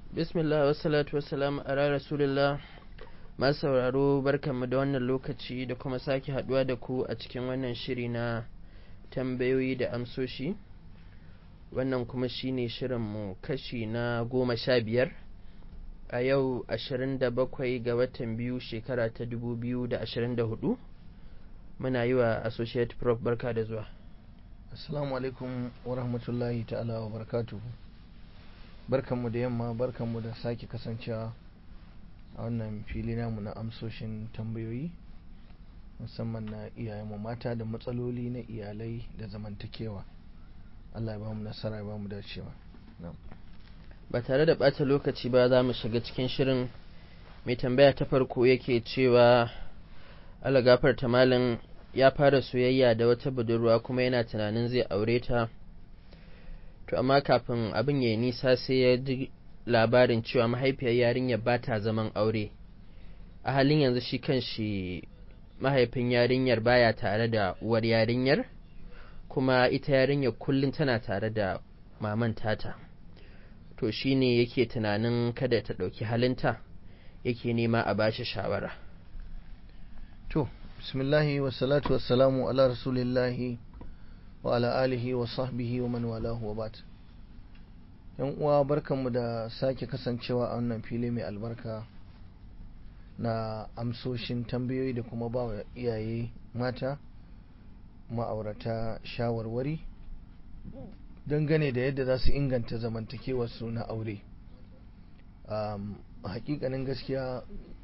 bismillah wassalatu wassalam ala rasulillah masu sauraro barkanmu da wannan lokaci da kuma sake haduwa da ku a cikin wannan shiri na tambayoyi da amsoshi wannan kuma shine shirinmu kashi na goma sha biyar a yau ashirin da bakwai ga watan biyu shekara ta dubu biyu da ashirin da hudu muna yi wa associate prof barka da zuwa assalamu alaikum wa rahmatullahi ta'ala wa barakatuhu barkanmu da yamma barkanmu da sake kasancewa a wannan fili namu na amsoshin tambayoyi musamman na iyayenmu mata da matsaloli na iyalai da zamantakewa Allah ya ba mu nasara ya ba mu dacewa ba tare da ɓata lokaci ba za mu shiga cikin shirin mai tambaya ta farko yake cewa Allah gafarta malin ya fara soyayya da wata budurwa kuma yana tunanin zai aure ta to amma kafin abin ya nisa sai ya ji labarin cewa mahaifiyar yarinyar ba ta zaman aure a halin yanzu shi kan shi mahaifin yarinyar baya tare da uwar yarinyar kuma ita yarinyar kullum tana tare da maman tata to shine yake tunanin kada ta ɗauki halinta yake nema a bashi shawara to bismillahi wassalatu wassalamu ala rasulillahi wa ala alihi wa sahbihi wa man walahu wa bat yan uwa barkanmu da sake kasancewa a wannan fili mai albarka na amsoshin tambayoyi da kuma ba wa iyaye mata ma'aurata shawarwari dangane da yadda za su inganta zamantakewarsu na aure a hakikanin gaskiya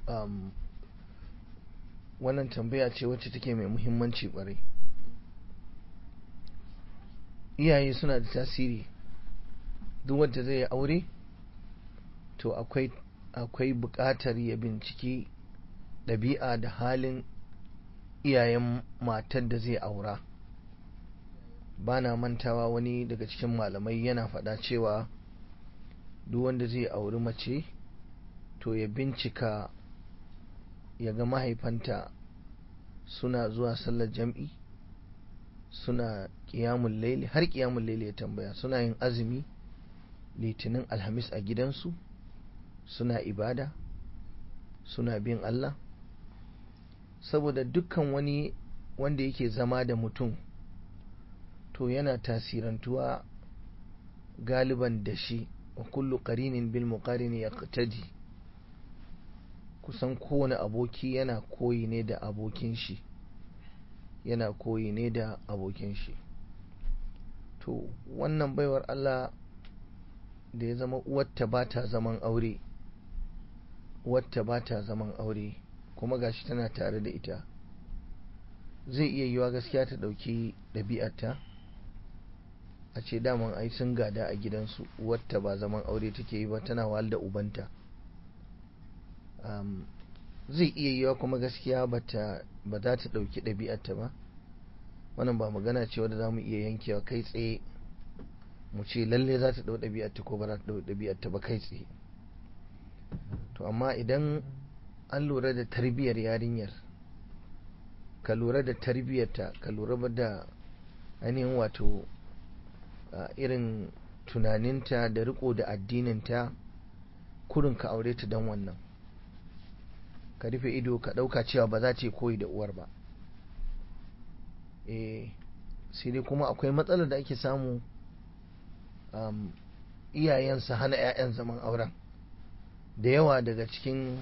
wannan tambaya ce wacce take mai muhimmanci kwarai iyaye suna da tasiri duk wanda zai yi aure to akwai akwai buƙatar ya binciki ɗabi'a da halin iyayen matar da zai aura ba na mantawa wani daga cikin malamai yana faɗa cewa duk wanda zai auri mace to ya bincika ya ga mahaifanta suna zuwa sallar jam'i suna ƙiyamun laili har ƙiyamun laili ya tambaya suna yin azumi litinin alhamis a gidansu suna ibada suna bin Allah saboda dukkan wani wanda yake zama da mutum to yana tasirantuwa galiban da shi wa kullu qarinin bil muqarini yaqtadi kusan kowane aboki yana koyi ne da abokin shi yana koyi ne da abokin shi to wannan baiwar Allah da ya zama uwarta ba ta zaman aure uwarta ba ta zaman aure kuma gashi tana tare da ita zai iya yiwa gaskiya ta ɗauki ɗabi'arta a ce daman ai sun gada a gidansu uwarta ba zaman aure take yi ba tana wahal da ubanta zai iya yiwa kuma gaskiya ba za ta ɗauki ɗabi'arta ba wannan ba magana ce wadda za mu iya yankewa kai tsaye mu ce lalle za ta ɗau ɗabi'arta ko ba za ta ɗau ɗabi'arta ba kai tsaye to amma idan an lura da tarbiyyar yarinyar ka lura da tarbiyyarta ka lura da ainihin wato irin tunaninta da riko da addininta kurin ka aure ta don wannan ka rufe ido ka ɗauka cewa ba za ta koyi da uwar ba eh sai dai kuma akwai matsalar da ake samu iyayensa hana 'ya'yan zaman auren da yawa daga cikin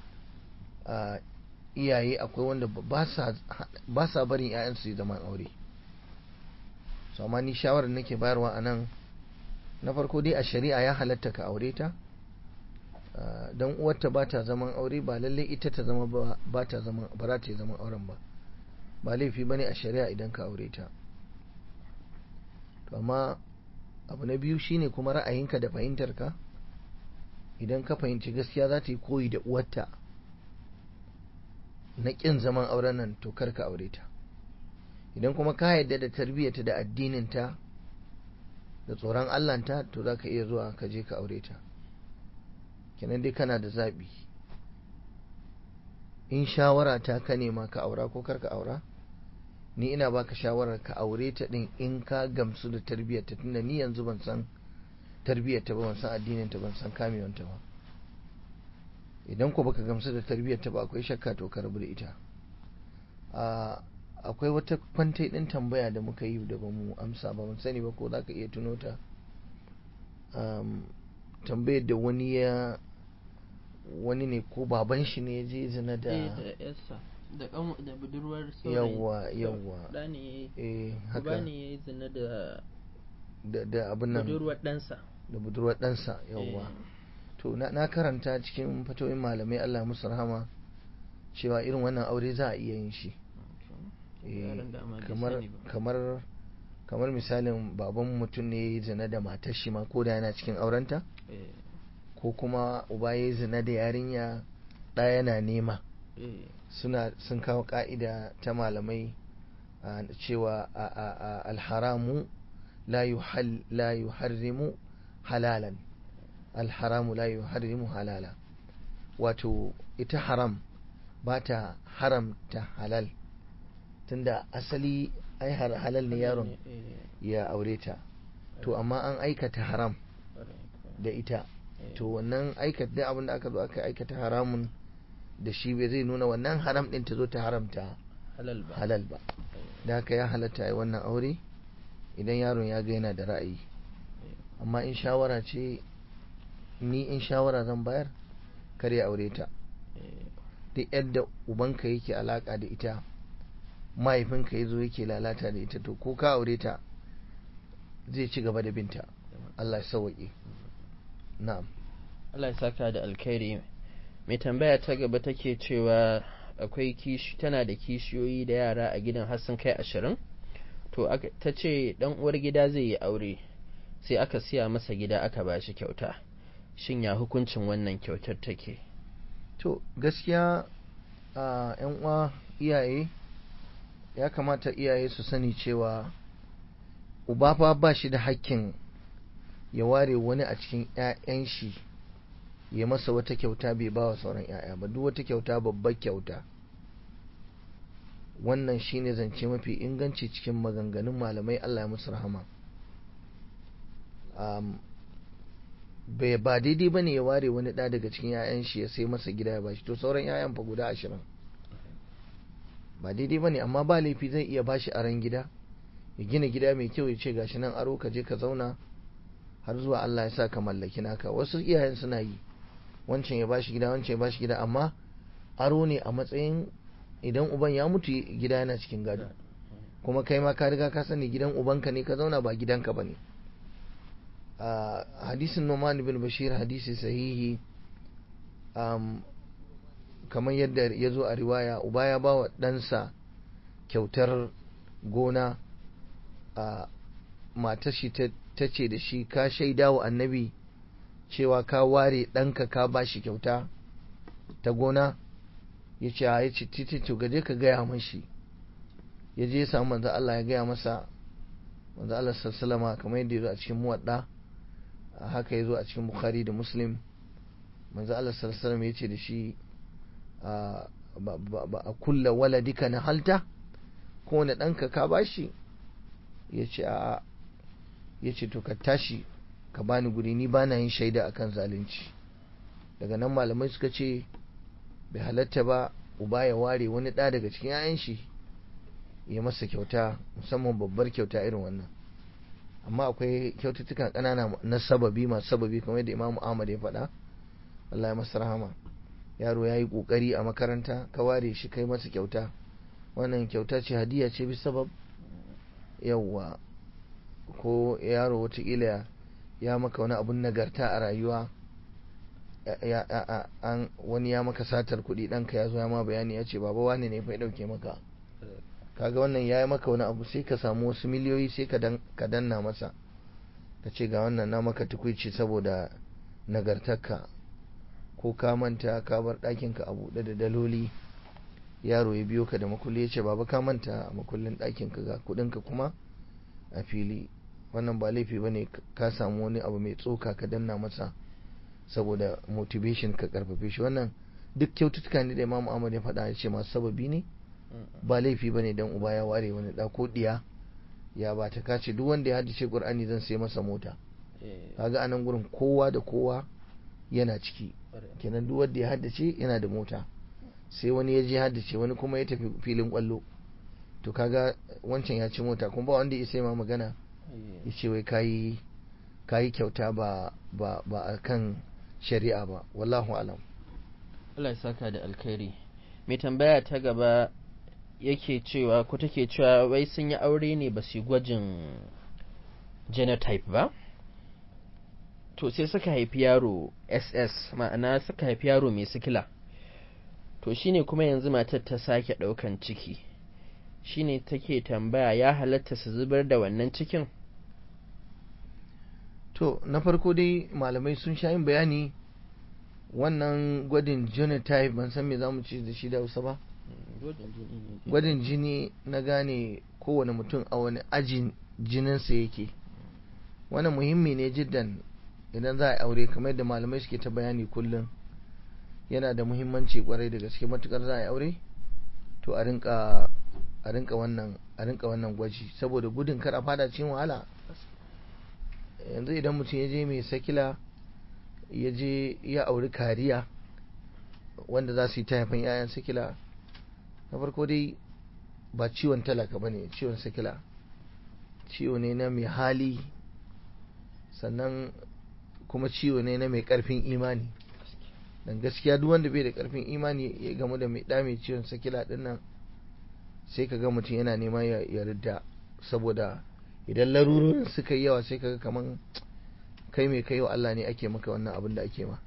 iyaye akwai wanda ba sa barin 'ya'yan su zaman aure so amma ni shawarar nake bayarwa a nan na farko dai a shari'a ya halatta ka aure ta don uwarta ba ta zaman aure ba lallai ita ta zama ba ta zaman ba za ta yi zaman auren ba ba laifi ba ne a shari'a idan ka aure ta to amma abu na biyu shine kuma ra'ayinka da fahimtarka idan ka fahimci gaskiya za ta yi koyi da uwarta na ƙin zaman auren nan to kar ka aure ta idan kuma ka yarda da tarbiyyata da addininta da tsoron allanta to za ka iya zuwa ka je ka aure ta kenan dai kana da zaɓi in shawara ta ka nema ka aura ko kar ka aura ni ina baka shawarar ka aure ta din in ka gamsu da tarbiyyarta tunda ni yanzu ban san tarbiyyarta ba ban san addininta ban san kamewanta ba idan ko baka gamsu da tarbiyyarta ba akwai shakka to ka rabu da ita akwai wata kwantai din tambaya da muka yi da bamu amsa ba mun sani ba ko zaka iya tuno ta tambayar da wani ya wani ne ko baban shi ne ya je zina da da da budurwar yawa yawa da ne eh haka ba ne ya zina da da da abin nan budurwar ɗansa da budurwar ɗansa yawa to na karanta cikin fatoyin malamai Allah musu rahama cewa irin wannan aure za a iya yin shi kamar kamar kamar misalin baban mutum ne ya zina da matar shi ma ko da yana cikin aurenta ko kuma uba ya zina da yarinya ɗaya yana nema suna sun kawo ka'ida ta malamai cewa alharamu la yuharrimu halalan alharamu la yuharrimu halala wato ita haram ba ta haramta halal tunda asali ai halal ne yaron ya aure ta to amma an aikata haram da ita to wannan aikata abin da aka zo aka aikata haramun da shi bai zai nuna wannan haram din ta zo ta haramta halal ba da haka ya halatta yi wannan aure idan yaron ya ga yana da ra'ayi amma in shawara ce ni in shawara zan bayar kare aure ta duk yadda ubanka yake alaka da ita mahaifinka ya zo yake lalata da ita to ko ka aure ta zai ci gaba da binta Allah ya sauwaƙe na'am Allah ya saka da alkhairi mai tambaya ta gaba take cewa akwai kishi tana da kishiyoyi da yara a gidan har sun kai ashirin to ta ce dan uwar gida zai yi aure sai aka siya masa gida aka ba shi kyauta shin ya hukuncin wannan kyautar take to gaskiya a yan uwa iyaye ya kamata iyaye su sani cewa uba fa ba shi da hakkin ya ware wani a cikin 'ya'yan shi ya masa wata kyauta bai ba wa sauran 'ya'ya ba duk wata kyauta babbar kyauta wannan shine zance mafi inganci cikin maganganun malamai Allah ya musu rahama bai ba daidai bane ya ware wani ɗa daga cikin 'ya'yan shi ya sai masa gida ya bashi to sauran 'ya'yan fa guda ashirin ba daidai bane amma ba laifi zai iya bashi aron gida ya gina gida mai kyau ya ce gashi nan aro ka je ka zauna har zuwa Allah ya sa ka mallaki naka wasu iyayen suna yi wancan ya bashi gida wancan ya bashi gida amma aro ne a matsayin idan uban ya mutu gida yana cikin gado kuma kai ma ka riga ka sani gidan ubanka ne ka zauna ba gidanka ba ne a hadisin Numan bin Bashir hadisi sahihi kamar yadda ya zo a riwaya uba ya ba wa ɗansa kyautar gona a matar shi ta ce da shi ka shaida wa annabi cewa ka ware ɗanka ka ba shi kyauta ta gona ya ce ya ce titi to gaje ka gaya mashi ya je ya samu manzo Allah ya gaya masa manzo Allah sallama kamar yadda ya zo a cikin muwadda haka ya zo a cikin bukhari da muslim manzo Allah sallama ya ce da shi ba a kulla waladika na halta ko wani ɗanka ka bashi ya ce a ya ce to ka tashi ka bani guri ni ba na yin shaida akan zalunci daga nan malamai suka ce bai halatta ba uba ya ware wani ɗa daga cikin 'ya'yan shi ya masa kyauta musamman babbar kyauta irin wannan amma akwai kyaututtukan ƙanana na sababi masu sababi kamar yadda imamu ahmad ya faɗa Allah ya masa rahama yaro ya yi ƙoƙari a makaranta ka ware shi kai masa kyauta wannan kyauta ce hadiya ce bi sabab yawwa ko yaro watakila ya maka wani abun nagarta a rayuwa an wani ya maka satar kuɗi ɗanka ya zo ya ma bayani ya ce baba wani ne fa ya ɗauke maka kaga wannan ya yi maka wani abu sai ka samu wasu miliyoyi sai ka danna masa ka ce ga wannan na maka tukwici saboda nagartarka ko ka manta ka bar ɗakinka a buɗe da daloli yaro ya biyo ka da makulli ya ce baba ka manta makullin ɗakinka ga kuɗinka kuma a fili wannan ba laifi ba ne ka samu wani abu mai tsoka ka danna masa saboda motivation ka karfafe shi wannan duk kyaututtuka ne da imamu ahmad ya faɗa ya ce masu sababi ne ba laifi ba ne don uba ya ware wani ɗa ko ɗiya ya ba ta kace duk wanda ya haddace qur'ani zan sai masa mota kaga anan gurin kowa da kowa yana ciki kenan duk wanda ya haddace yana da mota sai wani ya je haddace wani kuma ya tafi filin kwallo to kaga wancan ya ci mota kuma ba wanda ya sai ma magana ya ce wai kayi kayi kyauta ba ba ba a kan shari'a ba wallahu alam Allah ya saka da alkhairi mai tambaya ta gaba yake cewa ko take cewa wai sun yi aure ne ba su gwajin genotype ba to sai suka haifi yaro ss ma'ana suka haifi yaro mai sikila to shine kuma yanzu matar ta sake ɗaukan ciki shine take tambaya ya halatta su zubar da wannan cikin to na farko dai malamai sun sha yin bayani wannan gwadin genotype ban san me za mu ce da shi da hausa ba gwadin jini na gane kowane mutum a wani ajin jininsa yake wannan muhimmi ne jiddan idan za a aure kamar yadda malamai suke ta bayani kullum yana da muhimmanci kwarai da gaske matukar za a aure to a rinka a rinka wannan a rinka wannan gwaji saboda gudun kar a fada cikin wahala yanzu idan mutum ya je mai sakila ya je ya auri kariya wanda za su yi ta haifan 'ya'yan sakila na farko dai ba ciwon talaka ba ne ciwon sakila ciwo ne na mai hali sannan kuma ciwo ne na mai karfin imani dan gaskiya duk wanda bai da karfin imani ya gamu da mai da mai ciwon sakila din nan sai kaga mutum yana nema ya ridda saboda idan larurorin suka yi yawa sai kaga kaman kai mai kai wa Allah ne ake maka wannan abin da ake ma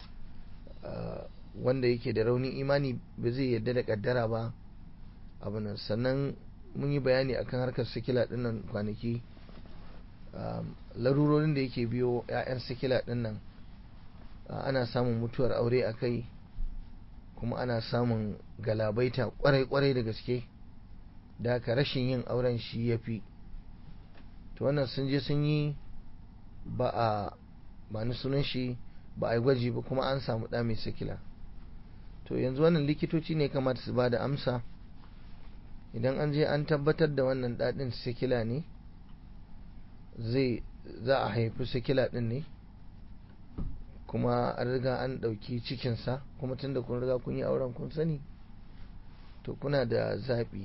wanda yake da raunin imani ba zai yarda da kaddara ba abin sannan mun yi bayani akan harkar sikila din nan kwanaki larurorin da yake biyo 'ya'yan sikila din nan ana samun mutuwar aure a kai kuma ana samun galabaita kwarai-kwarai da gaske da haka rashin yin auren shi ya fi to wannan sun je sun yi ba a ba ni sunan shi ba a yi gwaji ba kuma an samu ɗa mai sikila to yanzu wannan likitoci ne kamata su ba da amsa idan an je an tabbatar da wannan daɗin sikila ne zai za a haifi sikila ɗin ne kuma an riga an ɗauki cikinsa kuma tun da kun riga kun yi auren kun sani to kuna da zaɓi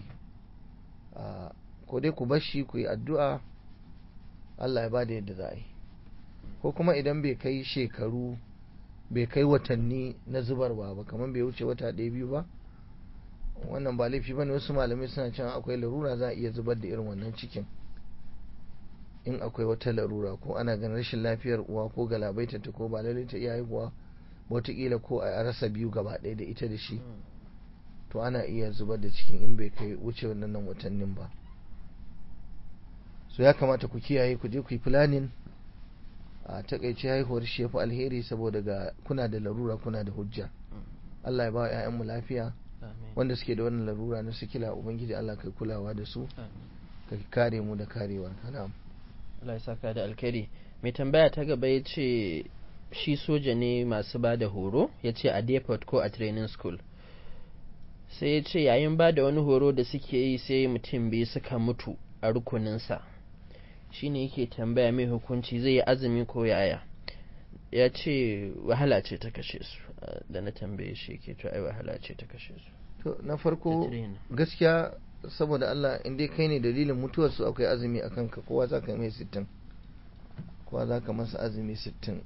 ko dai ku bashi ku yi addu'a Allah ya ba da yadda za a yi ko kuma idan bai kai shekaru bai kai watanni na zubarwa ba kamar bai wuce wata ɗaya biyu ba wannan ba laifi bane wasu malamai suna cewa akwai larura za a iya zubar da irin wannan cikin in akwai wata larura ko ana ganin rashin lafiyar uwa ko galabaita ta ko ba lalle ta iya haihuwa wataƙila ko a rasa biyu gaba ɗaya da ita da shi to ana iya zubar da cikin in bai kai wuce wannan watannin ba so ya kamata ku kiyaye ku je ku yi planning a takaice haihuwar shi ya fi alheri saboda ga kuna da larura kuna da hujja Allah ya ba wa 'ya'yanmu lafiya wanda suke da wannan larura na sikila ubangiji Allah kai kulawa da su ka kare mu da karewar na'am Allah ya saka da alkhairi mai tambaya ta gaba ya ce shi soja ne masu ba da horo ya ce a depot ko a training school sai ya ce yayin ba da wani horo da suke yi sai mutum biyu suka mutu a rukuninsa shine yake tambaya mai hukunci zai yi azumi ko yaya ya ce wahala ce ta kashe su da na tambaye shi yake to ai wahala ce ta kashe su to na farko gaskiya saboda Allah in dai kai ne dalilin mutuwar su akwai azumi a kanka kowa za ka mai sittin kowa za ka masa azumi sittin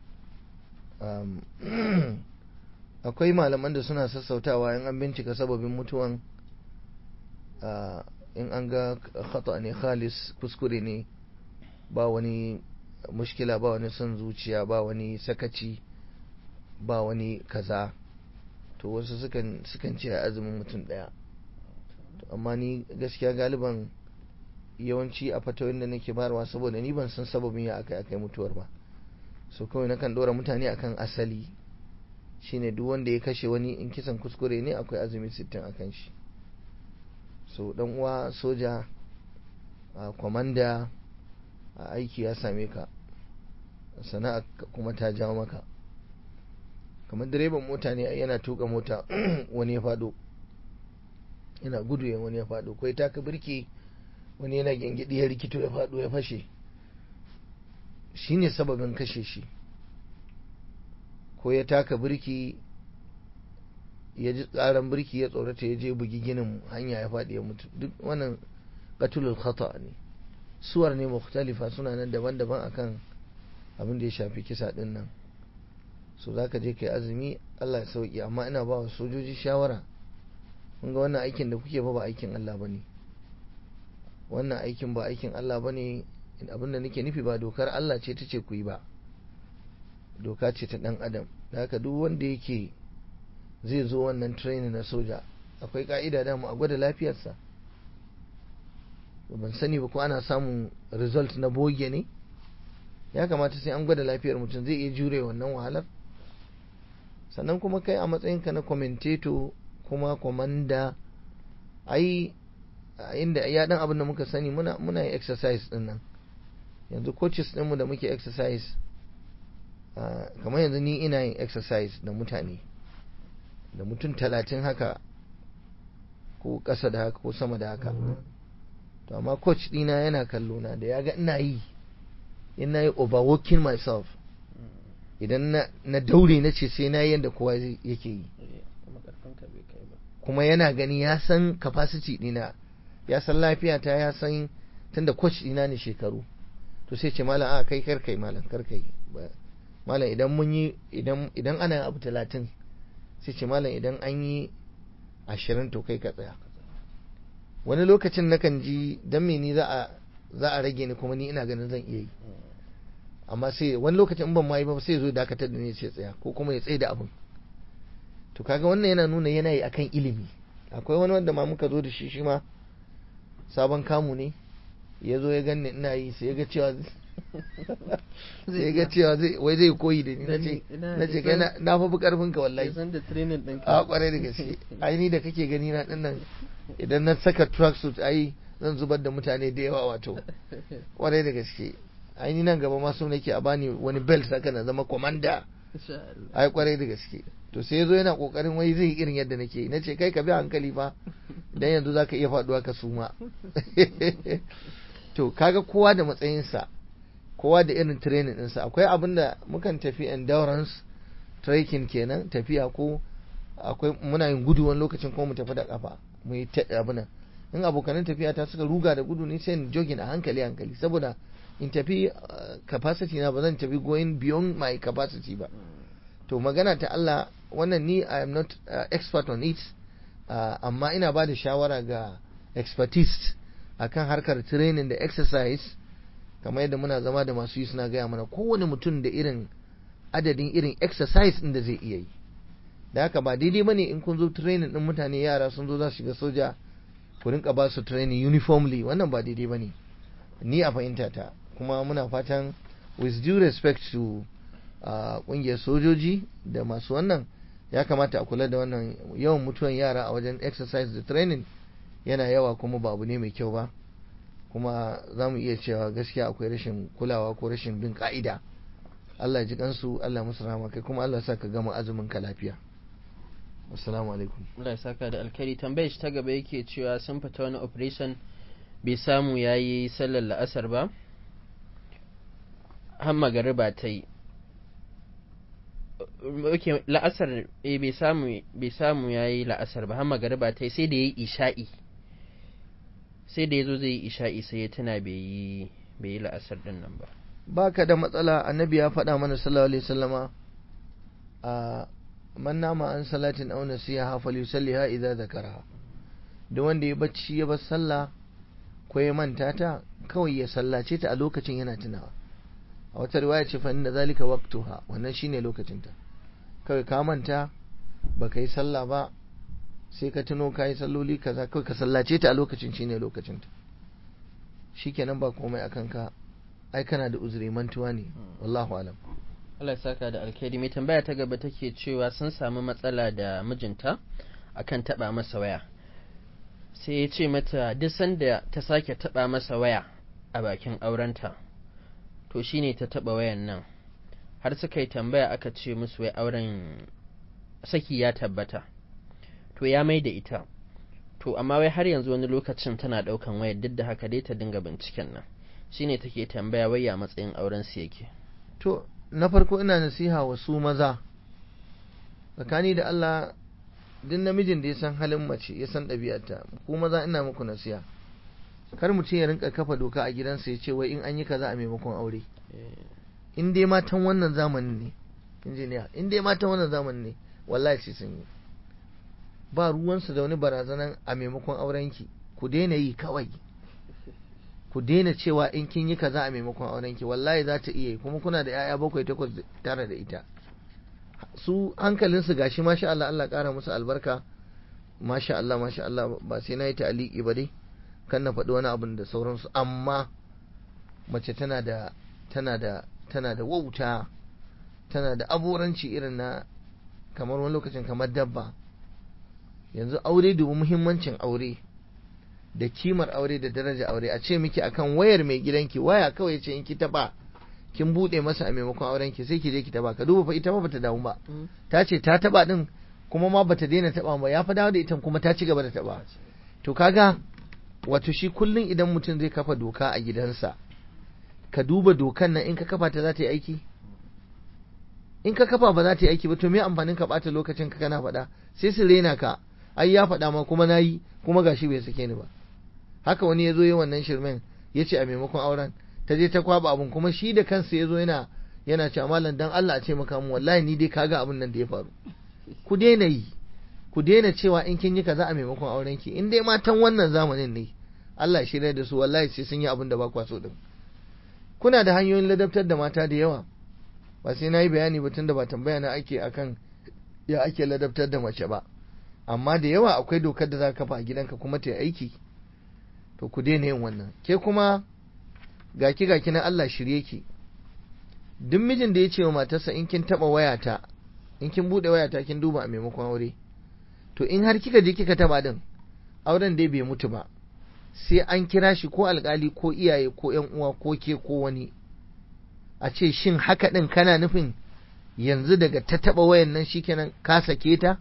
akwai malaman da suna sassautawa in an bincika sababin mutuwan in an ga khata ne khalis kuskure ne ba wani mushkila ba wani son zuciya ba wani sakaci ba wani kaza to wasu sukan sukan ce azumin mutum daya amma ni gaskiya galiban yawanci a fatawoyin da nake barwa saboda ni ban san sababin ya aka akai mutuwar ba so kawai nakan dora mutane akan asali shine duk wanda ya kashe wani in kisan kuskure ne akwai azumi sittin akan shi so dan uwa soja a kwamanda a aiki ya same ka sana'a kuma ta jawo maka kamar direban mota ne yana tuka mota wani ya fado yana gudu ya wani ya fado kai taka birki wani yana gengidi ya rikito ya fado ya fashe shi ne sababin kashe shi ko ya taka birki ya ji tsaron birki ya tsorata ya je bugi ginin hanya ya faɗi ya mutu duk wannan qatulul khata ne suwar ne mukhtalifa suna nan daban-daban akan abin da ya shafi kisa din nan so zaka je kai azumi Allah ya sauki amma ina ba wa sojoji shawara kun ga wannan aikin da kuke ba ba aikin Allah bane wannan aikin ba aikin Allah bane abin da nake nufi ba dokar Allah ce ta ce ku yi ba doka ce ta dan adam da haka duk wanda yake zai zo wannan training na soja akwai ka'ida da mu a gwada lafiyarsa ban sani ba ko ana samun result na boge ne ya kamata sai an gwada lafiyar mutum zai iya jure wannan wahalar sannan kuma kai a matsayinka na commentator kuma komanda ai inda ya dan abin da muka sani muna muna yin exercise din nan yanzu coaches ɗinmu da muke exercise kamar yanzu ni ina yin exercise da mutane da mutum talatin haka ko ƙasa da haka ko sama da haka to amma coach ɗina yana kallo na da ya ga ina yi ina yi overworking myself idan na daure na ce sai na yi yadda kowa yake yi kuma yana gani ya san capacity ɗina ya san lafiyata ya san tunda coach ɗina ne shekaru to sai ce malam a kai karkai malam karkai malam idan mun yi idan ana abu talatin sai ce malam idan an yi ashirin to kai ka tsaya wani lokacin nakan ji dan me ni za a za a rage ni kuma ni ina ganin zan iya yi amma sai wani lokacin ban ma yi ba sai zo dakatar da ni sai tsaya ko kuma ya tsaye da abin to kaga wannan yana nuna yana yi akan ilimi akwai wani wanda ma muka zo da shi shi ma sabon kamu ne ya zo ya ganni ina yi sai ya ga cewa sai ya ga cewa wai zai koyi da ni na ce kai na fa karfin ka wallahi a kwarai da gaske ai ni da kake gani na dinnan idan na saka tracksuit ai zan zubar da mutane da yawa wato kwarai da gaske ai ni nan gaba ma so nake a bani wani belt haka na zama commander ai kwarai da gaske to sai yazo yana kokarin wai zai irin yadda nake na ce kai ka bi hankali fa dan yanzu zaka iya faduwa ka suma to kaga kowa da matsayinsa kowa da irin training ɗinsa akwai abin da mukan tafi endurance trekking kenan tafiya ko akwai muna yin gudu wani lokacin ko mu tafi da kafa mu yi abin nan in abokanan tafiya ta suka ruga da gudu ne sai in jogging a hankali hankali saboda in tafi capacity na ba zan tafi going beyond my capacity ba to magana ta Allah wannan ni I am not uh, expert on it uh, amma ina ba da shawara ga expertise akan harkar training da exercise kamar yadda muna zama da masu yi suna gaya mana kowane mutum da irin adadin irin exercise ɗin da zai iya yi da haka ba daidai bane in kun zo training ɗin mutane yara sun zo za su shiga soja ku rinka ba su training uniformly wannan ba daidai bane ni a fahimta ta kuma muna fatan with due respect to kungiyar sojoji da masu wannan ya kamata a kula da wannan yawan mutuwan yara a wajen exercise da training yana yawa kuma ba abu ne mai kyau ba kuma za mu iya cewa gaskiya akwai rashin kulawa ko rashin bin ka'ida Allah ji kansu Allah musu rahama kai kuma Allah sa ka gama azumin ka lafiya assalamu alaikum Allah ya saka da alkhairi tambayar shi ta gaba yake cewa sun fita wani operation bai samu yayi sallar la'asar ba har magariba ta yi ok la'asar eh bai samu bai samu yayi la'asar ba har magariba ta yi sai da yayi isha'i sai da yazo zai yi isha'i sai ya tuna bai yi bai yi la'asar din nan ba baka da matsala annabi ya faɗa mana sallallahu alaihi wasallama a man nama an salatin aw nasiha falyusalliha idza zakaraha duk wanda ya bacci ya bar sallah ko ya manta ta kawai ya sallace ta a lokacin yana tunawa a wata riwaya ce fa inna zalika waqtuha wannan shine lokacin ta kawai ka manta baka yi sallah ba sai ka tuno ka yi salloli kaza kawai ka sallace ta a lokacin shine lokacin ta shikenan ba komai akan ka ai kana da uzuri mantuwa ne wallahu alam Allah ya saka da alkhairi mai tambaya ta gaba take cewa sun samu matsala da mijinta akan taba masa waya sai ya ce mata duk sanda ta sake taba masa waya a bakin aurenta to shine ta taba wayan nan har suka yi tambaya aka ce musu wai auren saki ya tabbata to ya mai da ita to amma wai har yanzu wani lokacin tana daukan wayar duk da haka dai ta dinga binciken nan shine take tambaya wai ya matsayin auren su yake to na farko ina nasiha wa su maza tsakani da Allah duk namijin da ya san halin mace ya san ɗabi'arta ku maza ina muku nasiha kar mutum ya rinka kafa doka a gidansa ya ce wai in an yi kaza a maimakon aure in dai matan wannan zamanin ne injiniya in dai matan wannan zamanin ne wallahi sai sun yi ba ruwansu da wani barazanan a maimakon aurenki ku daina yi kawai ku daina cewa in kin yi kaza a maimakon aurenki wallahi za ta iya yi kuma kuna da 'ya'ya bakwai takwas tara da ita su hankalinsu gashi masha Allah Allah ƙara musu albarka masha Allah masha Allah ba sai na yi ta'aliki ba dai kan na faɗi wani abin da sauransu amma mace tana da tana da tana da wauta tana da aboranci irin na kamar wani lokacin kamar dabba yanzu aure dubu muhimmancin aure da kimar aure da daraja aure a ce miki akan wayar mai gidanki waya kawai ce in ki taba kin bude masa a maimakon auren ki sai ki je ki taba ka duba fa ita ma bata damu ba ta ce ta taba din kuma ma bata daina taba ba ya fa dawo da ita kuma ta ci gaba da taba to kaga wato shi kullun idan mutum zai kafa doka a gidansa ka duba dokan nan in ka kafa ta za ta yi aiki in ka kafa ba za ta yi aiki ba to me amfanin ka bata lokacin ka kana faɗa sai su rena ka ai ya faɗa ma kuma nayi kuma gashi bai sake ni ba haka wani ya zo yi wannan shirmen ya ce a maimakon auren ta je ta kwaba abun kuma shi da kansa ya zo yana yana cewa malam dan Allah a ce maka mu wallahi ni dai kaga abun nan da ya faru ku daina yi ku daina cewa in kin yi kaza a maimakon auren ki in dai matan wannan zamanin ne Allah shirya da su wallahi sai sun yi abin da ba kwa so din kuna da hanyoyin ladabtar da mata da yawa ba sai na yi bayani ba tunda ba tambaya na ake akan ya ake ladabtar da mace ba amma da yawa akwai dokar da za ka kafa a gidanka kuma ta yi aiki to ku daina yin wannan ke kuma gaki gaki na Allah shirye ki duk mijin da ya ce wa matarsa in kin taba wayata in kin bude wayata kin duba a maimakon aure to in har kika je kika taba din auren dai bai mutu ba sai an kira shi ko alkali ko iyaye ko yan uwa ko ke ko wani a ce shin haka din kana nufin yanzu daga ta taba wayan nan shikenan ka sake ta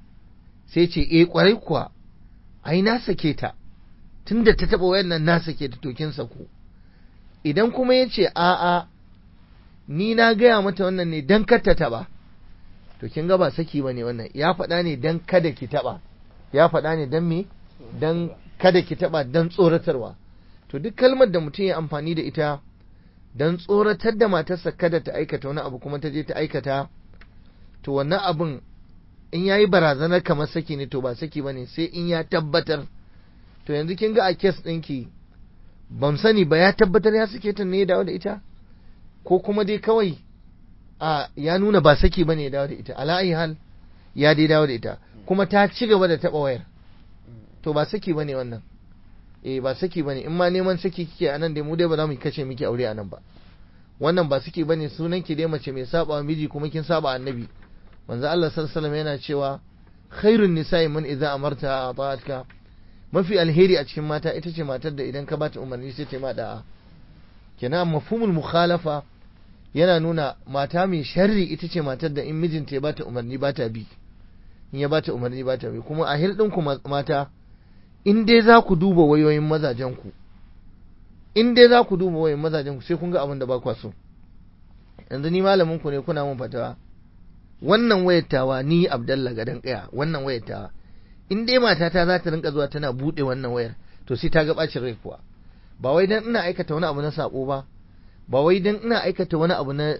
sai ce eh kwarai kuwa ai na sake ta tunda ta taba wayan nan na sake ta to kin sako idan kuma ya ce a'a ni na gaya mata wannan ne dan kar ta taba to kin ga ba saki bane wannan ya faɗa ne dan kada ki taba ya faɗa ne dan me dan kada ki taba dan tsoratarwa to duk kalmar da mutum ya amfani da ita dan tsoratar da matarsa kada ta aikata wani abu kuma ta je ta aikata to wannan abun in yayi barazanar kamar saki ne to ba saki bane sai in ya tabbatar to yanzu kin ga a kes ɗinki ban sani ba ya tabbatar ya sake ta ne ya dawo da ita ko kuma dai kawai a ya nuna ba saki bane ya dawo da ita ala hal ya dai dawo da ita kuma ta ci gaba da taba wayar to ba saki bane wannan eh ba saki bane in ma neman saki kike anan dai mu dai ba za mu kashe miki aure anan ba wannan ba saki bane sunan ki dai mace mai saba miji kuma kin saba annabi manzo Allah sallallahu alaihi yana cewa khairun nisa'i man idza amarta ata'atka mafi alheri a cikin mata ita ce matar da idan ka bata umarni sai ta ma da'a kenan mafhumul mukhalafa yana nuna mata mai sharri ita ce matar da in mijinta ya bata umarni ba ta bi in ya bata umarni ba ta bi kuma a hirɗin ku mata in dai za ku duba wayoyin mazajen ku in dai za ku duba wayoyin mazajen ku sai kun ga abin da ba kwa so yanzu ni malamin ku ne kuna mun fatawa wannan wayar tawa ni Abdalla gadan kaya wannan wayar tawa in dai matata za ta rinka zuwa tana bude wannan wayar to sai ta ga bacin rai kuwa ba wai dan ina aikata wani abu na sako ba ba wai dan ina aikata wani abu na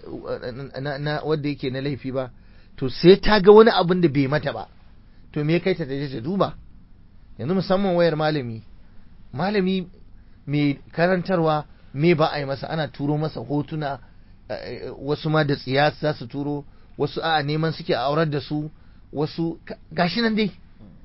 na wanda yake na laifi ba to sai ta ga wani abun da bai mata ba to me kai ta je ta duba yanzu musamman wayar malami malami mai karantarwa me ba a yi masa ana turo masa hotuna wasu ma da tsiya za su turo wasu a neman suke aurar da su wasu gashi nan dai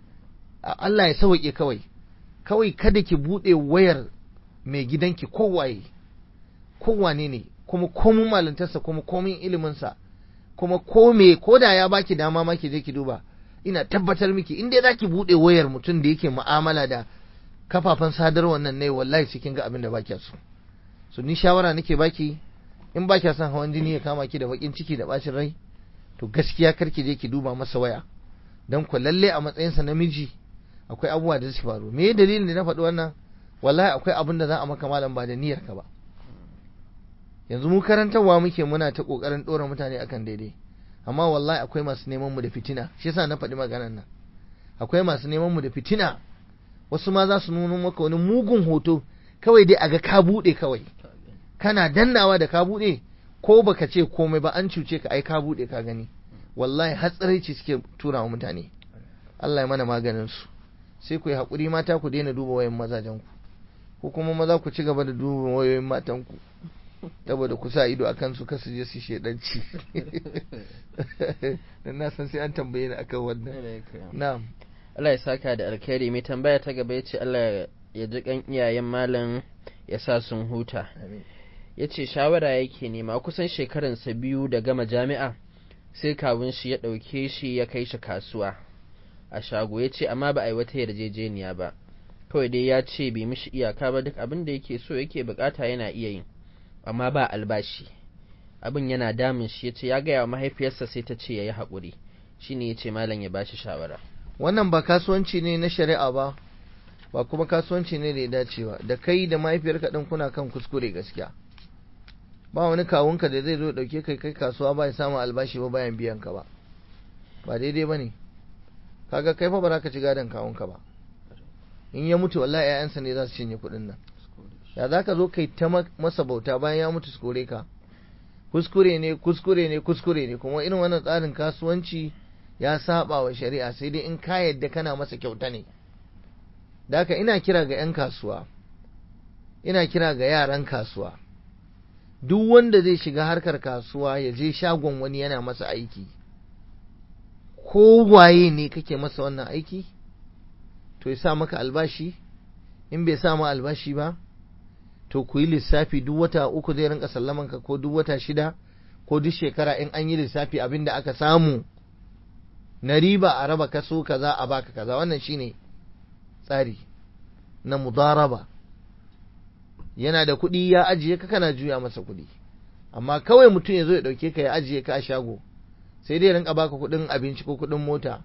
Allah ya sauke kawai kawai kada ki bude wayar mai gidanki kowaye kowane ne kuma komun malantarsa kuma komin iliminsa kuma kome ko da ya baki dama ma ki je ki duba ina tabbatar miki in dai zaki bude wayar mutum da yake mu'amala da kafafen sadarwar nan ne wallahi cikin ga abin da baki so so ni shawara nake baki in ba kya son hawan jini ya kama ki da bakin ciki da bacin rai to gaskiya kar ki je ki duba masa waya dan ku lalle a matsayinsa namiji akwai abubuwa da su faru me dalilin da na faɗi wannan wallahi akwai abin da za a maka malam ba da niyyar ka ba yanzu mu karantarwa muke muna ta kokarin dora mutane akan daidai amma wallahi akwai masu neman mu da fitina shi yasa na faɗi maganar nan akwai masu neman mu da fitina wasu ma za su nuna maka wani mugun hoto kawai dai aga ka buɗe kawai kana dannawa da ka buɗe ko baka ce komai ba an cuce ka ai ka buɗe ka gani wallahi hatsaraici suke tura wa mutane Allah ya mana maganin su sai ku yi haƙuri mata ku daina duba wayan mazajen ku ko kuma maza ku ci gaba da duba wayoyin matan ku saboda ku sa ido akan su kasu je su shedanci dan na san sai an tambaye ni akan wannan na'am Allah ya saka da alkhairi mai tambaya ta gaba yace Allah ya ji kan iyayen malam ya sa sun huta yace shawara yake nema kusan shekaransa biyu da gama jami'a sai kawun shi ya ɗauke shi ya kai shi kasuwa a shago ya ce amma ba a yi wata yarjejeniya ba kawai dai ya ce bai mishi iyaka ba duk abin da yake so yake bukata yana iya yin amma ba albashi abin yana damun shi ya ce ya gaya wa mahaifiyarsa sai ta ce ya yi haƙuri shi ne ya ce malam ya bashi shawara wannan ba kasuwanci ne na shari'a ba ba kuma kasuwanci ne da ya dace ba da kai da mahaifiyarka ɗin kuna kan kuskure gaskiya ba wani kawunka da zai zo ɗauke kai kai kasuwa ba ya samu albashi ba bayan biyan ka ba ba daidai ba ne kaga kai fa ba za ka ci gadon kawunka ba in ya mutu wallahi ƴaƴansa ne za su cinye kuɗin nan ya za ka zo kai ta masa bauta bayan ya mutu su kore ka kuskure ne kuskure ne kuskure ne kuma irin wannan tsarin kasuwanci ya saba wa shari'a sai dai in ka yadda kana masa kyauta ne da haka ina kira ga 'yan kasuwa ina kira ga yaran kasuwa duk wanda zai shiga harkar kasuwa ya je shagon wani yana masa aiki ko waye ne kake masa wannan aiki to ya sa maka albashi in bai sa ma albashi ba to ku yi lissafi duk wata uku zai rinka sallaman ka ko duk wata shida ko duk shekara in an yi lissafi abin da aka samu na riba a raba kaso kaza a baka kaza wannan shine tsari na mudaraba yana da kuɗi ya ajiye ka kana juya masa kuɗi amma kawai mutum ya zo ya ɗauke ka ya ajiye ka a shago sai dai rinka baka kuɗin abinci ko kuɗin mota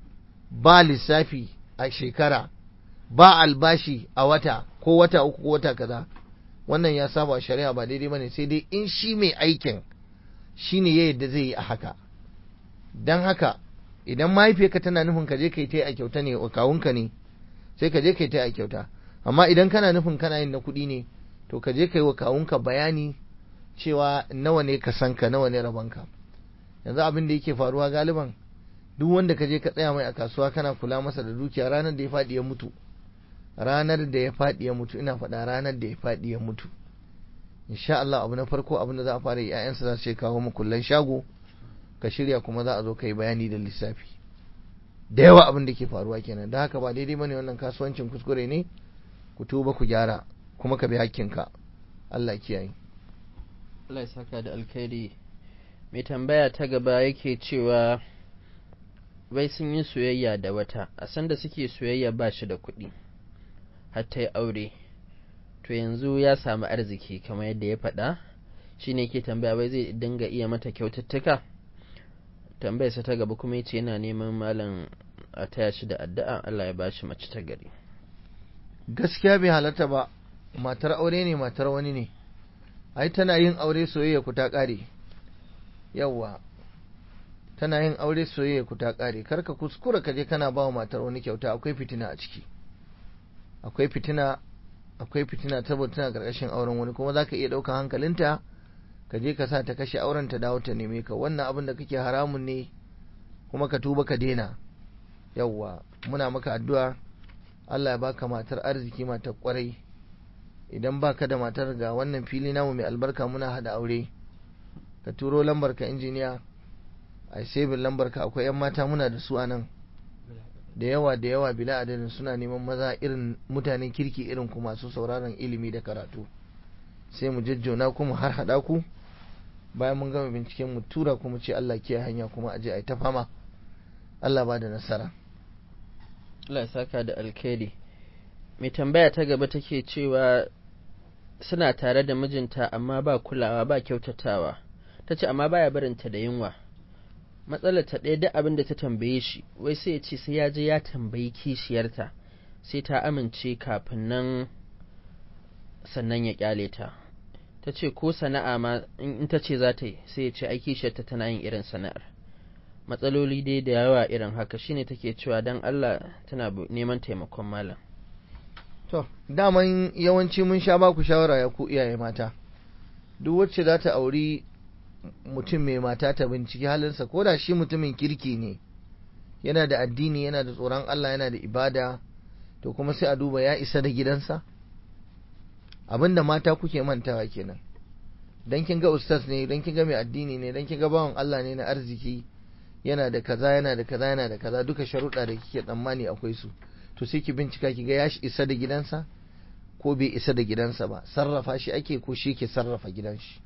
ba lissafi a shekara ba albashi a wata ko wata uku ko wata kaza wannan ya saba shari'a ba daidai bane sai dai in shi mai aikin shine ya yadda zai yi a haka dan haka idan mahaifiyarka tana nufin ka je kai ta a kyauta ne wa kawunka ne sai ka je kai ta a kyauta amma idan kana nufin kana yin na kuɗi ne to ka je kai wa kawunka bayani cewa nawa ne ka san ka nawa ne rabanka yanzu abin da yake faruwa galiban duk wanda ka je ka tsaya mai a kasuwa kana kula masa da dukiya ranar da ya faɗi ya mutu ranar da ya faɗi ya mutu ina faɗa ranar da ya faɗi ya mutu insha Allah abu na farko abin da za a fara yi ƴaƴansa za su kawo mu kullan shago ka shirya kuma za a zo ka yi bayani da lissafi da yawa abin da ke faruwa kenan da haka ba daidai bane wannan kasuwancin kuskure ne ku tuba ku gyara kuma ka bi hakkinka Allah kiyaye Allah ya saka da alkhairi mai tambaya ta gaba yake cewa wai sun yi soyayya da wata a sanda suke soyayya ba shi da kuɗi har ta yi aure to yanzu ya samu arziki kamar yadda ya faɗa shi ne ke tambaya wai zai dinga iya mata kyaututtuka tambayarsa ta gaba kuma yace yana neman malam a taya shi da addu'a Allah ya ba shi mace ta gari gaskiya bai halarta ba matar aure ne matar wani ne ai tana yin aure soyayya ku ta ƙare yawwa tana yin aure soyayya ku ta ƙare kar ka kuskura ka je kana ba wa matar wani kyauta akwai fitina a ciki akwai fitina akwai fitina saboda tana ƙarƙashin auren wani kuma zaka iya ɗaukan hankalinta ka je ka sa ta kashe auren ta dawo ta neme ka wannan abin da kake haramun ne kuma ka tuba ka daina yawwa muna maka addu'a Allah ya baka matar arziki matar kwarai idan baka da matar ga wannan fili namu mai albarka muna hada aure ka turo lambar ka injiniya a sebin lambar ka akwai yan mata muna da su a nan da yawa da yawa bila adadin suna neman maza irin mutanen kirki irin ku masu sauraron ilimi da karatu sai mu jajjona ku mu har hada ku bayan mun gama binciken mu tura ku mu ce Allah kiyaye hanya kuma aje ai ta fama Allah ba da nasara Allah ya saka da alkhairi mai tambaya ta gaba take cewa suna tare da mijinta amma ba kulawa ba kyautatawa ta ce amma baya barinta da yunwa matsalar ta ɗaya duk abin da ta tambaye shi wai sai ya ce sai ya je ya tambayi kishiyarta sai ta amince kafin nan sannan ya kyale ta ta ce ko sana'a ma in ta ce za ta yi sai ya ce ai kishiyarta tana yin irin sana'ar matsaloli dai da yawa irin haka shine take cewa dan Allah tana neman taimakon malam to daman yawanci mun sha baku shawara ya ku iyaye mata duk wacce za ta auri mutum mai mata ta binciki halinsa ko da shi mutumin kirki ne yana da addini yana da tsoron Allah yana da ibada to kuma sai a duba ya isa da gidansa abinda mata kuke mantawa kenan dan kin ga ustaz ne dan kin ga mai addini ne dan kin ga bawan Allah ne na arziki yana da kaza yana da kaza yana da kaza duka sharuɗa da kike tsammani akwai su to sai ki bincika ki ga ya isa da gidansa ko bai isa da gidansa ba sarrafa shi ake ko shi ke sarrafa gidan shi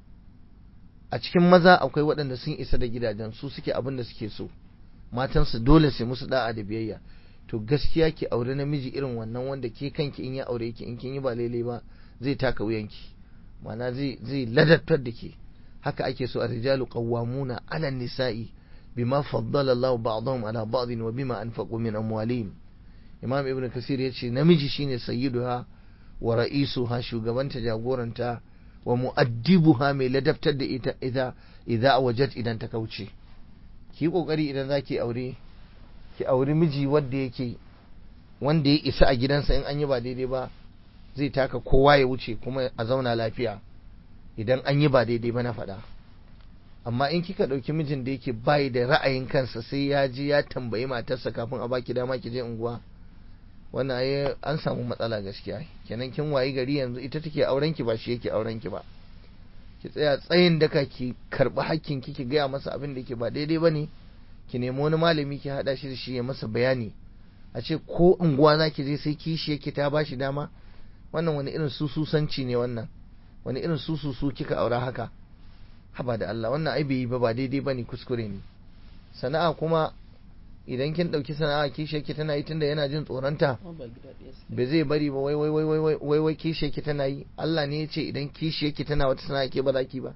a cikin maza akwai waɗanda sun isa da gidajen su suke abin da suke so matansu dole sai musu da'a da biyayya to gaskiya ki aure namiji irin wannan wanda ke kanki in ya aure ki in kin yi ba lele ba zai taka wuyanki ma'ana zai zai ladattar da ke haka ake so a rijalu qawwamuna 'ala nisa'i bima faddala Allah ba'dahum 'ala ba'din wa bima anfaqu min amwalihim Imam Ibn Kasir yace namiji shine sayyiduha wa ra'isuha shugabanta jagoranta wa mu'addibuha mai ladabtar da ita idza idza wajat idan ta kauce ki kokari idan zaki aure ki auri miji wanda yake wanda ya isa a gidansa in an yi ba daidai ba zai taka kowa ya wuce kuma a zauna lafiya idan an yi ba daidai ba na faɗa amma in kika ɗauki mijin da yake bayi da ra'ayin kansa sai ya ji ya tambayi matarsa kafin a baki dama ki je unguwa wannan ai an samu matsala gaskiya kenan kin wayi gari yanzu ita take auren ki ba shi yake auren ki ba ki tsaya tsayin daka ki karbi hakkin ki ki gaya masa abin da yake ba daidai bane ki nemi wani malami ki hada shi da shi ya masa bayani a ce ko unguwa za ki je sai kishi yake ta bashi dama wannan wani irin sususanci ne wannan wani irin sususu kika aura haka haba da Allah wannan ai bai yi ba ba daidai bane kuskure ne sana'a kuma idan kin dauki sana'a kishi yake tana yi tunda yana jin tsoronta ba zai bari ba wai wai wai wai wai wai kishi yake tana yi Allah ne ya ce idan kishi yake tana wata sana'a ke ba za ki ba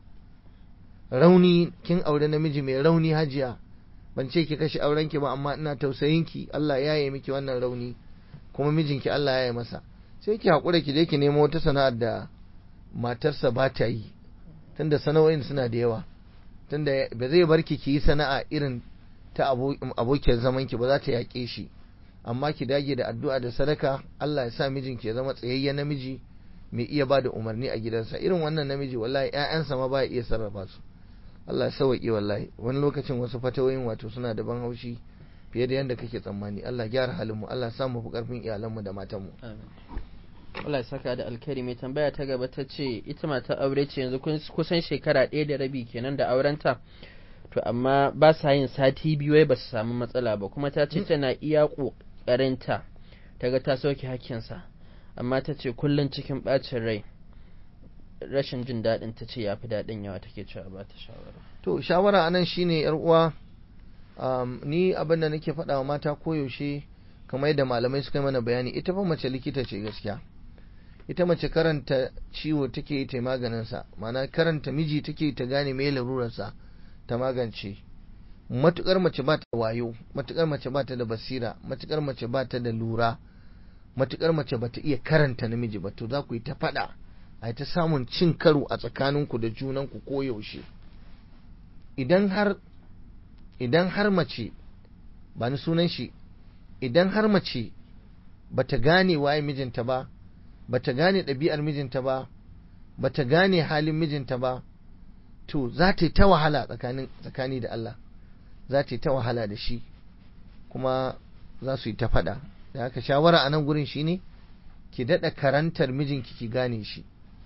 rauni kin aure namiji mai rauni hajiya ban ce ki kashe auren ki ba amma ina tausayin ki Allah ya yi miki wannan rauni kuma mijinki Allah ya yi masa sai ki hakura ki je ki nemo wata sana'ar da matarsa ba ta yi tunda sana'o'in suna da yawa tunda ba zai bar ki ki yi sana'a irin ta abokiyar zaman ki ba za ta yaƙe shi amma ki dage da addu'a da sadaka Allah ya sa mijinki ya zama tsayayyen namiji mai iya ba da umarni a gidansa irin wannan namiji wallahi ƴaƴansa ma ba ya iya sarrafa su Allah ya sauwaƙe wallahi wani lokacin wasu fatawoyin wato suna da ban haushi fiye da yadda kake tsammani Allah gyara halin mu Allah sa mu fi karfin iyalanmu da matanmu Allah ya saka da alkhairi mai tambaya ta gaba ta ce ita mata aure ce yanzu kusan shekara ɗaya da rabi kenan da aurenta to amma ba sa yin sati biyu wai ba su samu matsala ba kuma ta ce tana iya ƙoƙarinta ta ga ta sauke hakkinsa amma ta ce kullum cikin ɓacin rai rashin jin daɗin ta ce ya fi daɗin yawa take cewa ba ta shawara to shawara anan shine yar uwa um, ni abin da nake faɗa wa mata koyaushe kamar yadda malamai suka yi mana bayani ita fa mace likita ce gaskiya ita mace karanta ciwo take yi ta maganinsa ma'ana karanta miji take ta gane me larurarsa ta magance matukar mace ba ta wayo matukar mace ba ta da basira matukar mace ba ta da lura matukar mace ba ta iya karanta namiji ba to za ku yi ta faɗa a ta samun cin karo a tsakaninku da junanku ko yaushe idan har idan har mace ba ni sunan shi idan har mace ba ta gane waye mijinta ba ba ta gane ɗabi'ar mijinta ba ba ta gane halin mijinta ba to za ta yi ta wahala tsakani da Allah za ta yi ta wahala da shi kuma za su yi ta faɗa da haka shawara a nan gurin shine ki daɗa karantar mijinki ki gane shi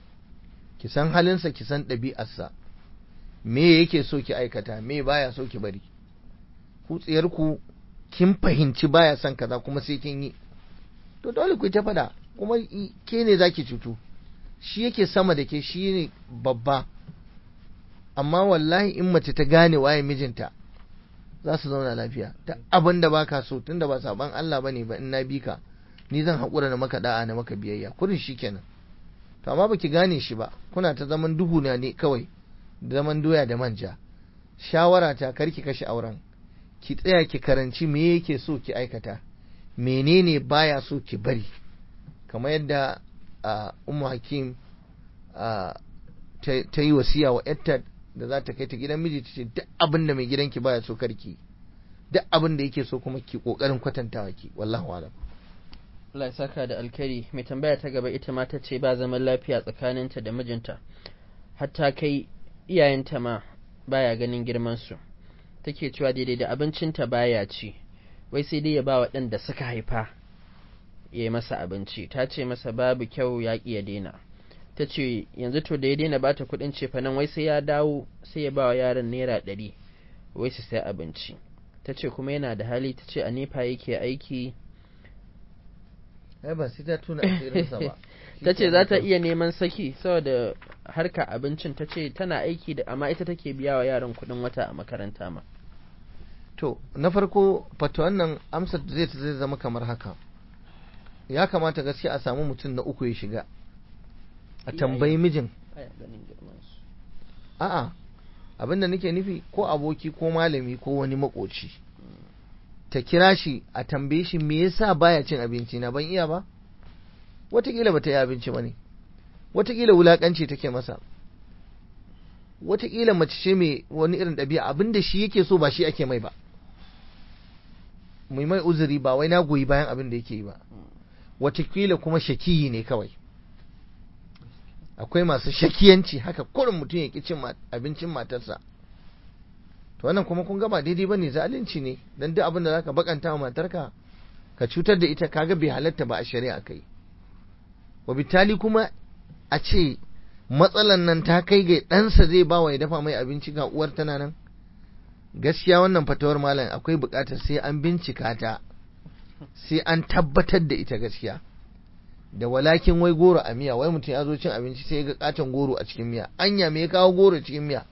ki san halinsa ki san ɗabi'arsa me yake so ki aikata me baya so ki bari ku tsiyarku kin fahimci baya son kaza kuma sai kin yi to dole ku ta faɗa kuma ke ne zaki cutu shi yake sama da ke shi ne babba amma wallahi in mace ta gane waye mijinta za su zauna lafiya ta abin da baka so tunda ba saban Allah bane ba in na bi ka ni zan haƙura na maka da'a na maka biyayya kurin shi kenan to amma baki gane shi ba kuna ta zaman duhu na ne kawai zaman doya da manja shawara ta karki kashe auren ki tsaya ki karanci me yake so ki aikata menene baya so ki bari kamar yadda ummu hakim ta yi wasiya wa yarta da za ta kai ta gidan miji ta ce duk abin da mai gidanki baya so karki duk abin da yake so kuma ki kokarin kwatantawa ki wallahu alam Allah ya saka da alkari mai tambaya ta gaba ita ma ta ce ba zaman lafiya tsakaninta da mijinta hatta kai iyayenta ma baya ganin girman su take cewa daidai da abincinta baya ci wai sai dai ya ba wa ɗan da suka haifa ya yi masa abinci ta ce masa babu kyau ya ƙi ya daina ta ce yanzu to da ya daina ba ta kuɗin cefanen wai sai ya dawo sai ya ba wa yaron naira ɗari wai su sai abinci ta ce kuma yana da hali ta ce a nefa yake aiki ai ba sai ta tuna asirinsa ba ta ce za ta iya neman saki saboda harka abincin ta ce tana aiki da amma ita take biya wa yaran kuɗin wata a makaranta ma to na farko fatuwan nan amsar zai ta zai zama kamar haka ya kamata gaskiya a samu mutum na uku ya shiga a tambayi mijin a'a abin da nake nufi ko aboki ko malami ko wani makoci ta kira shi a tambaye shi me yasa baya cin abinci na ban iya ba watakila bata yi abinci ba ne watakila wulakanci take masa watakila mace ce mai wani irin ɗabi'a abinda shi yake so ba shi ake mai ba mai mai uzuri ba wai na goyi bayan abin da yake yi ba watakila kuma shakiyi ne kawai akwai masu shakiyanci haka kurin mutum ya cin abincin matarsa to wannan kuma kun gaba daidai bane zalunci ne dan duk abin da zaka bakanta wa matarka ka cutar da ita kaga bai halatta ba a shari'a kai wabitali kuma a ce matsalan nan ta kai ga ɗansa zai ba wa ya dafa mai abinci ga uwar tana nan gaskiya wannan fatawar malam akwai buƙatar sai an bincika ta sai an tabbatar da ita gaskiya da walakin wai goro a miya wai mutum ya zo cin abinci sai ya ga katon goro a cikin miya anya me ya kawo goro cikin miya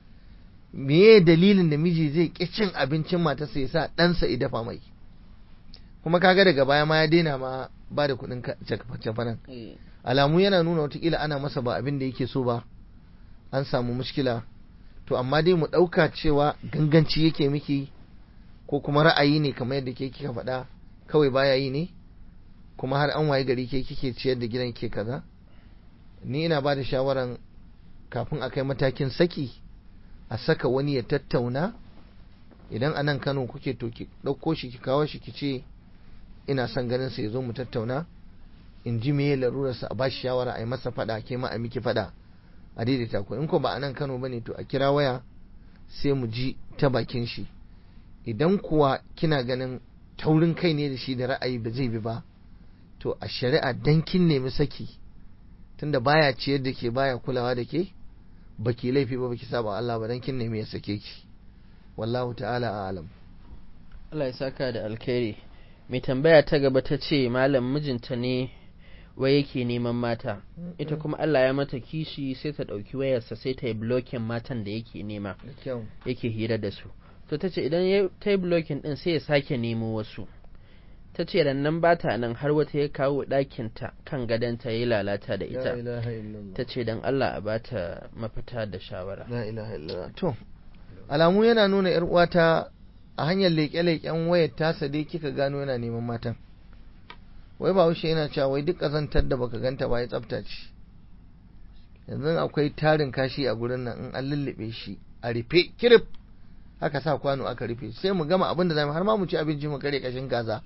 meye dalilin da miji zai ƙi cin abincin matarsa ya sa ɗansa ya dafa mai kuma kaga daga baya ma ya daina ma ba da kuɗin cafanan alamu yana nuna watakila ana masa ba abin da yake so ba an samu mushkila to amma dai mu ɗauka cewa ganganci yake miki ko kuma ra'ayi ne kamar yadda ke kika faɗa kawai baya yi ne kuma har an waye gari ke kike ciyar da gidan ke kaza ni ina ba da shawaran kafin a kai matakin saki a saka wani ya tattauna idan a nan kano kuke to ki ɗauko shi ki kawo shi ki ce ina son ganin sa ya zo mu tattauna in ji meye larurarsa a bashi shawara a yi masa fada ke ma a miki fada a daidaita ku in ko ba a nan Kano bane to a kira waya sai mu ji ta bakin shi idan kuwa kina ganin taurin kai ne da shi da ra'ayi ba zai bi ba to a shari'a dan kin nemi saki tunda baya ciyar da ke baya kulawa da ke baki laifi ba baki saba Allah ba dan kin nemi ya sake ki wallahu ta'ala a'lam Allah ya saka da alkhairi mai tambaya ta gaba ta ce malam mijinta ne wai yake neman mata ita kuma Allah ya mata kishi sai ta ɗauki wayarsa sai ta yi blocking matan da yake nema yake hira da su to ta ce idan ta yi blocking ɗin sai ya sake nemo wasu ta ce nan ba ta nan har wata ya kawo ɗakinta kan gadonta ya yi lalata da ita ta ce don Allah a bata mafita da shawara to alamu yana nuna yar uwata a hanyar leƙe-leƙen wayar tasa dai kika gano yana neman matan wai ba wuce yana cewa wai duk ƙazantar da baka ganta ba ya tsafta ce yanzu akwai tarin kashi a gurin nan in an lullube shi a rufe kirif aka sa kwano aka rufe sai mu gama abin da zamu har ma mu ci abinci mu kare kashin kaza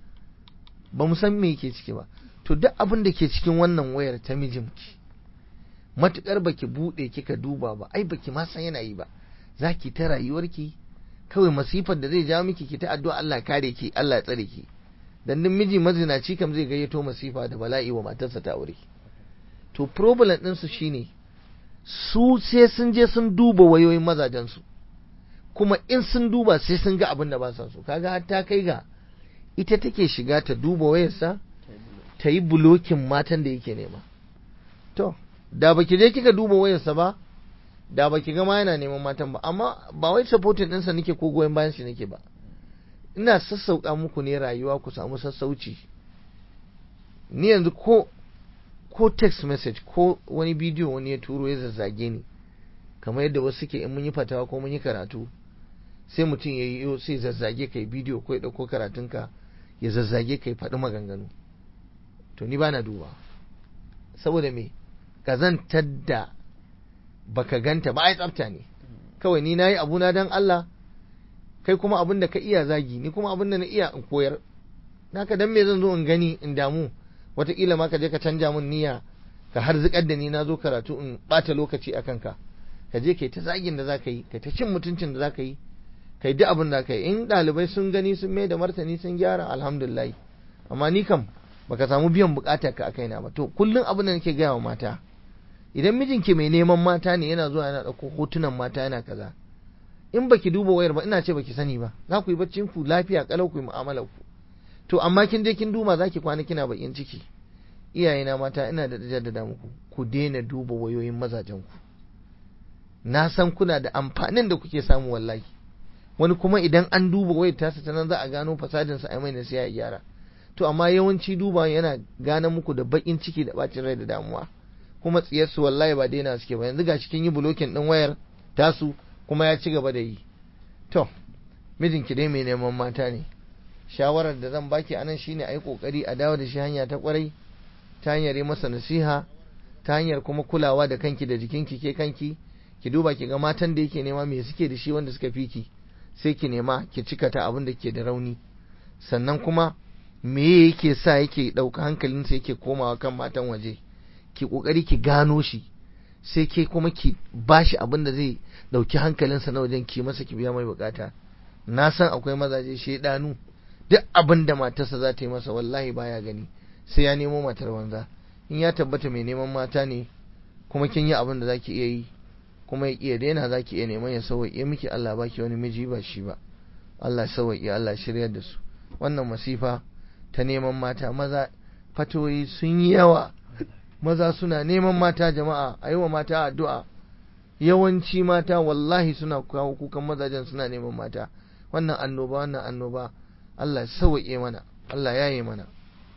ba mu san me yake ciki ba to duk abin da ke cikin wannan wayar ta mijinki matukar baki bude kika duba ba ai baki ma san yana yi ba zaki ta rayuwarki kawai masifar da zai jawo miki ki ta addu'a Allah kare ki Allah ya tsare ki dan din miji mazinaci kam zai gayyato masifa da bala'i wa matarsa ta aure to problem din su shine su sai sun je sun duba wayoyin mazajen su kuma in sun duba sai sun ga abin da ba sa so kaga har ta kai ga ita take shiga ta duba wayarsa ta yi bulokin matan da yake nema to da baki je kika duba wayarsa ba da baki ga ma yana neman matan ba amma ba wai supporting ɗinsa nake ko goyon bayan shi nake ba ina sassauƙa muku ne rayuwa ku samu sassauci ni yanzu ko ko text message ko wani bidiyo wani ya turo ya zazzage ni kamar yadda wasu suke in mun yi fatawa ko mun yi karatu sai mutum ya yi sai zazzage kai bidiyo ko ya ɗauko karatunka ya zazzage kai faɗi maganganu to ni bana duba saboda me kazantar da baka ganta ba ai tsafta ne kawai ni nayi abuna dan Allah kai kuma abin da ka iya zagi ni kuma abin da na iya in koyar naka dan me zan zo in gani in damu wataƙila ma ka je ka canja min niyya ka harzikar da ni na zo karatu in ɓata lokaci a kanka ka je kai ta zagin da za ka yi kai ta cin mutuncin da za ka yi kai duk abin da ka yi in ɗalibai sun gani sun mai da martani sun gyara alhamdulillah amma ni kam baka samu biyan bukatar ka a kaina ba to kullum abin da nake gaya wa mata idan mijinki mai neman mata ne yana zuwa yana ɗauko hotunan mata yana kaza in baki duba wayar ba ina ce baki sani ba za ku yi baccin ku lafiya kalau ku yi mu'amalar ku to amma kin je kin duba zaki kwana kina bakin ciki iyayena mata ina da jaddada muku ku daina duba wayoyin mazajen ku na san kuna da amfanin da kuke samu wallahi wani kuma idan an duba wayar tasa ta nan za a gano fasadin sa ai mai nasiya ya gyara to amma yawanci duba yana gane muku da bakin ciki da bacin rai da damuwa kuma tsiyarsu wallahi ba daina suke ba yanzu gashi kin yi bulokin din wayar tasu kuma ya ci gaba da yi to mijinki dai mai neman mata ne shawarar da zan baki anan shine ayi kokari a dawo da shi hanya ta kwarai ta hanyar yi masa nasiha ta hanyar kuma kulawa da kanki da jikinki ke kanki ki duba ki ga matan da yake nema me suke da shi wanda suka fi ki sai ki nema ki cika ta abin da ke da rauni sannan kuma me yake sa yake ɗauka hankalinsa yake komawa kan matan waje ki kokari ki gano shi sai ke kuma ki bashi abin da zai dauki hankalinsa na wajen ki masa ki biya mai bukata na san akwai mazaje shedanu duk abin da matarsa za ta yi masa wallahi baya gani sai ya nemo matar wanza in ya tabbata mai neman mata ne kuma kin yi abin da zaki iya yi kuma ya iya daina zaki iya neman ya sauwaƙe miki Allah baki wani miji ba shi ba Allah sauwaƙe Allah shiryar da su wannan masifa ta neman mata maza fatoyi sun yi yawa maza suna neman mata jama'a a yi wa mata addu'a yawanci mata wallahi suna kawo kukan mazajen suna neman mata wannan annoba wannan annoba Allah sauwaƙe mana Allah ya yi mana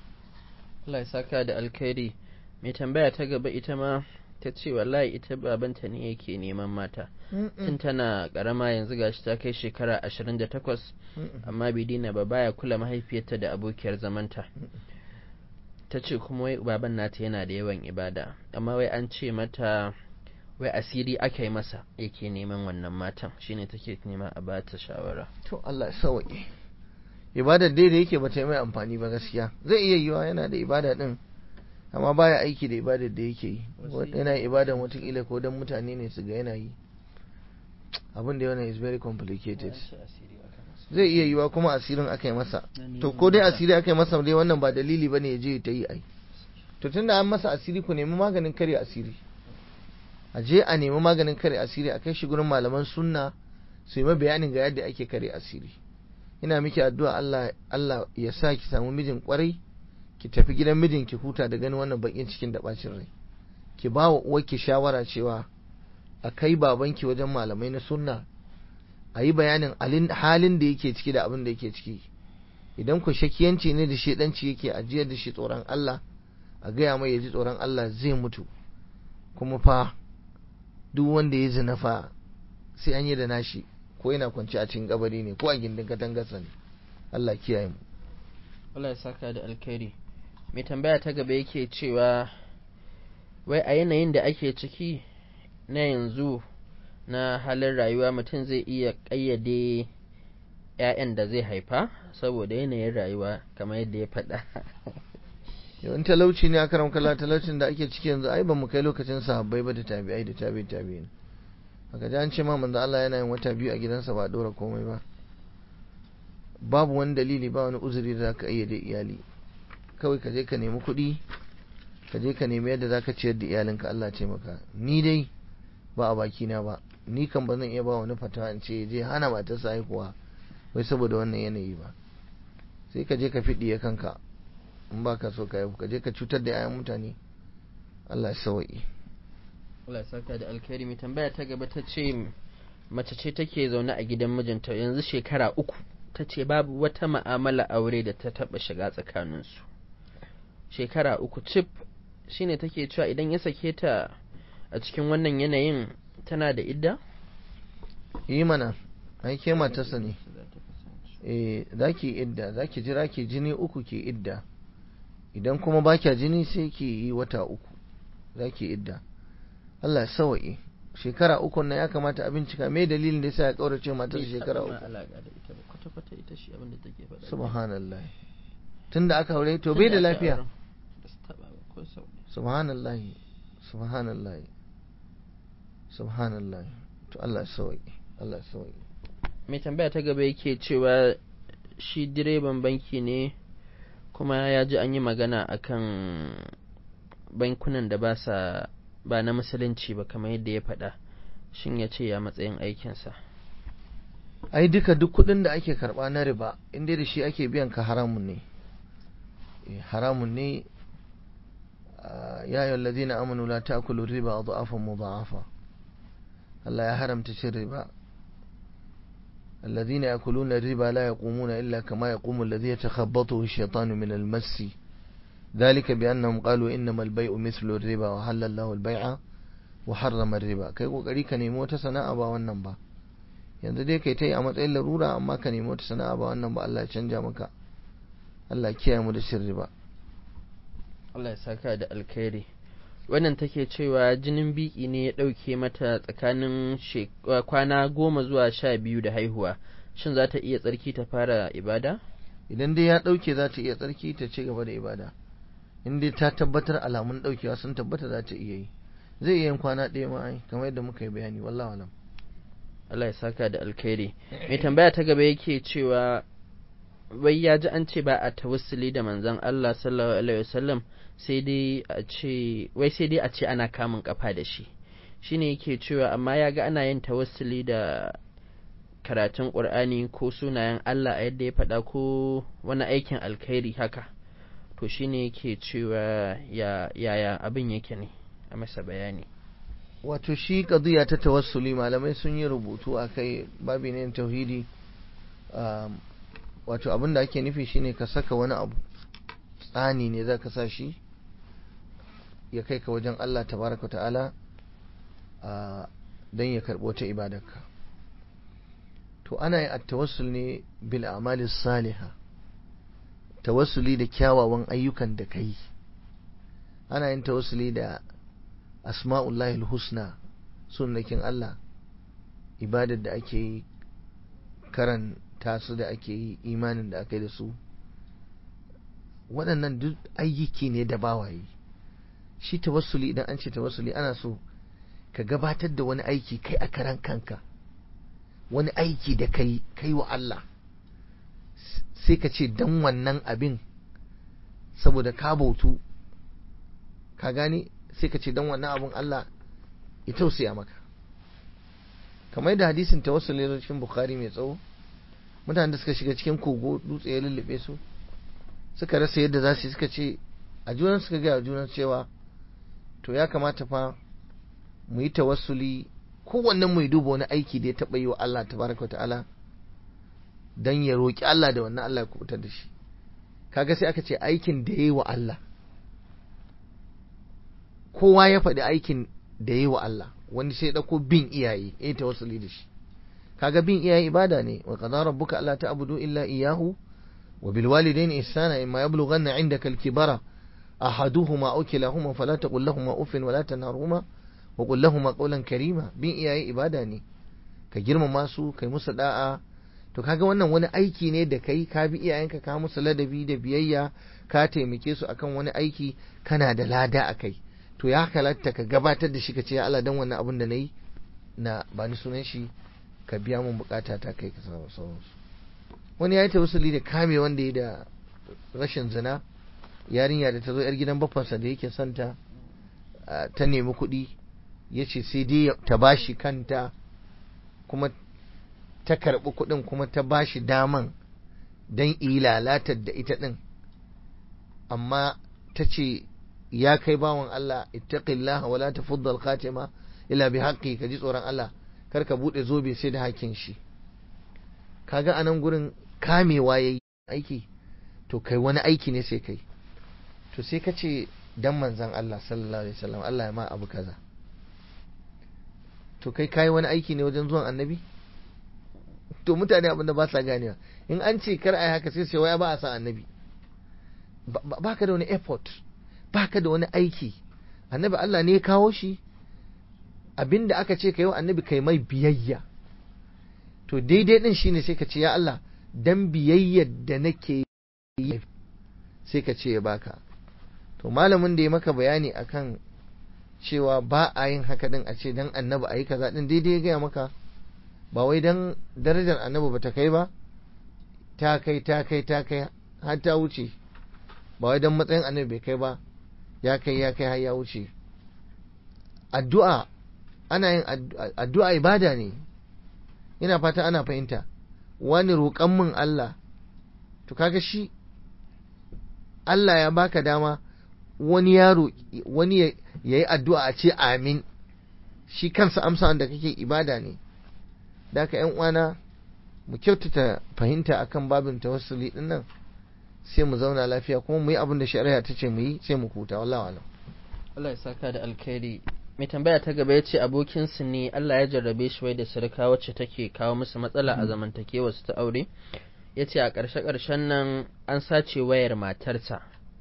Allah ya saka da alkhairi mai tambaya ta gaba ita ma ta ce wallahi ita babanta ne yake neman mata tun tana karama yanzu gashi ta kai shekara ashirin da takwas amma bai dina ba baya kula mahaifiyarta da abokiyar zamanta ta ce kuma wai baban nata yana da yawan ibada amma wai an ce mata wai asiri aka yi masa yake neman wannan matan shine take nema a bata shawara to Allah sauke ibadar dai da yake bata yi mai amfani ba gaskiya zai iya yiwa yana da ibada din amma baya aiki da ibadar da yake yi yana ibadan watakila ko dan mutane ne su ga yana yi abin da yana is very complicated zai iya yiwa kuma asirin aka yi masa to ko dai asiri aka yi masa dai wannan ba dalili bane ya je ta yi ai to tunda an masa asiri ku nemi maganin kare asiri a je a nemi maganin kare asiri a kai shi gurin malaman sunna su yi bayanin ga yadda ake kare asiri ina miki addu'a Allah Allah ya sa ki samu mijin kwarai ki tafi gidan mijin ki huta da ganin wannan bakin cikin da bacin rai ki ba wa uwarki shawara cewa a kai babanki wajen malamai na sunna a yi bayanin halin da yake ciki da abin da yake ciki idan ku shakiyanci ne da shedanci yake ajiyar da shi tsoron Allah a gaya mai ya ji tsoron Allah zai mutu kuma fa duk wanda ya zina fa sai an yi da nashi ko yana kwanci a cikin kabari ne ko a gindin katangarsa ne Allah kiyaye mu Allah ya saka da alkhairi mai tambaya ta gaba yake cewa wai a yanayin da ake ciki na yanzu na halin rayuwa mutum zai iya ƙayyade ‘ya'yan da zai haifa saboda yanayin rayuwa kamar yadda ya faɗa. yawan talauci ne a karam kala talaucin da ake ciki yanzu ai ba mu kai lokacin sahabbai ba da tabi'ai da tabi'i tabi'in haka ji an ce ma manzo Allah yana yin wata biyu a gidansa ba dora komai ba babu wani dalili ba wani uzuri da zaka iya da iyali kawai ka je ka nemi kuɗi ka je ka nemi yadda zaka ciyar da iyalinka Allah ce maka ni dai ba a baki na ba ni kan ba zan iya ba wani fatawa in ce je hana matarsa haihuwa wai saboda wannan yanayi ba sai ka je ka fiɗiye kanka in ba ka so ka haihu ka je ka cutar da 'ya'yan mutane Allah ya sawa'i Allah ya saka da alkhairi mai tambaya ta gaba ta ce mace ce take zaune a gidan mijinta yanzu shekara uku ta ce babu wata ma'amala aure da ta taɓa shiga tsakaninsu shekara uku cif shine take cewa idan ya sake ta a cikin wannan yanayin tana da idda? yi mana ai ke matarsa ne eh za ki idda za ki jira ki jini uku ki idda idan kuma ba kya jini sai ki yi wata uku za ki idda Allah ya sawa'i shekara uku na ya kamata a bincika me dalilin da yasa ya kaurace matar shekara uku kwata-kwata ita shi abin da take faɗa subhanallah tunda aka aure to bai da lafiya subhanallah subhanallah subhanallah to Allah ya sauki Allah ya sauki mai tambaya ta gaba yake cewa shi direban banki ne kuma ya ji an yi magana akan bankunan da ba sa ba na musulunci ba kamar yadda ya faɗa shin ya ce ya matsayin aikinsa ai duka duk kuɗin da ake karɓa na riba inda da shi ake biyan ka haramun ne haramun ne ya yi ladina amanu la ta'kulu riba adhafan mudha'afa Allah ya haramta cin riba الذين يأكلون الربا لا يقومون إلا كما يقوم الذي يتخبطه الشيطان من المس ذلك بأنهم قالوا إنما البيع مثل الربا وحل الله البيع وحرم الربا kai kokari ka nemi wata sana'a ba wannan ba yanzu dai kai ta yi a matsayin larura amma ka nemi wata sana'a ba wannan ba Allah ya canja maka Allah kiyaye mu da sirri ba Allah ya saka da alkhairi wannan take cewa jinin biki ne ya ɗauke mata tsakanin kwana goma zuwa sha biyu da haihuwa shin za ta iya tsarki ta fara ibada idan dai ya ɗauke za ta iya tsarki ta ci gaba da ibada in dai ta tabbatar alamun ɗaukewa sun tabbata za ta iya yi zai iya yin kwana ɗaya ma ai kamar yadda muka yi bayani wallahu alam Allah ya saka da alkhairi mai tambaya ta gaba yake cewa wai ya ji an ce ba a tawassuli da manzon Allah sallallahu alaihi wasallam sai dai a ce wai sai dai a ce ana kamun kafa da shi shine yake cewa amma ya ga ana yin tawassuli da karatun Qur'ani ko sunayen Allah a yadda ya faɗa ko wani aikin alkhairi haka to shine yake cewa ya yaya abin yake ne a masa bayani wato shi qadiya ta tawassuli malamai sun yi rubutu akai babi ne tauhidi wato abin da ake nufi shine ka saka wani abu tsani ne za ka sa shi ya kai ka wajen Allah tabaraka ta'ala don ya karɓo ta ibadarka to ana yi tawassul ne bil amali saliha tawassuli da kyawawan ayyukan da kai ana yin tawassuli da asma'ullahi husna sunnakin Allah ibadar da ake yi karanta su da ake yi imanin da aka yi da su waɗannan duk ayyuki ne da bawaye shi tawassuli idan an ce tawassuli ana so ka gabatar da wani aiki kai a karan kanka wani aiki da kai kai wa Allah sai ka ce dan wannan abin saboda ka bautu ka gane sai ka ce dan wannan abin Allah ya tausaya maka kamar yadda hadisin tawassuli ne cikin bukhari mai tsawo mutanen da suka shiga cikin kogo dutse ya lullube su suka rasa yadda za su yi suka ce a junan suka gaya junan cewa to ya kamata fa mu yi tawassuli kowannen mu yi duba wani aiki da ya taɓa yi wa Allah tabaraka ta'ala dan ya roƙi Allah da wannan Allah ya kubutar da shi kaga sai aka ce aikin da ya yi wa Allah kowa ya faɗi aikin da ya yi wa Allah wani sai ɗauko bin iyaye ya yi tawassuli da shi kaga bin iyaye ibada ne wa qadara rabbuka alla ta'budu illa iyyahu wa bil walidayni ihsana imma yablughanna 'indaka al kibara ahaduhuma aw kilahuma fala taqul lahumā uffin wa la tanharhuma wa qul lahumā qawlan karima bin iyaye ibada ne ka girmama su kai musu da'a to kaga wannan wani aiki ne da kai ka bi iyayenka ka musu ladabi da biyayya ka taimake su akan wani aiki kana da lada akai to ya halatta ka gabatar da shi ka ce ya Allah dan wannan abin da nayi na ba ni sunan shi ka biya mun bukata ta kai ka samu sauransu wani ya yi tawassuli da kame wanda ya da rashin zina yarinya da ta zo yar gidan baffansa da yake santa ta nemi kuɗi ya ce sai dai ta bashi kanta kuma ta karɓi kuɗin kuma ta bashi daman don yi lalatar da ita ɗin amma ta ce ya kai bawan Allah ittaqillaha wala tafudda al-khatima illa bi haqqi ka ji tsoron Allah kar ka bude zobe sai da hakin shi kaga anan gurin kamewa yayi aiki to kai wani aiki ne sai kai to sai ka ce dan manzon Allah sallallahu alaihi wasallam Allah ya ma abu kaza to kai kai wani aiki ne wajen zuwan annabi to mutane abinda ba sa ganewa in an ce kar ai haka sai sai waya ba a san annabi ba ka da wani effort ba ka da wani aiki annabi Allah ne ya kawo shi abinda aka ce ka yi wa annabi kai mai biyayya to daidai din shine sai ka ce ya Allah dan biyayyar da nake yi sai ka ce ya baka to malamin da ya maka bayani akan cewa ba a yin haka din a ce dan annabi a yi kaza din daidai ya gaya maka ba wai dan darajar annabi ba ta kai ba ta kai ta kai ta kai har ta wuce ba wai dan matsayin annabi bai kai ba ya kai ya kai har ya wuce addu'a ana yin addu'a ibada ne ina fata ana fahimta wani roƙon min Allah to kaga shi Allah ya baka dama wani yaro wani ya yi addu'a a ce amin shi kansa amsa wanda kake ibada ne da haka ‘yan uwana mu kyautata fahimta akan babin tawassuli din nan sai mu zauna lafiya kuma mu yi abin da shari'a ta ce mu yi sai mu huta wallahi alam Allah ya saka da alkhairi mai tambaya ta gaba ya ce abokinsu ne Allah ya jarrabe shi wai da surka wacce take kawo musu matsala a zamantakewa su ta aure ya ce a ƙarshe-ƙarshen nan an sace wayar matarsa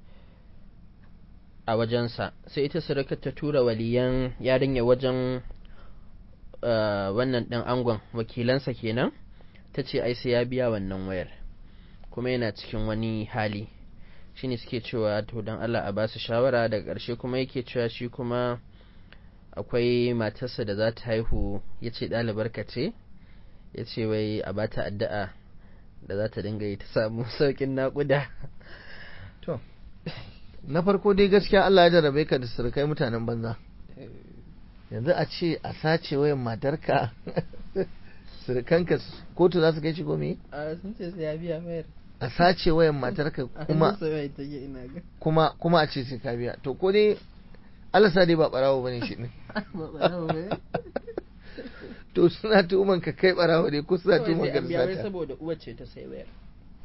a wajensa sai ita surukar ta tura waliyan yarinya wajen wannan ɗan angon wakilansa kenan ta ce ai sai ya biya wannan wayar kuma yana cikin wani hali shine suke cewa to don Allah a basu shawara daga ƙarshe kuma yake cewa shi kuma akwai matarsa da za ta haihu ya ce ɗalibar ka ce ya ce wai a bata addu'a da za ta dinga yi ta samu sauƙin naƙuda to na farko dai gaskiya Allah ya jarabe ka da surukai mutanen banza yanzu a ce a sace wayan matarka surukanka kotu za su kai shi gome a sun ce sai ya biya mayar a sace wayan matarka kuma kuma kuma a ce sai ka biya to ko dai Allah sa dai ba barawo bane shi ne to suna tuhuman ka kai barawo ne ko suna tuhuman ka sata saboda uwar ce ta sai wayar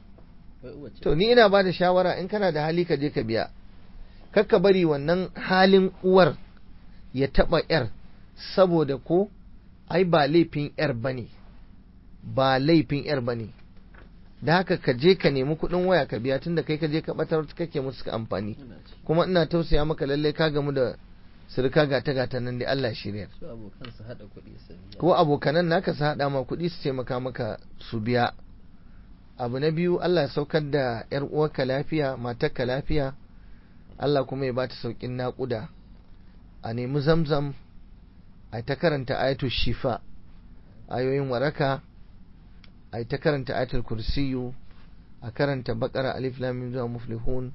to ni ina ba da shawara in kana da hali ka je ka biya kakka bari wannan halin uwar ya taba yar saboda ko ai ba laifin yar bane ba laifin yar bane da haka ka je ka nemi kuɗin waya ka biya tunda kai ka je ka batar kake musu ka amfani kuma ina tausaya maka lalle ka gamu da surka gata gata nan da Allah shirya ko abokanan naka su haɗa ma kuɗi su taimaka maka su biya abu na biyu Allah ya saukar da yar uwarka lafiya matarka lafiya Allah kuma ya bata saukin naƙuda a nemi zamzam a ta karanta ayatul shifa ayoyin waraka a ta karanta ayatul kursiyu a karanta bakara alif lam mim zuwa muflihun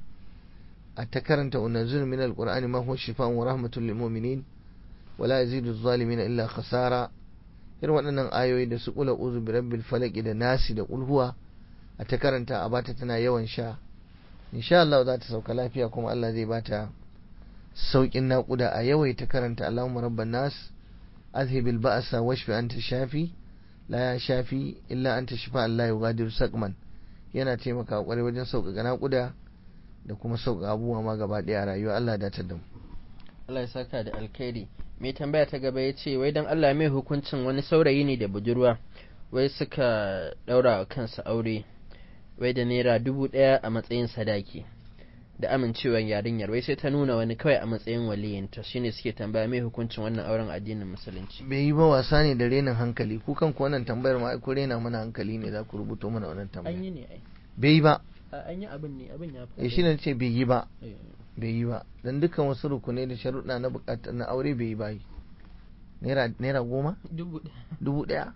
a ta karanta unazil min alqur'ani ma huwa shifaa'un wa rahmatul lil mu'minin wa la yazidu adh-dhalimin illa khasara irin waɗannan ayoyi da su kula uzu bi rabbil falaq da nasi da kulhuwa a ta karanta a bata tana yawan sha insha Allah za ta sauka lafiya kuma Allah zai bata saukin naƙuda a yawaita karanta Allahumma rabban nas azhibil ba'sa washfi anta shafi la ya shafi illa anta shifa Allah yughadiru saqman yana taimaka kwarai wajen sauƙaƙa naƙuda da kuma sauƙaƙa abubuwa ma gaba ɗaya rayuwa Allah da da mu Allah ya saka da alkhairi mai tambaya ta gaba ya ce wai dan Allah mai hukuncin wani saurayi ne da budurwa wai suka ɗaura wa kansa aure wai da naira dubu ɗaya a matsayin sadaki da amincewar yarinyar wai sai ta nuna wani kawai a matsayin waliyinta shine suke tambaya mai hukuncin wannan auren addinin musulunci bai yi ba wasa ne da renin hankali ku kanku wannan tambayar ma ko rena mana hankali ne za ku rubuto mana wannan tambaya an yi ne ai bai yi ba an yi abin ne abin ya eh shine ce bai yi ba bai yi ba dan dukkan wasu rukunai da sharuɗa na bukata na aure bai yi ba naira naira goma dubu ɗaya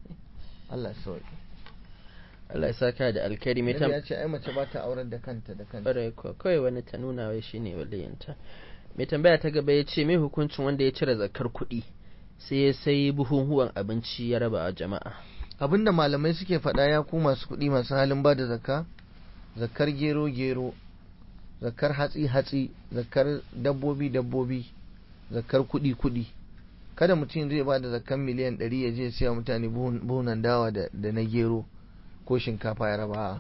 Allah ya sauke Allah ya saka da alkhairi mai ya ce ai mace ba ta aurar da kanta da kanta bare ko kawai wani ta nuna wai shine waliyinta mai tambaya ta gaba ya ce mai hukuncin wanda ya cire zakar kuɗi sai ya sai buhunhuwan abinci ya raba a jama'a abinda malamai suke faɗa ya ku masu kuɗi masu halin ba da zakka zakar gero gero zakar hatsi hatsi zakar dabbobi dabbobi zakar kuɗi kuɗi kada mutum zai ba da zakar miliyan ɗari ya je siya mutane buhunan dawa da na gero ko shinkafa ya raba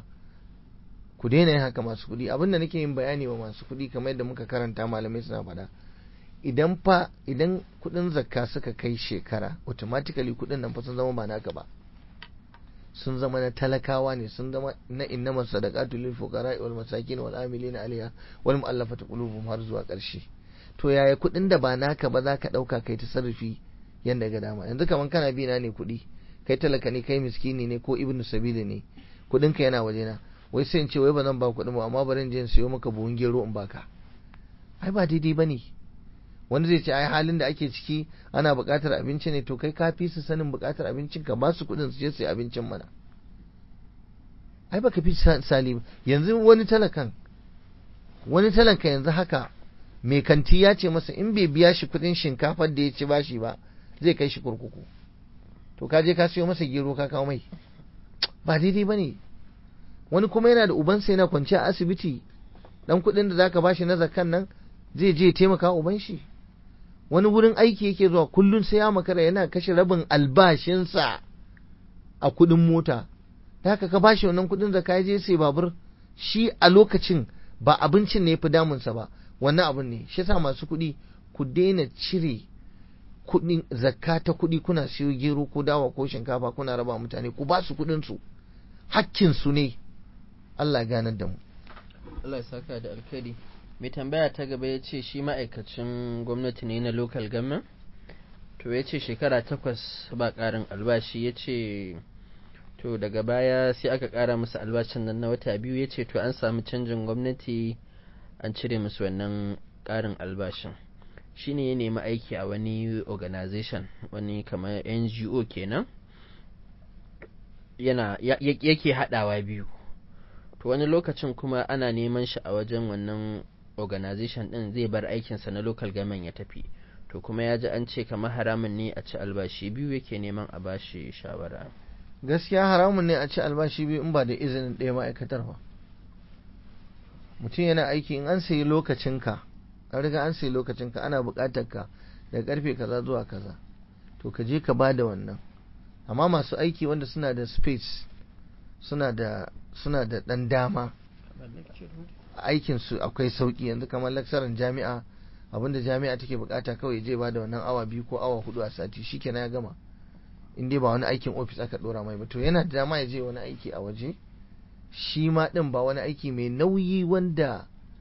ku daina yin haka masu kuɗi abinda nake yin bayani wa masu kuɗi kamar yadda muka karanta malamai suna faɗa idan fa idan kuɗin zakka suka kai shekara automatically kuɗin nan fa sun zama ba naka ba sun zama na talakawa ne sun zama na innama sadaqatu lil fuqara wal masakin wal amilin alaiha wal mu'allafati qulubuhum har zuwa ƙarshe to yaya kuɗin da ba naka ba zaka ɗauka kai tasarrufi yanda ga dama yanzu kaman kana bi na ne kuɗi kai talaka ne kai miskini ne ko ibnu sabili ne kuɗin ka yana wajena wai sai in ce wai ba zan ba kuɗin ba amma bari in je in siyo maka buhun gero in baka ai ba daidai bane wani zai ce ai halin da ake ciki ana buƙatar abinci ne to kai ka fi su sanin buƙatar abincin ka ba su kuɗin su je su yi abincin mana ai baka fi sali ba yanzu wani talakan wani talaka yanzu haka mai kanti ya ce masa in bai biya shi kuɗin shinkafar da ya ci bashi ba zai kai shi kurkuku to ka je ka siyo masa gero ka kawo mai ba daidai ba ne wani kuma yana da ubansa yana kwance a asibiti dan kuɗin da zaka bashi na zakan nan zai je taimaka uban shi wani wurin aiki yake zuwa kullum sai ya makara yana kashe rabin albashinsa a kuɗin mota da haka ka bashi wannan kuɗin zaka ya je sai babur shi a lokacin ba abincin ne ya fi damunsa ba wannan abin ne shi yasa masu kuɗi ku daina cire kuɗin zakka ta kuɗi kuna siyo gero ko dawa ko shinkafa kuna raba mutane ku ba su kuɗin su hakkin su ne Allah ganar da mu Allah ya saka da alkhairi mai tambaya ta gaba ya ce shi ma'aikacin gwamnati ne na local government to ya ce shekara takwas ba ƙarin albashi ya ce to daga baya sai aka ƙara musu albashin nan na wata biyu ya ce to an samu canjin gwamnati an cire musu wannan ƙarin albashin shi ne ya nemi aiki a wani organization wani kamar ngo kenan yana yake haɗawa biyu to wani lokacin kuma ana neman shi a wajen wannan organization din zai bar aikinsa na local government ya tafi to kuma ya ji an ce kamar haramun ne a ci albashi biyu yake neman a bashi shawara gaskiya haramun ne a ci albashi biyu in ba da izinin ɗaya ma'aikatar ba mutum yana aiki in an sayi lokacinka an riga an sayi lokacinka ana buƙatar ka daga karfe kaza zuwa kaza to ka je ka ba da wannan amma masu aiki wanda suna da space suna da suna da ɗan dama aikin su akwai sauki yanzu kamar laksaran jami'a abinda jami'a take bukata kawai je ba da wannan awa biyu ko awa hudu a sati shikenan ya gama in dai ba wani aikin ofis aka dora mai ba to yana da dama ya je wani aiki a waje shi ma din ba wani aiki mai nauyi wanda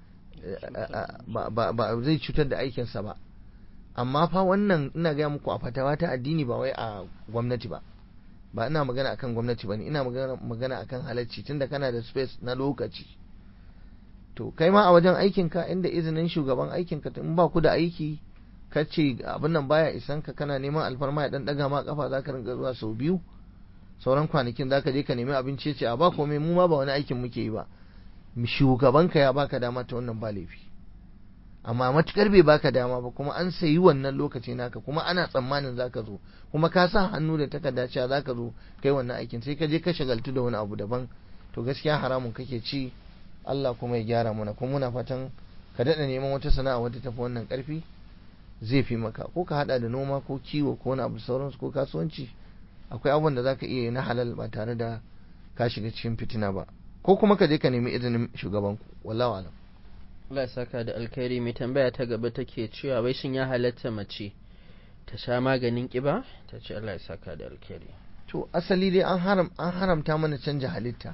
ba zai cutar da aikinsa ba amma fa wannan ina gaya muku a fatawa ta addini ba wai a gwamnati ba ba ina magana akan gwamnati bane ina magana magana akan halacci tunda kana da space na lokaci to kai ma a wajen aikin ka inda izinin shugaban aikin ka in ba ku da aiki ka ce abin nan baya isan ka kana neman alfarma ya dan daga ma kafa zaka rinka zuwa sau biyu sauran kwanakin zaka je ka nemi abinci ce a ba komai mu ma ba wani aikin muke yi ba shugaban ka ya baka dama ta wannan ba laifi amma matukar bai baka dama ba kuma an sayi wannan lokaci naka kuma ana tsammanin zaka zo kuma ka sa hannu da takarda cewa zaka zo kai wannan aikin sai ka je ka shagaltu da wani abu daban to gaskiya haramun kake ci Allah kuma ya gyara mana kuma muna fatan ka daɗa neman wata sana'a wadda tafi wannan ƙarfi zai fi maka ko ka haɗa da noma ko kiwo ko wani abu sauransu ko kasuwanci akwai abubuwan da zaka iya yi na halal ba tare da ka shiga cikin fitina ba ko kuma ka je ka nemi izinin shugabanku wallahi alam Allah ya saka da alkhairi mai tambaya ta gaba take cewa wai shin ya halatta mace ta sha maganin kiba ta ce Allah ya saka da alkhairi to asali dai an haram an haramta mana canja halitta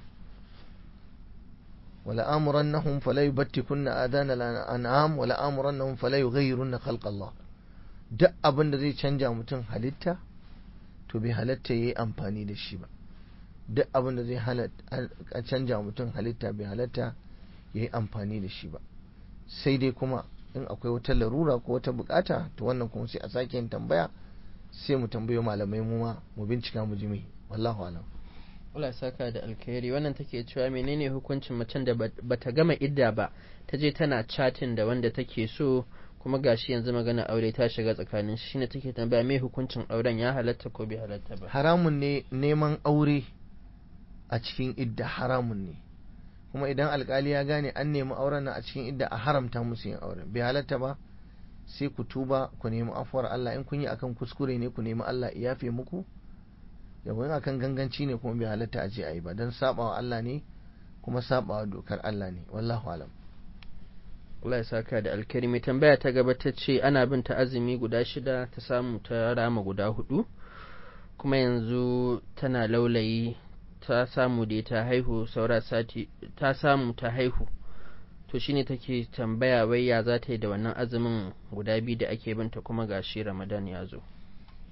wala amurannahum fala yubattikunna adana al-an'am wala amurannahum fala yughayyirunna khalqa Allah duk abin da zai canja mutum halitta to bai halatta yayi amfani da shi ba duk abin da zai halatta canja mutum halitta bai halatta yayi amfani da shi ba sai dai kuma in akwai wata larura ko wata bukata to wannan kuma sai a sake yin tambaya sai mu tambayo malamai mu ma mu bincika mu ji mai wallahu alam Allah ya saka da alkhairi wannan take cewa menene hukuncin macen da bata gama idda ba ta je tana chatting da wanda take so kuma gashi yanzu magana aure ta shiga tsakanin shi ne take tambaya me hukuncin auren ya halatta ko bai halatta ba haramun ne neman aure a cikin idda haramun ne kuma idan alkali ya gane an nemi auren nan a cikin idda a haramta musu yin auren bai halatta ba sai ku tuba ku nemi afuwar Allah in kun yi akan kuskure ne ku nemi Allah ya yafe muku yawon akan ganganci ne kuma bai halatta a je a yi ba don sabawa Allah ne kuma sabawa dokar Allah ne wallahu alam Allah ya saka da alkarimi tambaya ta gaba ta ce ana bin ta azumi guda shida ta samu ta rama guda hudu kuma yanzu tana laulayi ta samu da ta haihu saura sati ta samu ta haihu to shine take tambaya wai ya za ta yi da wannan azumin guda biyu da ake binta kuma gashi ramadan ya zo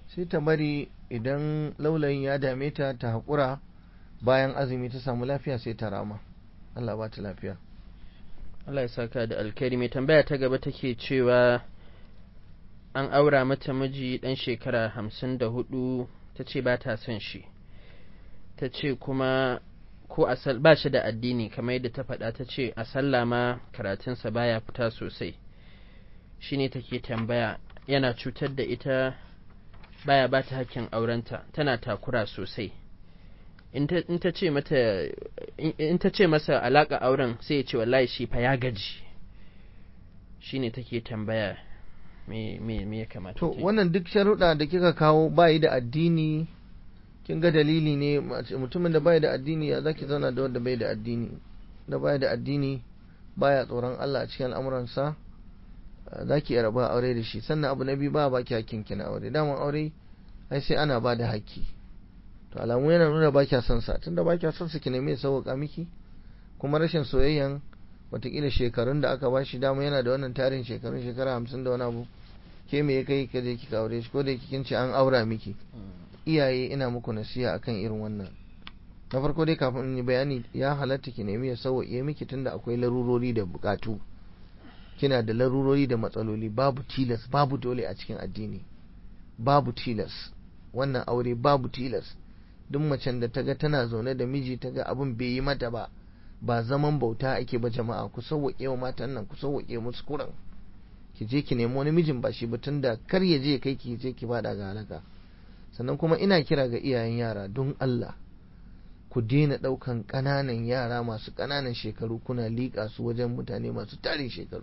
sai ta bari idan laulayin ya dame ta ta haƙura bayan azumi ta samu lafiya sai ta rama Allah ba ta lafiya Allah ya saka da alkhairi mai tambaya ta gaba take cewa an aura mata miji ɗan shekara hamsin da hudu ta ce ba ta son shi ta ce kuma ko asal ba shi da addini kamar yadda ta faɗa ta ce a sallah ma karatunsa baya fita sosai shine take tambaya yana cutar da ita baya ba ta hakkin aurenta tana takura sosai in ta ce mata in ta ce masa alaka auren sai ya ce wallahi shi fa ya gaji shine take tambaya me me me ya kamata to wannan duk sharuɗa da kika kawo bayi da addini kin ga dalili ne mutumin da bai da addini ya zaki zauna da wanda bai da addini da bai da addini baya tsoron Allah a cikin al'amuransa zaki iya raba aure da shi sannan abu na biyu ba baki hakkin ki na aure daman aure ai sai ana ba da hakki to alamu yana nuna ba kya son sa tunda ba kya son sa ki nemi sauka miki kuma rashin soyayyan watakila shekarun da aka bashi dama yana da wannan tarin shekarun shekara hamsin da wani abu ke me ya kai ka je kika aure shi ko da kin ce an aura miki iyaye ina muku nasiha akan irin wannan na farko dai kafin in yi bayani ya halatta ki nemi ya sauwaƙe miki tunda akwai larurori da bukatu kina da larurori da matsaloli babu tilas babu dole a cikin addini babu tilas wannan aure babu tilas duk macen da ta ga tana zaune da miji ta ga abin bai yi mata ba ba zaman bauta ake ba jama'a ku sauwaƙe wa matan nan ku sauwaƙe musu kuran ki je ki nemi wani mijin ba shi ba tunda kar ya je kai ki je ki bada ga halaka sannan kuma ina kira ga iyayen yara don Allah ku daina ɗaukan ƙananan yara masu ƙananan shekaru kuna liƙa su wajen mutane masu tarin shekaru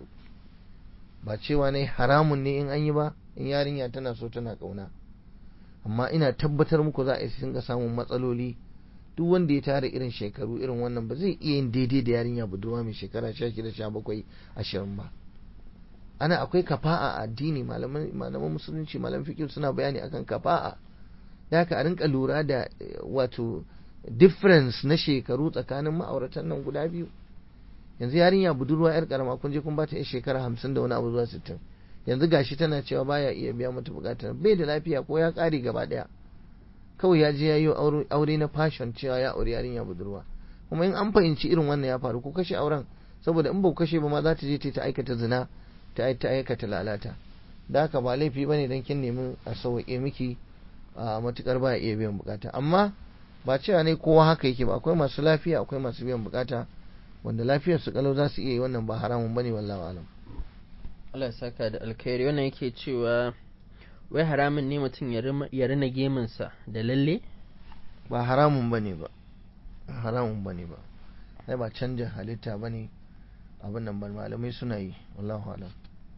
ba cewa ne haramun ne in an yi ba in yarinya tana so tana ƙauna amma ina tabbatar muku za a yi sun ga samun matsaloli duk wanda ya tara irin shekaru irin wannan ba zai iya yin daidai da yarinya budurwa mai shekara sha shida sha bakwai ashirin ba ana akwai kafa'a a addini malaman musulunci malaman fikir suna bayani akan kafa'a da haka a rinka lura da wato difference na shekaru tsakanin ma'auratan nan guda biyu yanzu yarinya budurwa yar karama kun je kun bata yar shekara hamsin da wani abu zuwa sittin yanzu gashi tana cewa baya iya biya mata bukatar bai da lafiya ko ya kare gaba daya kawai ya je ya yi aure na fashion cewa ya aure yarinya budurwa kuma in an fahimci irin wannan ya faru ko kashe auren saboda in ba kashe ba ma za ta je ta aikata zina ta aikata lalata da haka ba laifi bane dan kin nemi a sauke miki a matukar ba iya biyan bukata amma ba cewa ne kowa haka yake ba akwai masu lafiya akwai masu biyan bukata wanda lafiyar su kalau za su iya yi wannan ba haramun bane wallahi alam Allah saka da alkhairi wannan yake cewa wai haramun ne mutum ya rina geminsa da lalle ba haramun bane ba haramun bane ba sai ba canja halitta bane abin nan ban malamai suna yi wallahu alam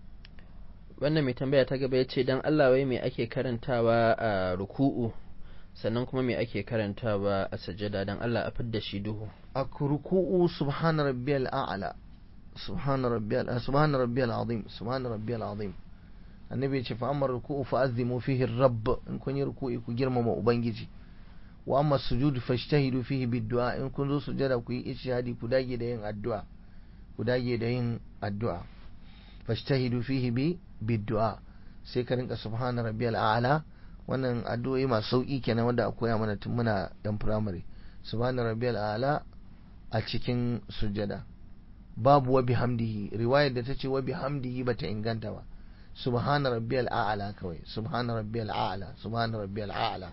wannan mai tambaya ta gaba ya ce don Allah wai me ake karantawa a ruku'u sannan kuma me ake karantawa a sajada don Allah a fidda shi duhu a ruku'u subhana rabbiyal a'la subhana rabbiyal subhana rabbiyal azim subhana rabbiyal azim annabi ya ce fa amma ruku'u fa azimu fihi rabb in kun yi ruku'i ku girmama ubangiji wa amma sujud fashtahidu fihi biddu'a in kun zo sujada ku yi ishihadi ku dage da yin addu'a ku dage da yin addu'a fashtahidu fihi bi biddu'a sai ka rinka subhana rabbiyal a'la wannan addu'o'i masu sauki kenan wanda a koya mana tun muna dan primary subhana rabbiyal a'la a cikin sujada babu wa bihamdihi riwayar da tace wa bihamdihi bata inganta ba subhana rabbiyal a'la kawai subhana rabbiyal a'la subhana rabbiyal a'la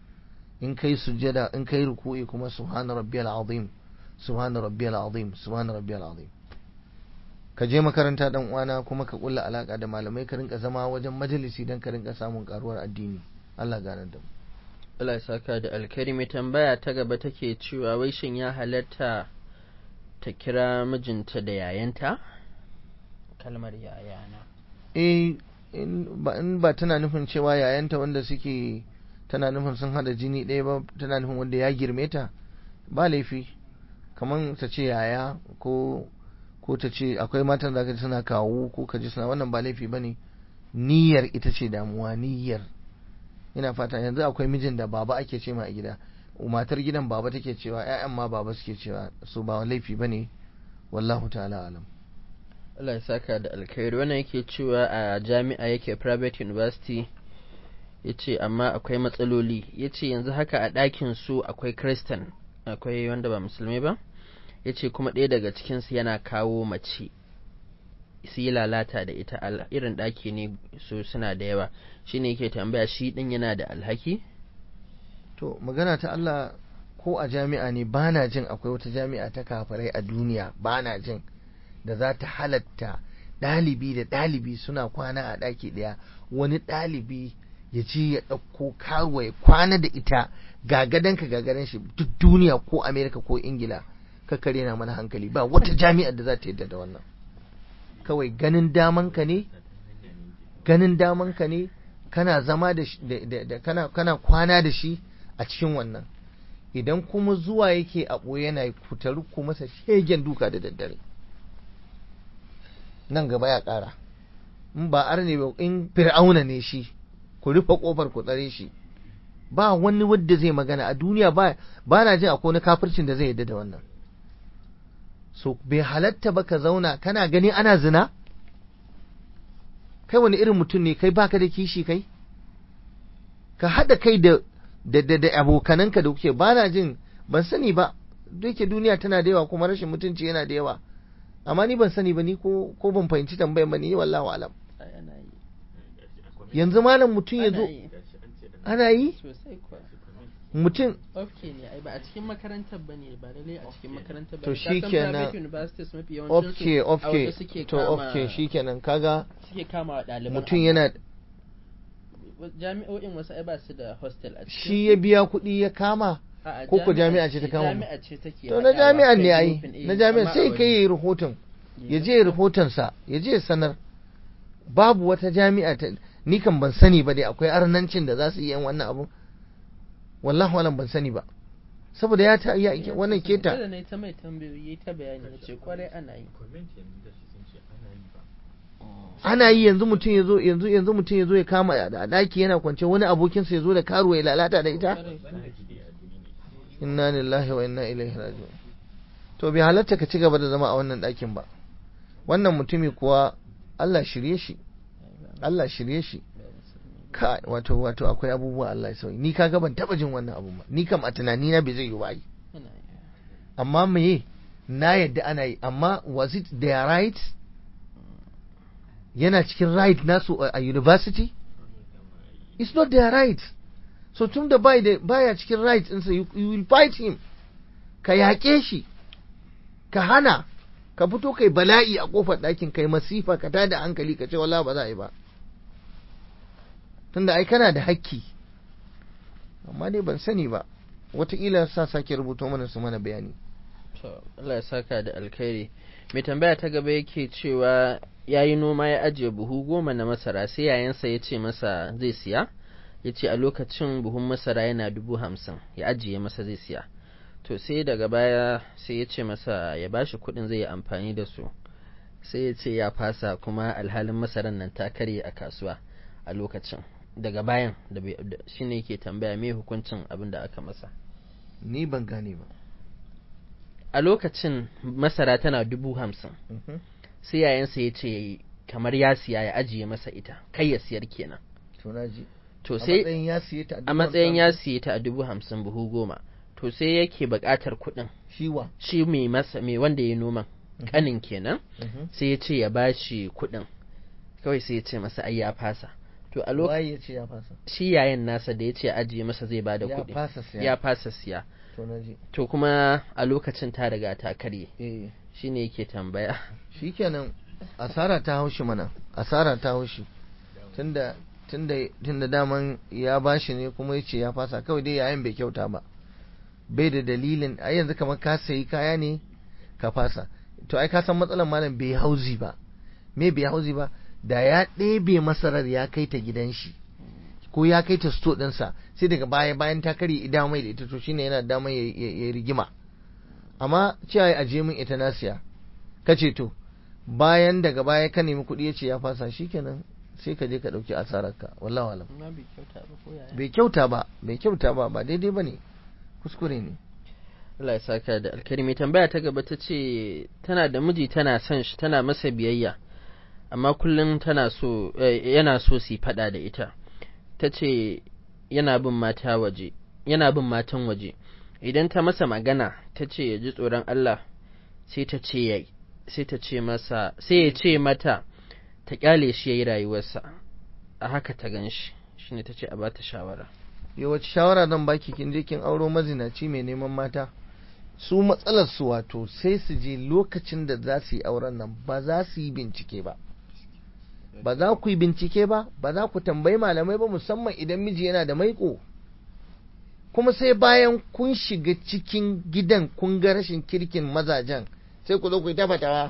in kai sujada in kai ruku'i kuma subhana rabbiyal azim subhana rabbiyal azim subhana rabbiyal azim ka je makaranta dan uwana kuma ka kulla alaka da malamai ka rinka zama wajen majalisi dan ka rinka samun karuwar addini Allah ganar da mu Allah ya saka da alkari mai tambaya ta gaba take cewa wai shin ya halatta ta kira mijinta da yayanta kalmar yayana eh in ba in ba tana nufin cewa yayanta wanda suke tana nufin sun hada jini ɗaya ba tana nufin wanda ya girme ta ba laifi kamar ta ce yaya ko ko ta ce akwai matan da ka suna kawo ko ka ji suna wannan ba laifi bane niyyar ita ce damuwa niyyar ina fata yanzu akwai mijin da baba ake ce ma a gida matar gidan baba take cewa ƴaƴan ma baba suke cewa su ba laifi bane wallahu ta'ala alam Allah ya saka da alkhairi wannan yake cewa a jami'a yake private university ya ce amma akwai matsaloli ya ce yanzu haka a ɗakin su akwai kristan akwai wanda ba musulmi ba ya ce kuma ɗaya daga cikinsu yana kawo mace su yi lalata da ita irin ɗaki ne su suna da yawa shi ne yake tambaya shi ɗin yana da alhaki to magana ta Allah ko a jami'a ne ba na jin akwai wata jami'a ta kafirai a duniya ba na jin da za ta halatta ɗalibi da ɗalibi suna kwana a ɗaki ɗaya wani ɗalibi ya je ya ɗauko karuwa ya kwana da ita gagadanka gagadan shi duk duniya ko amerika ko ingila kakkare na mana hankali ba wata jami'ar da za ta yadda da wannan kawai ganin damanka ne ganin damanka ne kana zama da, da, kana, kana kwana da shi a cikin wannan idan kuma zuwa yake a ɓoye yana kutaru ku masa shegen duka da daddare nan gaba ya ƙara in ba arne ba in fir'auna ne shi ku rufe ƙofar ku tsare shi ba wani wadda zai magana a duniya ba ba na jin akwai wani kafircin da zai yadda da wannan so bai halatta ba ka zauna kana gani ana zina kai wani irin mutum ne kai baka da kishi kai ka haɗa kai da da da, da abokananka da kuke ba na jin ban sani ba duke duniya tana da yawa kuma rashin mutunci yana da yawa amma ni ban sani ba ni ko ko ban fahimci tambayar ba ni wallahi alam yanzu malam mutum ya zo ana yi mutum ok ne ai ba a cikin makarantar ba ne ba lalle a cikin makarantar ba to shikenan ok ok to ok shikenan kaga suke kama wa ɗaliban mutum yana jami'o'in wasu ai ba su da hostel a cikin shi ya biya kuɗi ya kama ko ko jami'a ce ta kama jami'a ce take to na jami'an ne ai na jami'an sai kai yi rahoton ya je rahoton sa ya je sanar babu wata jami'a ta ni kan ban sani ba dai akwai arnancin da za su yi yan wannan abu wallahi walan ban sani ba saboda ya ta ya wannan keta da ne ta mai tambayoyi ta bayani ya ce kwarai ana yi ana yi yanzu mutum ya zo yanzu yanzu mutum ya zo ya kama a daki yana kwance wani abokinsa ya zo da karuwa ya lalata da ita inna lillahi wa inna ilaihi raji'un to bai halatta ka ci gaba da zama a wannan ɗakin ba wannan mutumi kuwa Allah shirye shi Allah shirye shi ka wato wato akwai abubuwa Allah ya sauyi ni kaga ban taba jin wannan abu ba ni kam a tunani na bai zai yi ba yi amma meye na yadda ana yi amma was it their right yana cikin right nasu a university it's not their right so tun da baya cikin right ɗinsa you, you will fight him ka yaƙe shi ka hana ka fito kai bala'i a ƙofar ɗakin kai masifa ka tada hankali ka ce wala ba za a yi ba tunda ai kana da hakki amma dai ban sani ba wataƙila sa sake rubuto mana su mana bayani Allah ya saka da alkhairi mai tambaya ta gaba yake cewa ya yi noma ya ajiye buhu goma na masara sai yayansa ya ce masa zai siya ya ce a lokacin buhun masara yana dubu hamsin ya ajiye masa zai siya to sai daga baya sai ya ce masa ya bashi kuɗin zai yi amfani da su sai ya ce ya fasa kuma alhalin masaran nan ta karye a kasuwa a lokacin daga bayan da shi ne yake tambaya me hukuncin abin da aka masa ni ban gane ba a lokacin masara tana dubu hamsin sai yayansa ya ce kamar ya siya ya ajiye masa ita kai ya siyar kenan to na ji to sai a matsayin ya siye ta a dubu hamsin buhu goma to sai yake buƙatar kuɗin shiwa shi mai masa mai wanda ya noman kanin kenan sai ya ce ya bashi kuɗin kawai sai ya ce masa ai ya fasa to a lokacin ya ce ya fasa shi yayin nasa da ya ce ajiye masa zai bada ya kuɗi fasa siya ya fasa siya to na ji to kuma a lokacin ta riga ta karye eh shine yake tambaya shikenan asara ta haushi mana asara ta haushi tunda tunda tunda daman ya bashi ne kuma yace ya fasa kawai dai yayin bai kyauta ba bai da dalilin ai yanzu kamar ka sayi kaya ne ka fasa to ai ka san matsalar malam bai hauzi ba me bai hauzi ba da ya ɗebe masarar ya kai ta gidan shi ko ya kai ta sto ɗinsa sai daga baya bayan ta karye ida mai da ita to shine yana da damar ya rigima amma cewa ya ajiye min ita nasiya ka ce to bayan daga baya ka nemi kuɗi ya ce ya fasa shikenan sai ka je ka ɗauki asararka wallahu alam bai kyauta ba bai kyauta ba ba daidai ba ne kuskure ne Allah ya saka da alkarimi tambaya ta gaba ta ce tana da miji tana son shi tana masa biyayya amma kullum tana so yana so su faɗa da ita ta ce yana bin mata waje yana bin matan waje idan ta masa magana ta ce ya ji tsoron Allah sai ta ce ya sai ta ce masa sai ya ce mata ta kyale shi yayi rayuwarsa a haka ta gan shi shine ta ce a bata shawara yawace shawara zan baki kin je kin auro mazinaci mai neman mata su matsalar su wato sai su je lokacin da za su yi auren nan ba za su yi bincike ba ba za ku yi bincike ba ba za ku tambayi malamai ba musamman idan miji yana da maiko kuma sai bayan kun shiga cikin gidan kun ga rashin kirkin mazajen sai ku zo ku yi tafatawa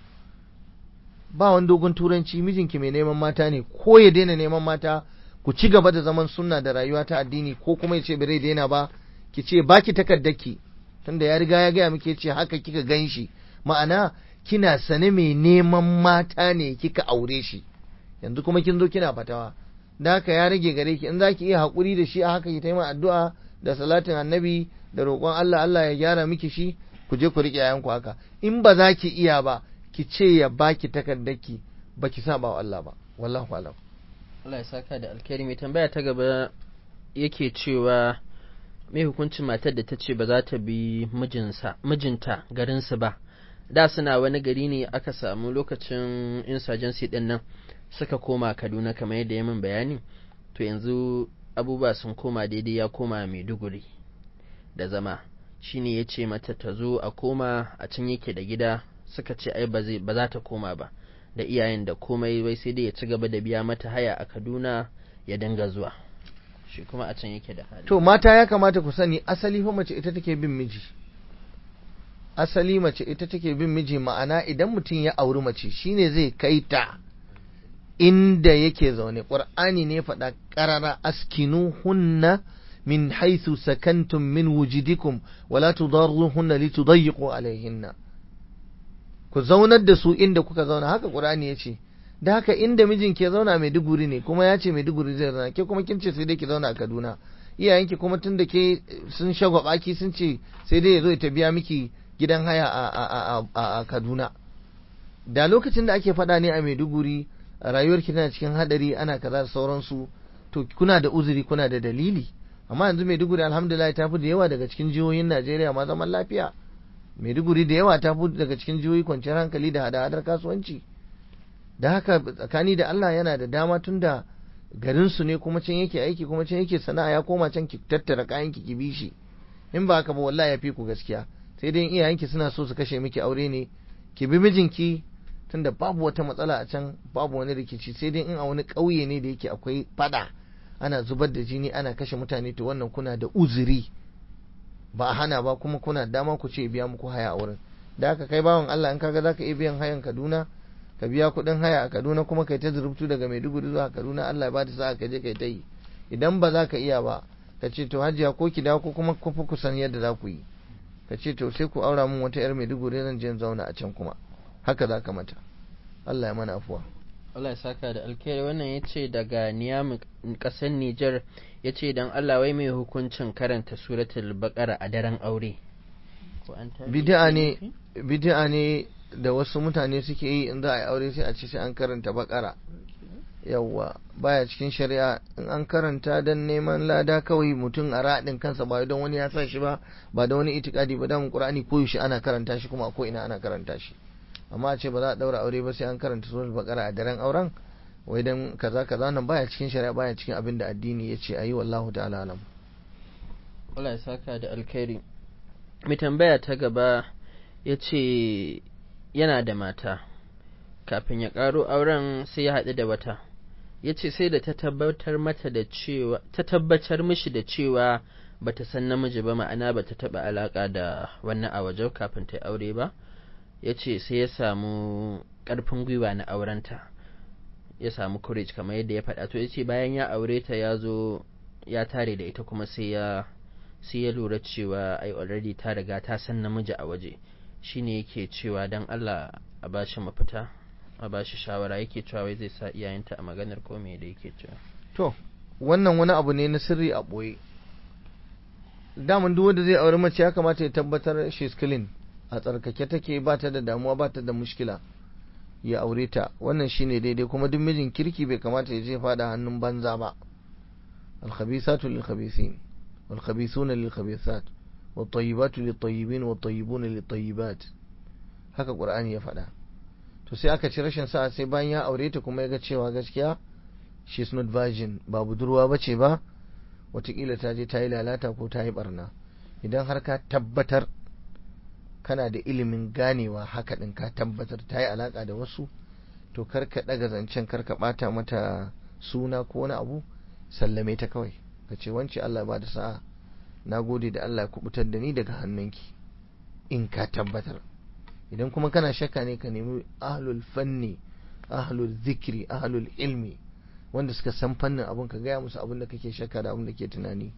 ba wani dogon turanci mijinki mai neman mata ne ko ya daina neman mata ku ci gaba da zaman sunna da rayuwa ta addini ko kuma ya ce bai daina ba ki ce baki takardaki tunda ya riga ya gaya muke ce haka kika gan shi ma'ana kina sane mai neman mata ne kika aure shi yanzu kuma kin zo kina fatawa da haka ya rage gare ki in za ki iya haƙuri da shi a haka ki taimaka addu'a da salatin annabi da roƙon Allah Allah ya gyara miki shi ku je ku riƙe yayanku haka in ba za ki iya ba ki ce ya baki takardaki ba ki saba wa Allah ba wallahu alam Allah ya saka da alkhairi mai tambaya ta gaba yake cewa mai hukuncin matar da ta ce ba za ta bi mijinsa mijinta garinsu ba da suna wani gari ne aka samu lokacin insurgency din nan suka koma Kaduna kamar yadda ya min bayani to yanzu abubuwa sun koma daidai ya koma Maiduguri da zama shine ya ce mata ta zo a koma a can yake da gida suka ce ai ba za ta koma ba da iyayen da komai bai sai dai ya ci gaba da biya mata haya a Kaduna ya dinga zuwa shi kuma a can yake da hali to mata ya kamata ku sani asali fa mace ita take bin miji asali mace ita take bin miji ma'ana idan mutum ya auri mace shine zai kai ta inda yake zaune qur'ani ne faɗa qarara askinu hunna min haythu sakantum min wujidikum wala tudarruhunna litudayyiqu alayhinna ku zaunar da su inda kuka zauna haka qur'ani yace da haka inda mijin ke zauna mai duguri ne kuma ya ce mai duguri zai zauna ke kuma kin ce sai dai ki zauna a Kaduna iyayenki kuma tun da ke sun shagwaba ki sun ce sai dai ya zo ta biya miki gidan haya a Kaduna da lokacin da ake faɗa ne a Maiduguri rayuwar ki tana cikin hadari ana kaza da sauransu to kuna da uzuri kuna da dalili amma yanzu Maiduguri alhamdulillah ta fi da yawa daga cikin jihohin Najeriya ma zaman lafiya Maiduguri da yawa ta fi daga cikin jihohi kwanciyar hankali da hada-hadar kasuwanci da haka tsakani da Allah yana da dama tun da garinsu ne kuma can yake aiki kuma can yake sana'a ya koma can ki tattara kayan ki bi shi in ba haka ba wallahi ya fi ku gaskiya sai dai iyayenki suna so su kashe miki aure ne ki bi mijinki tunda babu wata matsala a can babu wani rikici sai dai in a wani ƙauye ne da yake akwai fada ana zubar da jini ana kashe mutane to wannan kuna da uzuri ba a hana ba kuma kuna dama ku ce biya muku haya a wurin da haka kai bawan Allah in kaga zaka iya biyan hayan Kaduna ka biya kuɗin haya a Kaduna kuma kai ta zurubtu daga Maiduguri zuwa Kaduna Allah ya bada sa'a ka je kai ta yi idan ba za ka iya ba ka ce to hajiya ko ki dawo ko kuma ku ku san yadda za ku yi ka ce to sai ku aura min wata yar Maiduguri zan je zauna a can kuma haka za ka mata Allah ya mana afuwa Allah ya saka da alkhairi wannan ya ce daga Niyam ƙasar Nijar ya ce don Allah wai mai hukuncin karanta suratul baqara a daren aure bid'a ne bid'a ne da wasu mutane suke yi in za a yi aure sai a ce sai an karanta bakara yawwa baya cikin shari'a in an karanta don neman lada kawai mutum a raɗin kansa ba don wani ya sa shi ba ba da wani itikadi ba damun qur'ani ko yaushe ana karanta shi kuma ko ina ana karanta shi amma a ce ba za a daura aure ba sai an karanta suratul bakara a daren auren wai dan kaza kaza nan baya cikin shari'a baya cikin abin da addini ya ce ayi wallahu ta'ala alam Allah ya saka da alkhairi mai tambaya ta gaba ya ce yana da mata kafin ya ƙaro auren sai ya haɗu da wata ya ce sai da ta tabbatar mata da cewa ta tabbatar mishi da cewa bata san namiji ba ma'ana bata taɓa alaƙa da wannan a waje kafin ta aure ba ya ce sai ya samu ƙarfin gwiwa na aurenta ya samu courage kamar yadda ya faɗa to ya ce bayan ya aure ta ya zo ya tare da ita kuma sai ya sai ya lura cewa ai already ta riga ta san namiji a waje shine yake cewa dan Allah a bashi mafita a bashi shawara yake cewa wai zai sa iyayenta a maganar ko me da yake cewa to wannan wani abu ne na sirri a boye daman duk wanda zai aure mace ya kamata ya tabbatar she's clean a tsarkake take ba ta da damuwa ba ta da mushkila ya aure ta wannan shine daidai kuma duk mijin kirki bai kamata ya je fada hannun banza ba الخبيثات للخبيثين والخبيثون للخبيثات والطيبات للطيبين والطيبون للطيبات haka Qur'ani ya faɗa to sai aka ci rashin sa'a sai bayan ya aure ta kuma ya ga cewa gaskiya she is not virgin ba budurwa bace ba watakila ta je ta yi lalata ko ta yi barna idan har ka tabbatar kana da ilimin ganewa haka din ka tabbatar ta yi alaka da wasu to kar ka daga zancen kar ka bata mata suna ko wani abu sallame ta kawai ka ce wance Allah ba da sa'a na gode da Allah ya kubutar da ni daga hannunki in ka tabbatar idan kuma kana shakka ne ka nemi ahlul fanni ahlul zikri ahlul ilmi wanda suka san fannin abun ka gaya musu abin da kake shakka da abin da ke tunani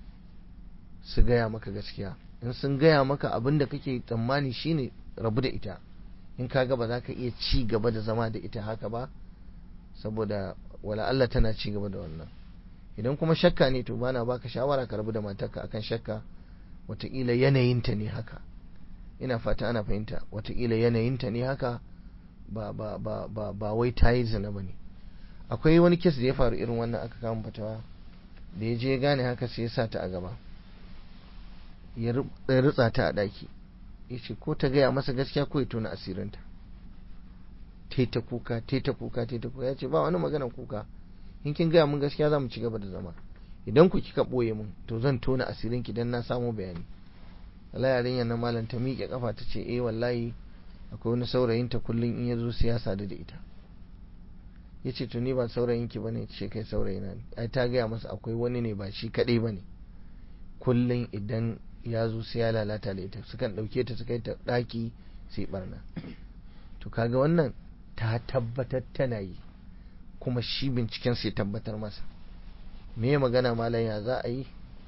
su gaya maka gaskiya in sun gaya maka abin da kake tsammani shine rabu da ita in ka ga ba za ka iya ci gaba da zama da ita haka ba saboda wala Allah tana ci gaba da wannan idan kuma shakka ne to bana baka shawara ka rabu da matarka akan shakka wataƙila yanayinta ne haka ina fata ana fahimta wataƙila yanayinta ne haka ba ba ba ba ba wai ta yi zina ba ne akwai wani kes da ya faru irin wannan aka kama fatawa da ya je gane haka sai ya sa ta a gaba ya ritsa ta a ɗaki ya ce ko ta gaya masa gaskiya ko ya tona asirinta ta ta kuka ta ta kuka ta ta kuka ya ce ba wani magana kuka in kin gaya mun gaskiya za mu ci gaba da zama idan ku kika ɓoye mun to zan tona asirin ki dan na samu bayani Allah yarinyar na malam ta miƙe kafa ta ce eh wallahi akwai wani saurayin ta kullun in ya zo siyasa da ita ya ce to ni ba saurayin ki bane ce kai saurayina ne ai ta gaya masa akwai wani ne ba shi kaɗai bane kullun idan ya zo sai ya lalata da ita sukan ɗauke ta su kai ta ɗaki sai barna to kaga wannan ta tabbatar tana yi kuma shi binciken sai tabbatar masa me magana malam ya za a yi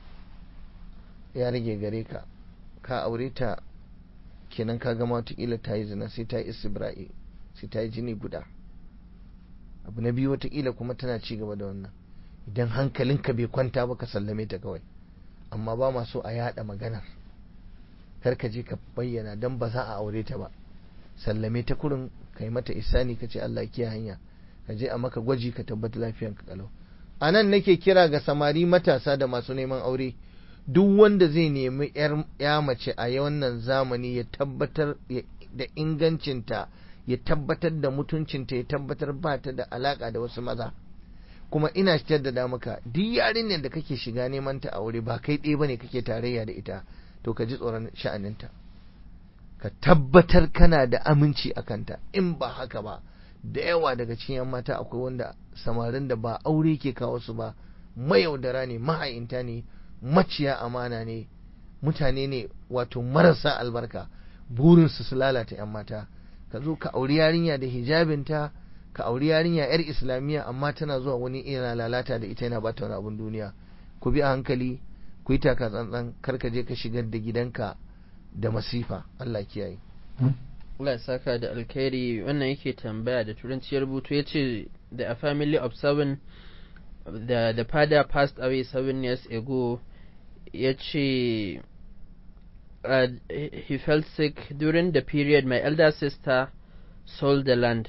ya rage gare ka ka aure ta kenan ka gama watakila ta yi zina sai ta yi istibra'i sai ta yi jini guda abu na biyu watakila kuma tana ci gaba da wannan idan hankalinka bai kwanta ba ka sallame ta kawai amma ba ma so a yada maganar kar ka je ka bayyana don ba za a aure ta ba sallame ta kurin ka yi mata isani ka ce Allah kiya hanya ka je a maka gwaji ka tabbata lafiyan ka kalau a nan nake kira ga samari matasa da masu neman aure duk wanda zai nemi ya mace a wannan zamani ya tabbatar da ingancinta ya tabbatar da mutuncinta ya tabbatar ba ta da alaka da wasu maza kuma ina jaddada maka duk yarinyar da kake shiga neman ta aure ba kai ɗaya bane kake tarayya da ita to ka ji tsoron sha'aninta ka tabbatar kana da aminci a kanta in ba haka ba da yawa daga cikin yan mata akwai wanda samarin da ba aure ke kawo su ba mayaudara ne maha'inta ne maciya amana ne mutane ne wato marasa albarka burinsu su lalata yan mata ka zo ka auri yarinya da hijabinta ka auri yarinya yar islamiyya amma tana zuwa wani ina lalata da ita yana bata wani abun duniya ku bi a hankali ku yi taka tsantsan kar ka je ka shigar da gidanka da masifa Allah kiyaye Allah ya saka da alkhairi wannan yake tambaya da turanci ya rubutu ya ce the a family of seven the, the father passed away seven years ago ya ce uh, he felt sick during the period my elder sister sold the land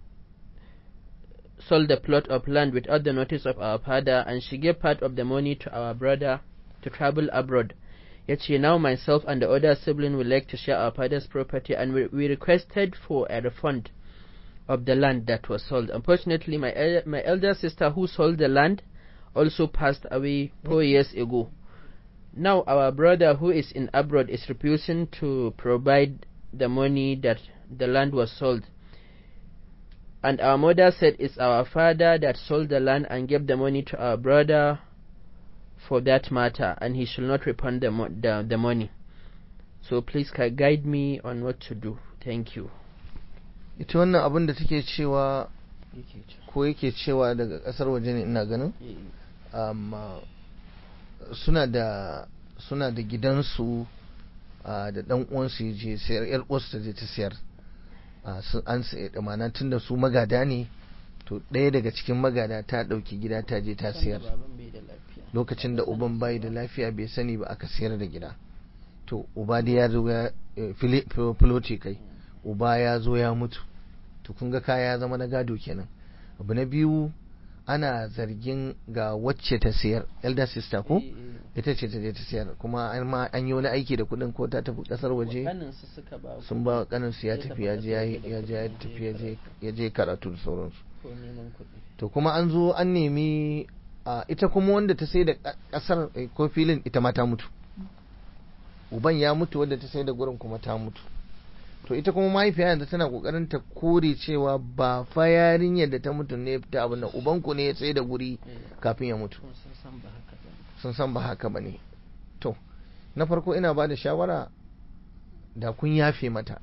sold the plot of land without the notice of our father and she gave part of the money to our brother to travel abroad Yet now myself and the other sibling would like to share our father's property and we, we requested for a refund of the land that was sold. Unfortunately, my, el- my elder sister who sold the land also passed away four years ago. Now our brother who is in abroad is refusing to provide the money that the land was sold. And our mother said it's our father that sold the land and gave the money to our brother for that matter, and he shall not refund the, mo- the, the money. So please ca- guide me on what to do. Thank you. ita wannan abin da take cewa ko yake cewa daga kasar waje ne ina ganin amma suna da suna da gidansu da dan uwansu ya je sayar yar uwarsu ta je ta sayar an sai da mana tunda su magada ne to ɗaya daga cikin magada ta ɗauki gida ta je ta sayar lokacin da uban bai da lafiya bai sani ba aka sayar da gida to uba da ya zo ya filoti kai uba ya zo ya mutu to kun ga kaya ya zama na gado kenan abu na biyu ana zargin ga wacce ta sayar elder sister ko ita ce ta je ta sayar kuma an ma an yi wani aiki da kuɗin ko ta tafi ƙasar waje kaninsu suka ba sun ba kanin su ya Ya tafi tafi ya je ya ƙasar waje ya je ya kuma tafi ya ya je je ya je karatu da sauransu ko neman kuɗi to kuma an zo an nemi a ita kuma wanda ta sai da ƙa- ƙasar eh, ko filin ita ma ta mutu uban ya mutu wanda ta sai da gurin kuma ta mutu to ita kuma mahaifiya yanzu tana kokarin ta kore cewa ba fa yarinyar da ta mutu ne ta abin nan ubanku ne ya sai da guri Eh, kafin ya mutu kuma sun san ba haka ba sun san ba haka ba ne to na farko ina ba da shawara da kun yafe mata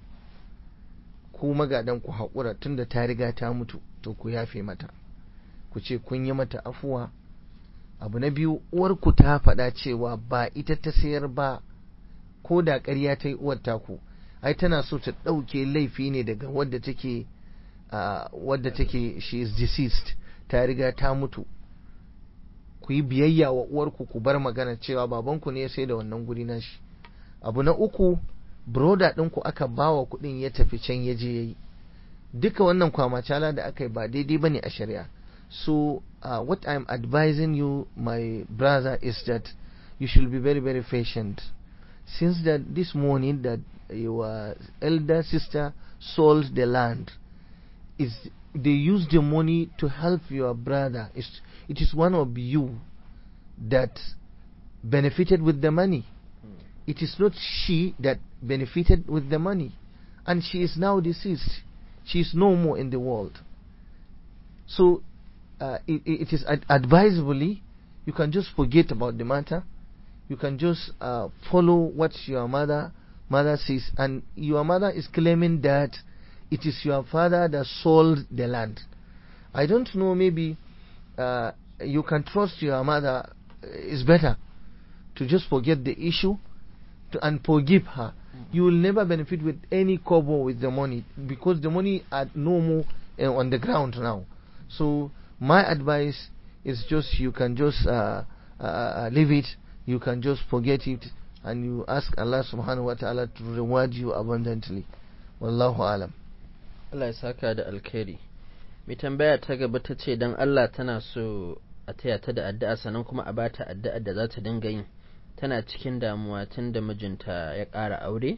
ku magadan ku haƙura tun da ta riga ta mutu to ku yafe mata ku ce kun yi mata afuwa abu na biyu uwarku ta faɗa cewa ba ita ta sayar ba ko da ƙarya ta yi uwar taku ai tana so ta ɗauke laifi ne daga wadda take ah, wadda take she is deceased ta riga ta mutu ku yi biyayya wa uwarku ku bar magana cewa babanku ne ya sai da wannan guri nashi abu na uku broda ɗinku aka bawa kuɗin ya tafi can ya je ya yi duka wannan kwamacala da aka yi ba daidai ba ne a shari'a so uh, what i'm advising you my brother is that you should be very very patient since that this morning that your elder sister sold the land is they use the money to help your brother it's, it is one of you that benefited with the money it is not she that benefited with the money and she is now deceased she is no more in the world so uh, it, it is ad- advisably you can just forget about the matter you can just uh, follow what your mother mother says and your mother is claiming that it is your father that sold the land i don't know maybe uh, you can trust your mother uh, is better to just forget the issue to, and forgive her you will never benefit with any kobo with the money because the money are no more uh, on the ground now so my advice is just you can just uh, uh, uh, leave it you can just forget it and you ask Allah subhanahu wa ta'ala to reward you abundantly wallahu alam Allah ya saka da alkhairi mai tambaya ta gaba ta ce don Allah tana so a taya ta da addu'a sannan kuma a bata addu'a da za ta dinga yin tana cikin damuwa tun da mijinta ya ƙara aure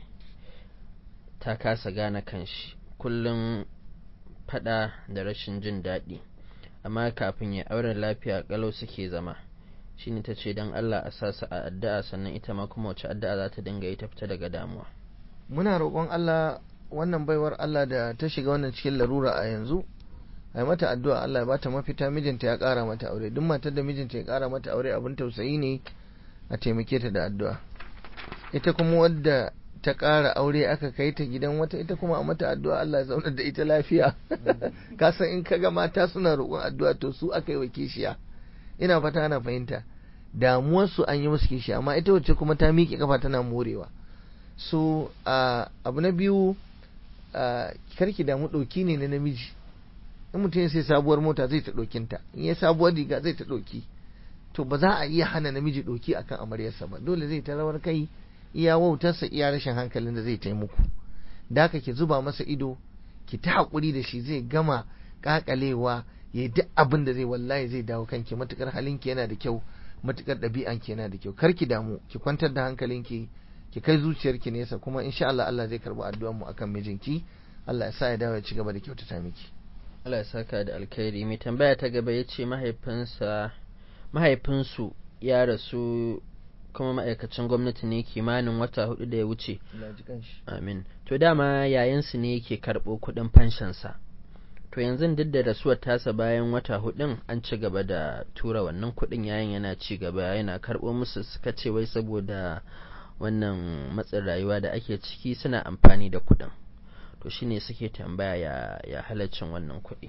ta kasa gane kanshi kullum fada da rashin jin daɗi amma kafin ya auren lafiya ƙalau suke zama shine ta ce don Allah a sa su a addu'a sannan ita ma kuma wace addu'a za ta dinga yi ta fita daga damuwa muna roƙon Allah wannan baiwar Allah da ta shiga wannan cikin larura a yanzu a yi mata addu'a Allah ya bata mafita mijinta ya ƙara mata aure duk matar da mijinta ya ƙara mata aure abin tausayi ne a taimake ta da addu'a ita kuma wadda ta ƙara aure aka kai ta gidan wata ita kuma a mata addu'a Allah ya zaunar da ita lafiya ka san in kaga mata suna roƙon addu'a to su aka yi wa kishiya ina fata ana fahimta damuwar su an yi musu kishiya amma ita wacce kuma ta miƙe kafa tana morewa so uh, abu na biyu uh, karki damu ɗauki ne na namiji in mutum ya sai sabuwar mota zai ta ɗokinta in ya sabuwar riga zai ta ɗoki to ba za a iya hana namiji ɗoki akan amaryarsa ba dole zai ta rawar kai iya wautarsa iya rashin hankalin da zai taimuku da haka ki zuba masa ido ki ta haƙuri da shi zai gama ƙaƙalewa ya yi duk abin da zai wallahi zai dawo kanki matukar halinki yana da kyau matukar ɗabi'anki yana da kyau kar ki damu ki kwantar da hankalinki ki kai zuciyarki nesa kuma insha Allah Allah zai karɓi addu'ar mu akan mijinki Allah ya sa ya dawo ya ci gaba da kyautata miki Allah ya saka da alkhairi mai tambaya ta gaba ya ce mahaifinsa mahaifinsu ya rasu kuma ma'aikacin gwamnati ne kimanin wata hudu da ya wuce amin to dama yayansu ne yake karɓo kuɗin fanshansa to yanzu duk da rasuwar tasa bayan wata hudun an ci gaba da tura wannan kuɗin yayin yana ci gaba yana karɓo musu suka ce wai saboda wannan matsin rayuwa da ake ciki suna amfani da kuɗin to shine suke tambaya ya, ya halaccin wannan kuɗi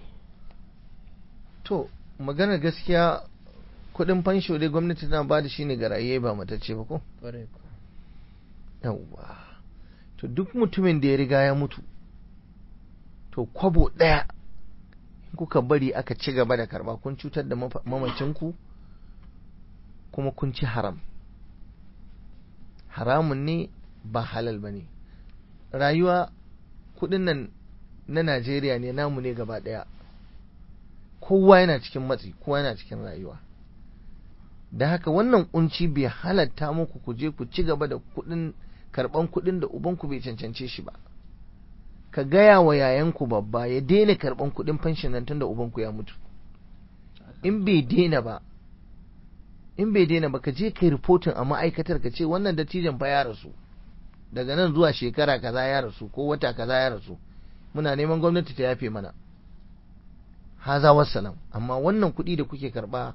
to maganar gaskiya kuɗin fansho dai gwamnati tana ba da shi ne ga raye ba matacce ba ko yawwa to duk mutumin da ya riga ya mutu to kwabo ɗaya in kuka bari aka ci gaba da karba kun cutar da mamacinku kuma kun ci haram haramun ne ba halal ba ne rayuwa kudin nan na najeriya ne namu ne gaba ɗaya kowa yana cikin matsi kowa yana cikin rayuwa da haka wannan kunci bai halatta muku ku je ku ci gaba da kuɗin karɓan kuɗin da ubanku bai cancance shi ba ka gaya wa yayanku babba ya daina karɓan kuɗin fanshin nan tun da ubanku ya mutu in bai daina ba in bai daina ba ka je kai ripotin a ma'aikatar ka ce wannan dattijan fa ya rasu daga nan zuwa shekara kaza ya rasu ko wata kaza ya rasu muna neman gwamnati ta yafe mana haza wassalam amma wannan kuɗi da kuke karɓa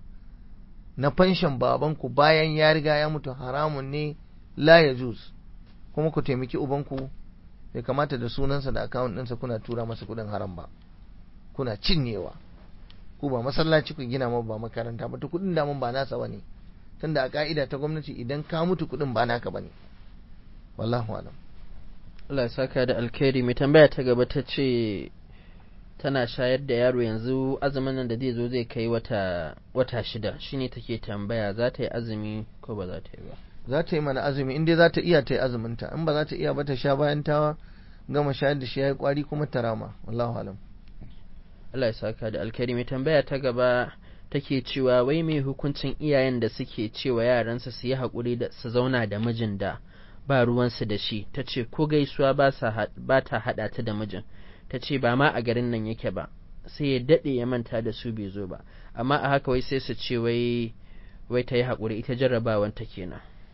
na fanshan babanku bayan ya riga ya mutu haramun ne la ya juz kuma ku taimaki ubanku bai kamata da sunansa da akawun ɗinsa kuna tura masa kuɗin haram ba kuna cinyewa ku ba masallaci ku gina ma ba makaranta ba to kuɗin damun ba nasa bane tunda a ka'ida ta gwamnati idan ka mutu kuɗin ba naka bane wallahu alam Allah ya saka da alkhairi mai tambaya ta gaba ta ce tana shayar da yaro yanzu azumin nan da zai zo zai kai wata wata shida shine take tambaya za ta yi azumi ko ba za ta yi ba za ta yi mana azumi in dai za ta iya ta yi azuminta in ba za ta iya ba ta sha bayan ta gama shayar da shi ya yi kwari kuma ta rama wallahu alam Allah ya saka da alkhairi mai tambaya ta gaba take cewa wai mai hukuncin iyayen da suke cewa yaransa su yi haƙuri da su zauna da mijin da ba ruwansu da shi ta ce ko gaisuwa ba ta haɗa ta da mijin ta ce ba ma a garin nan yake ba sai ya daɗe ya manta da su bai zo ba amma a haka wai sai su ce wai wai ta yi haƙuri ita jarrabawan ta kenan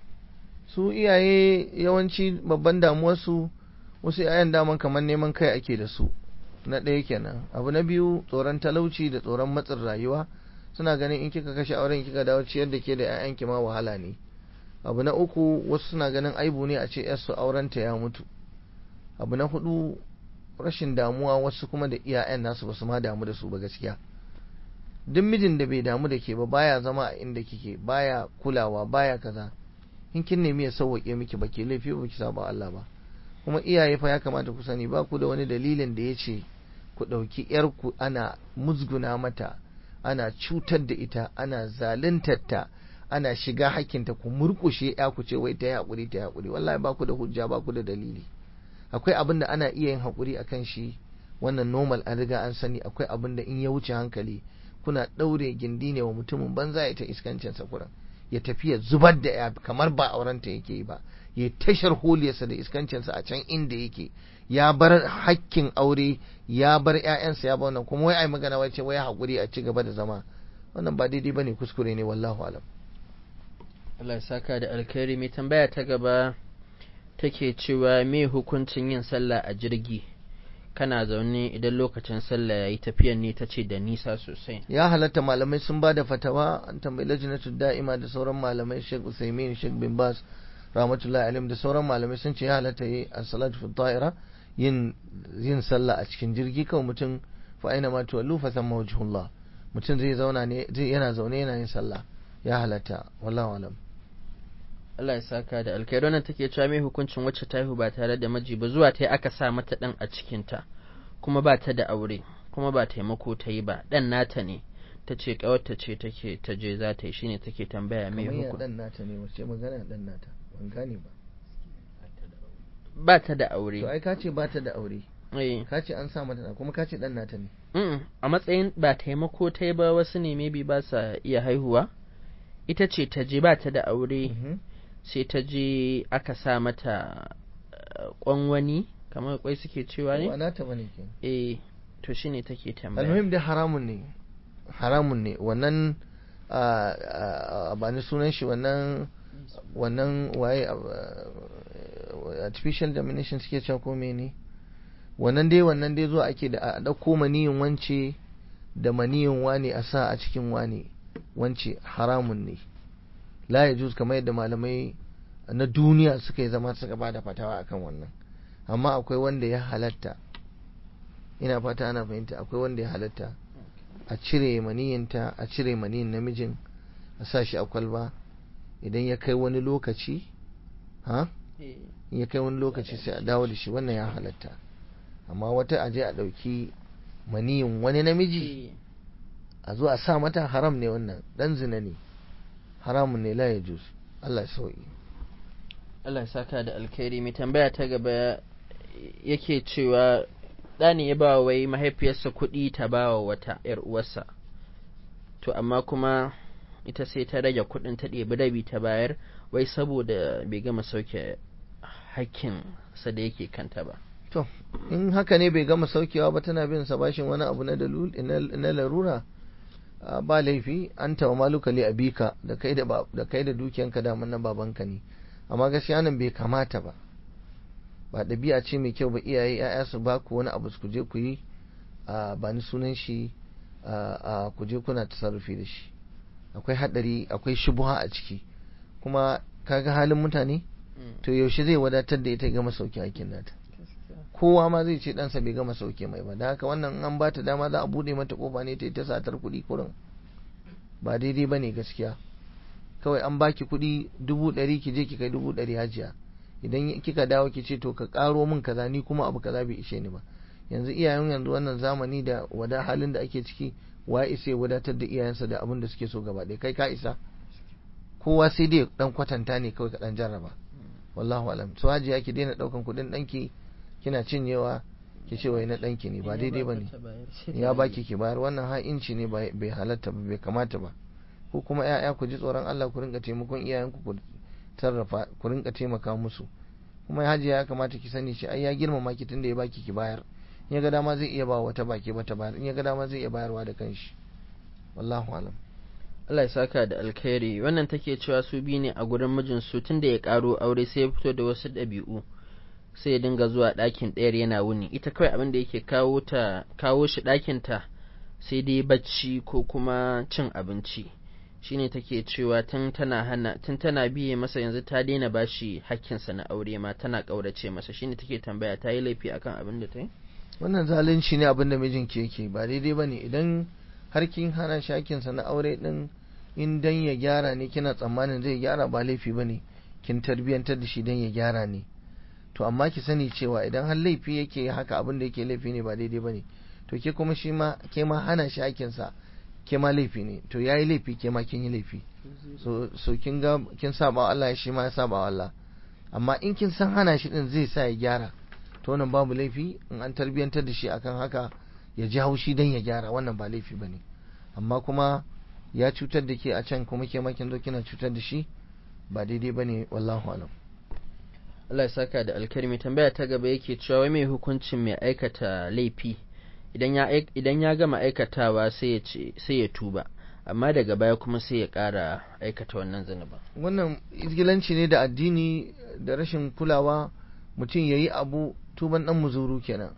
su iyaye yawanci babban damuwarsu wasu 'ya'yan daman kamar neman kai ake da su na ɗaya kenan abu na biyu tsoron talauci da tsoron matsin rayuwa suna ganin in kika kashe auren kika dawo ciyar da ke da 'ya'yanki ma wahala ne abu na uku wasu suna ganin aibu ne a ce yarsu aurenta ya mutu abu na hudu rashin damuwa wasu kuma da iyayen nasu basu ma damu da su ba gaskiya duk mijin da bai damu da ke ba baya zama a inda kike baya kulawa baya kaza in kin nemi ya sauwaƙe miki ba ke laifi ba ki saba Allah ba kuma iyaye fa ya kamata ku sani ba ku da wani dalilin da ya ce ku ɗauki ‘yarku ana musguna mata ana cutar da ita ana zaluntar ta ana shiga hakkinta ku murkushe ya ku ce wai ta yi haƙuri ta yi haƙuri wallahi ba ku da hujja ba ku da dalili akwai abin da ana iya yin haƙuri akan shi wannan normal an riga an sani akwai abin da in ya wuce hankali kuna ɗaure gindi ne wa mutumin banza ya ta iskancin sakuran ya tafi ya zubar da ya kamar ba aurenta yake yi ba ya tashar holiyarsa da iskancinsa a can inda yake ya bar hakkin aure ya bar ƴaƴansa ya ba wannan kuma wai ai magana wai ce wai haƙuri a ci gaba da zama wannan ba daidai bane kuskure ne wallahu alam Allah ya saka da alkhairi mai tambaya ta gaba take cewa me hukuncin yin sallah a jirgi kana zaune idan lokacin sallah yayi tafiyan ne tace da nisa sosai ya halatta malamai sun ba da fatawa an tambayi lajnatu da'ima da sauran malamai Sheikh Usaimin Sheikh bin Bas rahmatullahi alim da sauran malamai sun ce ya halatta yi a salatu fi ta'ira yin yin sallah a cikin jirgi kawai mutum fa aina ma tuwallu fa thamma wajhullah mutum zai zauna ne zai yana zaune yana yin sallah ya halatta wallahu alam Allah ya saka da alkhairi wannan take cewa me hukuncin wacce ta haihu ba tare da miji ba zuwa ta yi aka sa mata dan a cikin ta kuma ba ta da aure kuma ba taimako ta yi ba dan nata ne ta ce kawarta ce take ta je za ta yi shine take tambaya me hukuncin dan nata ne wace magana dan nata ban gane ba ba ta da aure to ai ka ce ba ta da aure eh ka ce an sa mata kuma ka ce dan nata ne mm a matsayin ba taimako ta yi ba wasu ne maybe ba sa iya haihuwa ita ce ta je ba ta da aure sai ta je aka sa mata kwan wani kamar kwai suke cewa ne ba nata bane ke eh to shine take tambaya almuhim da haramun ne haramun ne wannan ba ni sunan shi wannan wannan waye artificial domination suke cewa ko ne wannan dai wannan dai zuwa ake da a ɗauko maniyin wance da maniyin wane a sa a cikin wane wance haramun ne la ya juz kamar yadda malamai na duniya suka yi zama suka ba da fatawa akan wannan amma akwai wanda ya halatta ina fata ana fahimta akwai wanda ya halatta a cire maniyinta a cire maniyin namijin a sa shi a kwalba idan ya kai wani lokaci ha ya kai wani lokaci sai a dawo da shi wannan ya halatta amma wata aje a ɗauki maniyin wani namiji a zo a sa mata haram ne wannan dan zina ne haramun ne la ya juz Allah ya sauki Allah ya saka da alkhairi mai tambaya ta gaba yake cewa ɗani ya ba wai mahaifiyarsa kuɗi ta ba wa wata ‘yar uwarsa to amma kuma ita sai ta rage kuɗin ta ɗebi rabi ta bayar wai saboda bai gama sauke hakkin sa da yake kanta ba to in haka ne bai gama saukewa ba tana bin sa bashin wani abu na dalul na larura ba laifi an tawa maluka li abika da kai da da kai da dukiyanka da na babanka ne amma gaskiya nan bai kamata ba ba ɗabi'a ce mai kyau ba iyaye ya'ya su ba ku wani abu ku je ku yi ba ni sunan shi ku je kuna tasarrufi da shi akwai hadari akwai shubuha a ciki kuma kaga halin mutane to yaushe zai wadatar da ita gama sauke aikin nata kowa ma zai ce ɗansa bai gama sauke mai ba da haka wannan an ba ta dama za a buɗe mata kofa ne ta yi ta satar kuɗi kurin ba daidai ba ne gaskiya kawai an baki kuɗi dubu ɗari ki je ki kai dubu ɗari hajiya idan kika dawo ki ce to ka ƙaro min kaza ni kuma abu kaza bai ishe ni ba yanzu iyayen yanzu wannan zamani da wada halin da ake ciki wa isa ya wadatar da iyayensa da abin da suke so gaba ɗaya kai ka isa kowa sai dai dan kwatanta ne kawai ka dan jarraba wallahu alam so hajiya ki daina daukan kuɗin ɗanki kina cinyewa ki ce wai na ɗanki ne ba daidai ba ne ya baki ki bayar wannan ha'inci ne bai halatta ba bai kamata ba ko kuma ya'ya ku ji tsoron Allah ku rinka taimakon iyayenku ku sarrafa ku rinka taimaka musu kuma hajiya ya kamata ki sani shi ai ya girmama ki tunda ya baki ki bayar in ya ga dama zai iya ba wata baki ba ta bayar in ya ga dama zai iya bayarwa da kanshi wallahu alam Allah ya saka da alkhairi wannan take cewa su biyu ne a gurin mijin su tunda ya karo aure sai ya fito da wasu ɗabi'u sai ya dinga zuwa ɗakin ɗayar yana wuni ita kawai abin da yake kawo ta kawo shi ɗakin ta sai dai bacci ko kuma cin abinci shine take cewa tun tana hana tun tana biye masa yanzu ta daina bashi hakkinsa na aure ma tana ƙaurace masa shine take tambaya ta yi laifi akan abin da ta yi wannan zalunci ne abin da mijinki yake ba daidai ba ne idan har kin hana shi hakkinsa na aure din in dan ya gyara ne kina tsammanin zai gyara ba laifi ba ne kin tarbiyyantar da shi dan ya gyara ne to amma ki sani cewa idan har laifi yake haka abin da yake laifi ne ba daidai ba ne to ke kuma shi ma ke ma hana shi hakkinsa ke ma laifi ne to yayi laifi ke ma kin yi laifi so so kin ga kin saba Allah shi ma ya saba Allah amma in kin san hana shi din zai sa ya gyara to wannan babu laifi in an tarbiyantar da shi akan haka ya ji haushi dan ya gyara wannan ba laifi bane amma kuma ya cutar da ke a can kuma ke ma kin zo kina cutar da shi ba daidai bane wallahu alam Allah ya saka da alkarmi tambaya ta gaba yake cewa wai mai hukuncin mai aikata laifi idan ya gama aikatawa sai ya tuba amma daga baya kuma sai ya ƙara aikata wannan zunuba wannan izgilanci ne da addini da rashin kulawa mutum ya yi abu tuban ɗan muzuru kenan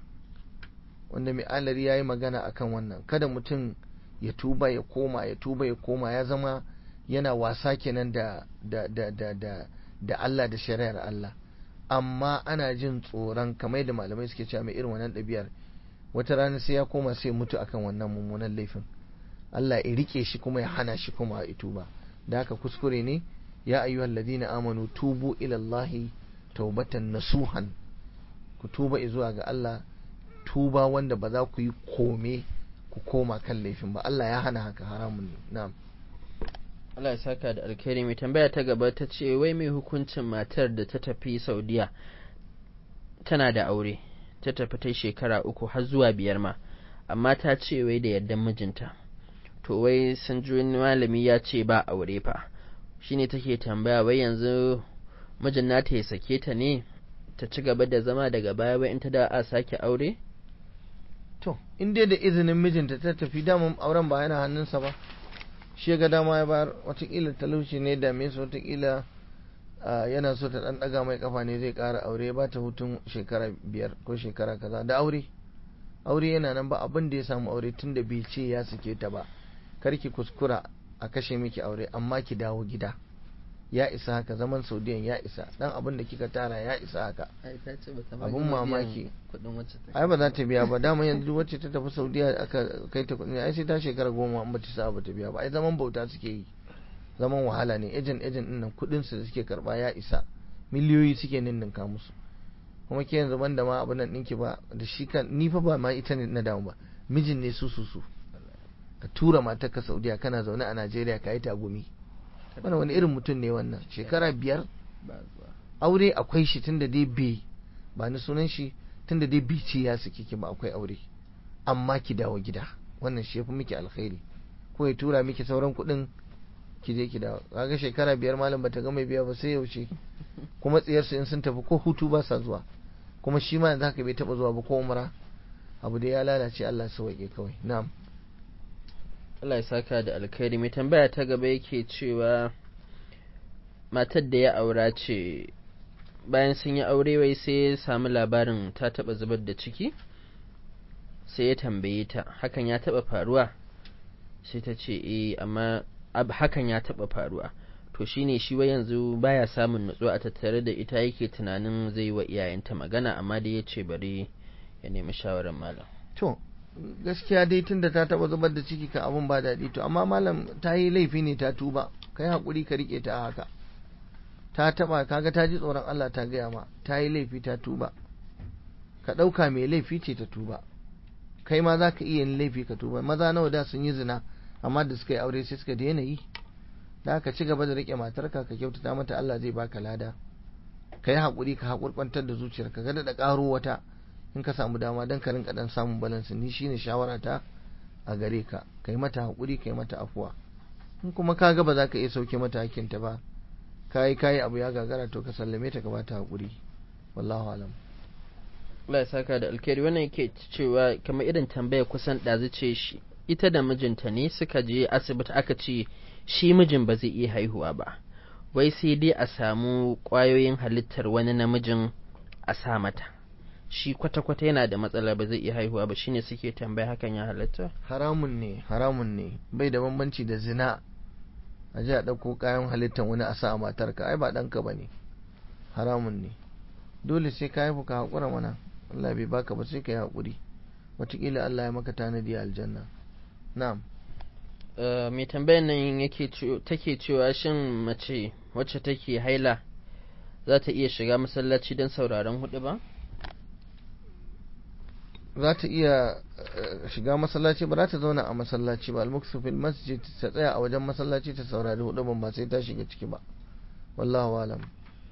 wanda mai alari ya yi magana akan wannan kada mutum ya tuba ya koma ya tuba ya koma ya zama yana wasa kenan da da da da da da Allah da shari'ar Allah amma ana jin tsoron kamar da malamai suke cewa mai irin wannan ɗabi'ar wata rana sai ya koma sai mutu akan wannan mummunan laifin Allah ya rike shi kuma ya hana shi kuma a tuba da haka kuskure ne ya ayyuhal ladina amanu tubu ila Allah taubatan nasuhan ku tuba zuwa ga Allah tuba wanda ba za ku yi kome ku koma kan laifin ba Allah ya hana haka haramun ne na'am Allah ya saka da alkhairi mai tambaya ta gaba ta ce wai mai hukuncin matar da ta tafi Saudiya tana da aure ta tafi ta shekara uku har zuwa biyar ma amma ta ce wai da yardan mijinta to wai sun ji wani malami ya ce ba aure fa shine take tambaya wai yanzu mijin nata ya sake ta ne ta ci gaba da zama daga baya wai in ta da a sake aure to in dai da izinin mijinta ta tafi daman auren ba yana hannunsa ba shi ga dama ya bayar watakila talauci ne da me su watakila yana so ta dan daga mai kafa ne zai kara aure ba ta hutun shekara biyar ko shekara kaza da aure aure yana nan ba abin da ya samu aure tun da bai ce ya sake ta ba karki kuskura a kashe miki aure amma ki dawo gida ya isa haka zaman saudiyan ya isa dan abin da kika tara ya isa haka abun mamaki ai ba za ta biya ba dama yanzu wacce ta tafi saudiya aka kai ta kudi ai sai ta shekara goma an ba ta sa ba ta biya ba ai zaman bauta suke yi zaman wahala ne ejen ejen din nan kudin su da suke karba ya isa miliyoyi suke ninninka musu kuma ke yanzu banda ma abin nan ɗinki ba da shi kan ni fa ba ma ita ne na damu ba mijin ne su su su ka tura matar ka saudiya kana zaune a najeriya ka yi tagumi wannan wani irin mutum ne wannan shekara biyar aure akwai shi tunda dai bai ba ni sunan shi tunda dai bai ce ya saki ki ba akwai aure amma ki dawo gida wannan shi yafi miki alkhairi ko ya tura miki sauran kuɗin ki je ki dawo kaga shekara biyar malam bata ga mai biya ba sai yaushe kuma tsiyarsu in sun tafi ko hutu ba sa zuwa kuma shi ma yanzu haka bai taba zuwa ba ko umra abu da ya lalace Allah sauke kawai na'am Allah ya saka da alkhairi mai tambaya ta gaba yake cewa matar da ya aura ce bayan sun yi aure wai sai ya samu labarin ta taba zubar da ciki sai ya tambaye ta hakan ya taba faruwa sai ta ce eh amma hakan ya taba faruwa to shine shi wai yanzu baya samun nutsuwa a tattare da ita yake tunanin zai wa iyayenta magana amma dai ya ce bari ya nemi shawarar malam to gaskiya dai tunda ta taba zubar da ciki ka abun ba daɗi to amma malam ta yi laifi ne ta tuba kai hakuri ka rike ta haka ta taba kaga ta ji tsoron Allah ta gaya ma ta yi laifi ta tuba ka ɗauka mai laifi ce ta tuba kai ma za ka iya yin laifi ka tuba maza nawa da sun yi zina amma da suka yi aure sai suka daina yi da ka ci gaba da rike matarka ka kyautata mata Allah zai baka lada ka yi haƙuri ka haƙurƙantar da zuciyarka ka da ƙaro wata in ka samu dama don ka rinka dan samun balance ni shine shawara ta a gare ka kai mata haƙuri kai mata afuwa in kuma ka ga ba za ka iya sauke mata hakinta ba kayi kayi abu ya gagara to ka sallame ta ka bata haƙuri wallahu alam Allah ya saka da alkhairi wannan yake cewa kamar irin tambaya kusan ɗazu ce shi ita da mijinta ne suka je asibiti aka ce shi mijin ba zai iya haihuwa ba wai sai dai a samu ƙwayoyin halittar wani namijin a sa mata shi kwata-kwata yana da matsala ba zai iya haihuwa ba shine suke tambaya hakan ya halatta haramun ne haramun ne bai da bambanci da zina a ji a ɗauko kayan halittar wani a sa a matarka ai ba ɗanka ba ne haramun ne dole sai ka haifu ka haƙura mana Allah bai baka ba sai ka yi haƙuri wataƙila Allah ya maka tanadi a aljanna na'am mai tambayar nan yake take cewa shin mace wacce take haila za ta iya shiga masallaci don sauraron hudu ba za ta iya shiga masallaci ba za ta zauna a masallaci ba almuksu fil masjid ta tsaya a wajen masallaci ta saurari hudu ba sai ta shiga ciki ba wallahu alam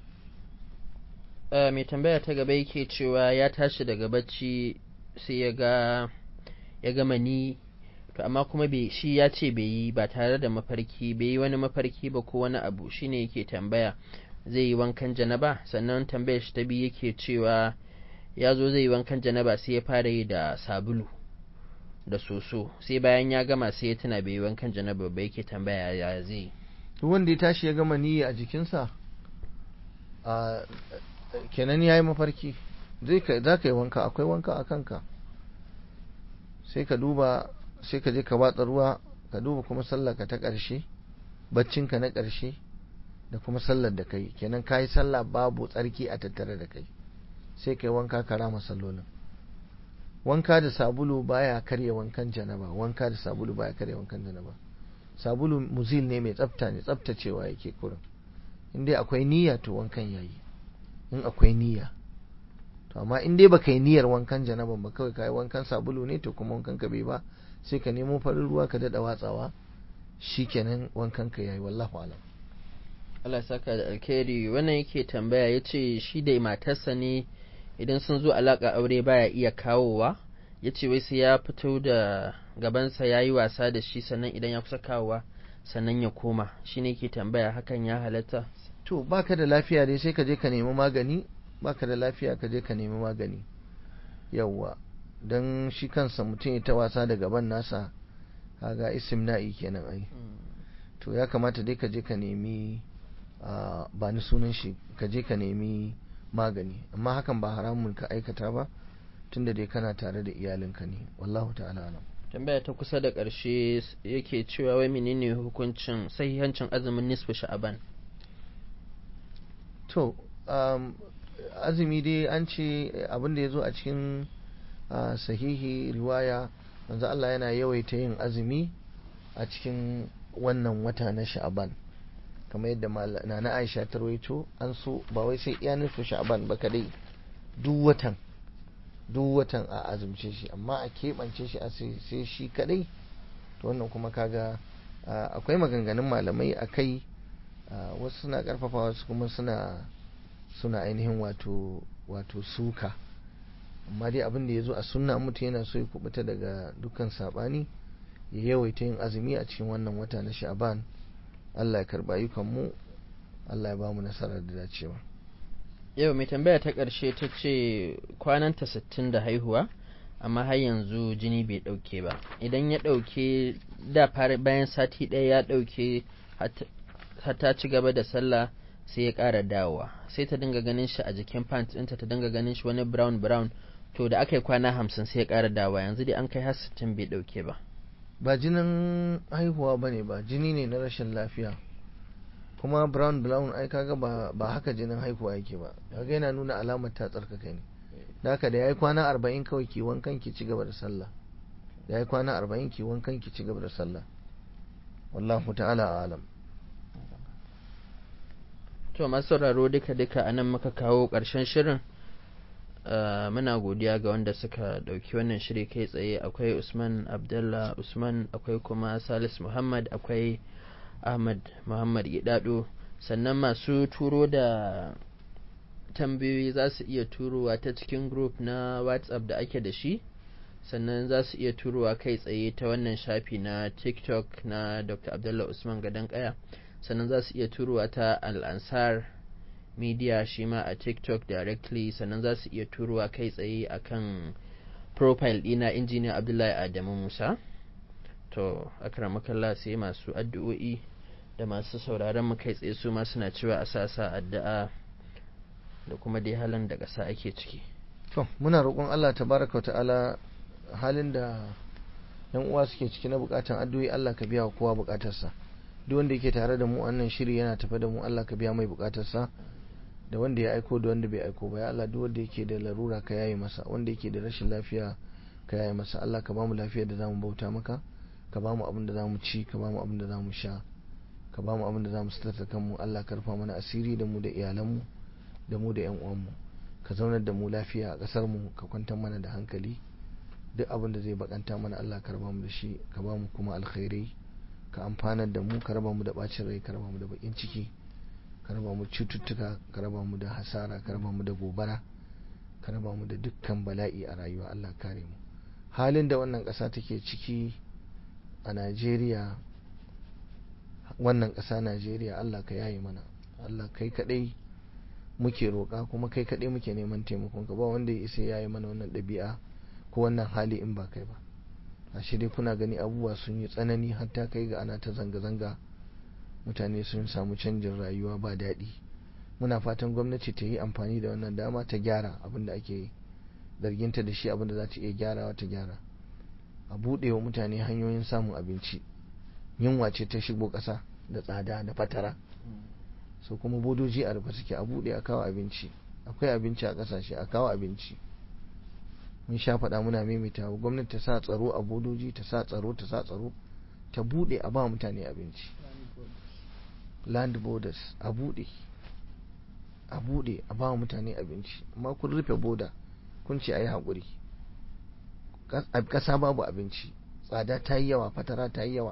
mai tambaya ta gaba yake cewa ya tashi daga bacci sai ya ga ya ga mani to amma kuma bai shi ya ce bai yi ba tare da mafarki bai yi wani mafarki ba ko wani abu shine yake tambaya zai yi wankan janaba sannan tambayar shi ta biyu yake cewa ya zo zai yi wankan janaba sai ya fara yi da sabulu da soso sai bayan ya gama sai ya tuna bai yi wankan janaba ba yake tambaya ya zai duk wanda ya tashi ya gama niyyi a jikinsa a kenan ya yi mafarki zai za ka yi wanka akwai wanka a kanka sai ka duba sai ka je ka watsa ruwa ka duba kuma sallarka ta ƙarshe baccinka na ƙarshe da kuma sallar da kai kenan ka yi sallah babu tsarki a tattare da kai sai kai wanka ka rama sallolin wanka da sabulu baya karya wankan janaba wanka da sabulu baya karya wankan janaba sabulu muzil ne mai tsafta ne tsaftacewa yake kurin in dai akwai niyya to wankan yayi in akwai niyya to amma in dai baka yi niyyar wankan janaban ba kawai kai wankan sabulu ne to kuma wankan ka bai ba sai ka nemo farin ruwa ka dada watsawa shikenan wankan ka yayi wallahu alam Allah saka da alkhairi wannan yake tambaya yace shi da matarsa ne idan sun zo alaka aure baya iya kawowa yace wai sai ya fito da gabansa yayi wasa da shi sannan idan ya kusa kawowa sannan ya koma shine yake tambaya hakan ya halatta to baka da lafiya dai sai ka je ka nemi magani baka da lafiya ka je ka nemi magani yawwa don shi kansa mutum ya ta wasa da gaban nasa kaga istimna'i kenan ai to ya kamata dai ka je ka nemi ba ni sunan shi ka je ka nemi magani amma hakan ba haramun ka aikata ba tunda dai kana tare da iyalinka ne wallahu ta'ala alam tambaya ta kusa da ƙarshe yake cewa wai menene hukuncin sahihancin azumin nisfu sha'aban to um, azumi dai an ce abin da ya zo a cikin uh, sahihi riwaya manzo Allah yana yawaita yin azumi a cikin wannan wata na sha'aban kamar yadda nana Aisha ta rawaito an so ba wai sai iya nufi sha'aban ba kadai duk watan duk watan a azumce shi amma a keɓance shi a sai shi kadai to wannan kuma kaga akwai maganganun malamai a kai wasu suna karfafa wasu kuma suna suna ainihin wato wato suka amma dai abin da ya zo a sunna mutum yana so ya kubuta daga dukkan sabani ya yawaita yin azumi a cikin wannan wata na sha'ban Allah ya karba ayyukanmu Allah ya ba mu nasarar da dacewa yau mai tambaya ta ƙarshe ta ce kwananta sittin da haihuwa amma har yanzu jini bai ɗauke ba idan ya ɗauke da bayan sati ɗaya ya ɗauke ta ci gaba da sallah sai ya ƙara dawowa sai ta dinga ganin shi a jikin pant ɗinta ta dinga ganin shi wani brown brown to da aka yi kwana hamsin sai ya ƙara dawowa yanzu dai an kai har sittin bai ɗauke ba ba jinin haihuwa ba ne ba jini ne na rashin lafiya kuma brown brown ai kaga ba, ba haka jinin haihuwa yake ba kaga yana nuna alamar ta tsarkaka ne da haka da ya yi kwana arba'in kawai ki wankan ki ci gaba da sallah da ya yi kwana arba'in ki wankan ki ci gaba da sallah wallahu ta'ala alam to masu sauraro duka duka a nan muka kawo ƙarshen shirin muna godiya ga wanda suka ɗauki wannan shiri kai tsaye akwai usman abdullah usman akwai kuma salis muhammad akwai ahmad muhammad gidado sannan masu turo da tambayoyi za su iya turowa ta cikin group na whatsapp da ake da shi sannan za su iya turowa kai tsaye ta wannan shafi na tiktok na dr abdullah usman gadon kaya sannan za su iya turowa ta al'ansar media shi ma a tiktok directly sannan za su iya turowa kai tsaye akan profile dina injiniya abdullahi adamu musa to akramakallah sai masu addu'o'i da masu sauraron mu kai tsaye su ma suna cewa a sasa addu'a da kuma dai halin da ƙasa ake ciki to muna roƙon Allah tabaraka ta'ala halin da yan uwa suke ciki na bukatan addu'o'i Allah ka biya wa kowa bukatarsa duk wanda yake tare da mu wannan shiri yana tafe da mu Allah ka biya mai bukatarsa da wanda ya aiko da wanda bai aiko ba ya Allah duk wanda yake da larura ka yaye masa wanda yake da rashin lafiya ka yaye masa Allah ka bamu lafiya da zamu bauta maka ka bamu abin da zamu ci ka bamu abin da zamu sha ka bamu abin da zamu sitarta kanmu Allah ka rufa mana asiri da mu da iyalanmu da mu da yan uwanmu ka zaunar da mu lafiya a kasar mu ka kwantar mana da hankali duk abin da zai bakanta mana Allah ka raba mu da shi ka bamu kuma alkhairai ka amfanar da mu ka raba mu da bacin rai ka raba mu da bakin ciki ka raba mu cututtuka ka raba mu da hasara ka raba mu da gobara ka raba mu da dukkan bala'i a rayuwa Allah kare mu halin da wannan ƙasa take ciki a Najeriya wannan ƙasa Najeriya Allah ka yaye mana Allah kai kadai muke roƙa kuma kai kadai muke neman taimakon ka ba wanda ya isa yaye mana wannan ɗabi'a ko wannan hali in ba kai ba a dai kuna gani abubuwa sun yi tsanani hatta kai ga ana ta zanga-zanga mutane sun samu canjin rayuwa ba daɗi muna fatan gwamnati ta yi amfani da wannan dama ta gyara abin da ake zarginta da shi abin da za ta iya gyarawa ta gyara a buɗe wa mutane hanyoyin samun abinci yunwa ce ta shigo ƙasa da tsada da fatara so kuma bodoji a rufe suke a buɗe a kawo abinci akwai abinci a ƙasashe a kawo abinci mun sha faɗa muna maimaita gwamnati ta sa tsaro a bodoji ta sa tsaro ta sa tsaro ta buɗe a ba mutane abinci land borders a buɗe a buɗe a ba mutane abinci amma kun rufe boda kun ce a yi haƙuri ƙasa babu abinci tsada ta yi yawa fatara ta yi yawa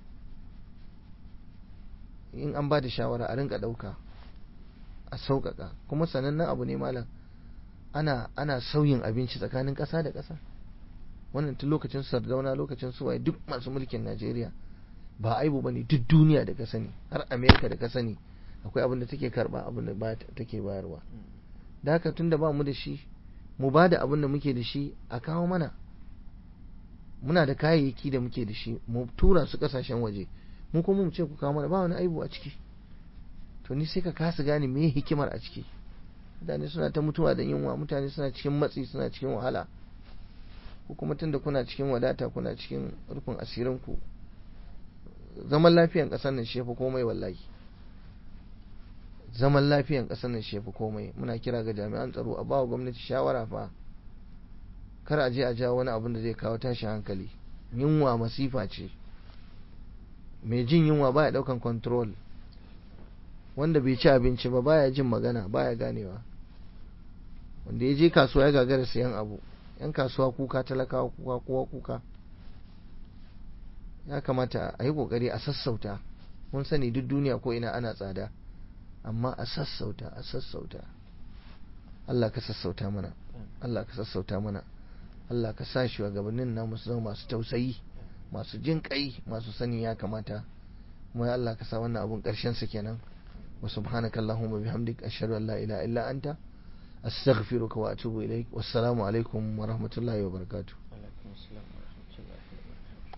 in an ba da shawara a rinka ɗauka a sauƙaƙa kuma sanannen abu ne malam ana ana sauyin abinci tsakanin ƙasa da ƙasa wannan tun lokacin sardauna lokacin suwaye duk masu mulkin najeriya ba aibu bane duk duniya da ka sani har amerika da ka sani akwai abin da take karba abin da ba take bayarwa da haka tun da ba mu da shi mu ba da abin da muke da shi a kawo mana muna da kayayyaki da muke da shi mu tura su kasashen waje mu kuma mu ce ku kawo mana ba wani aibu a ciki to ni sai ka kasa gane me hikimar a ciki mutane suna ta mutuwa da yunwa mutane suna cikin matsi suna cikin wahala ko kuma tunda kuna cikin wadata kuna cikin rufin asirin ku zaman lafiyan ƙasar nan shi komai wallahi zaman lafiyan ƙasar nan shi komai muna kira ga jami'an tsaro a bawa gwamnati shawara fa kar a je a jawo wani abin da zai kawo tashin hankali yunwa masifa ce mai jin yunwa baya daukan control wanda bai ci abinci ba baya jin magana baya ganewa wanda ya je kasuwa ya gagara sayan abu yan kasuwa kuka talakawa kuka kowa kuka ya kamata a yi kokari a sassauta mun sani duk duniya ko ina ana tsada amma a sassauta a sassauta Allah ka sassauta mana Allah ka sassauta mana Allah ka sa shi gabanin namu su zama masu tausayi masu jin kai masu sani ya kamata kuma Allah ka sa wannan abun karshen sa kenan wa subhanaka allahumma bihamdik ashhadu an la ilaha illa anta astaghfiruka wa atubu ilaik wassalamu alaikum wa rahmatullahi wa barakatuh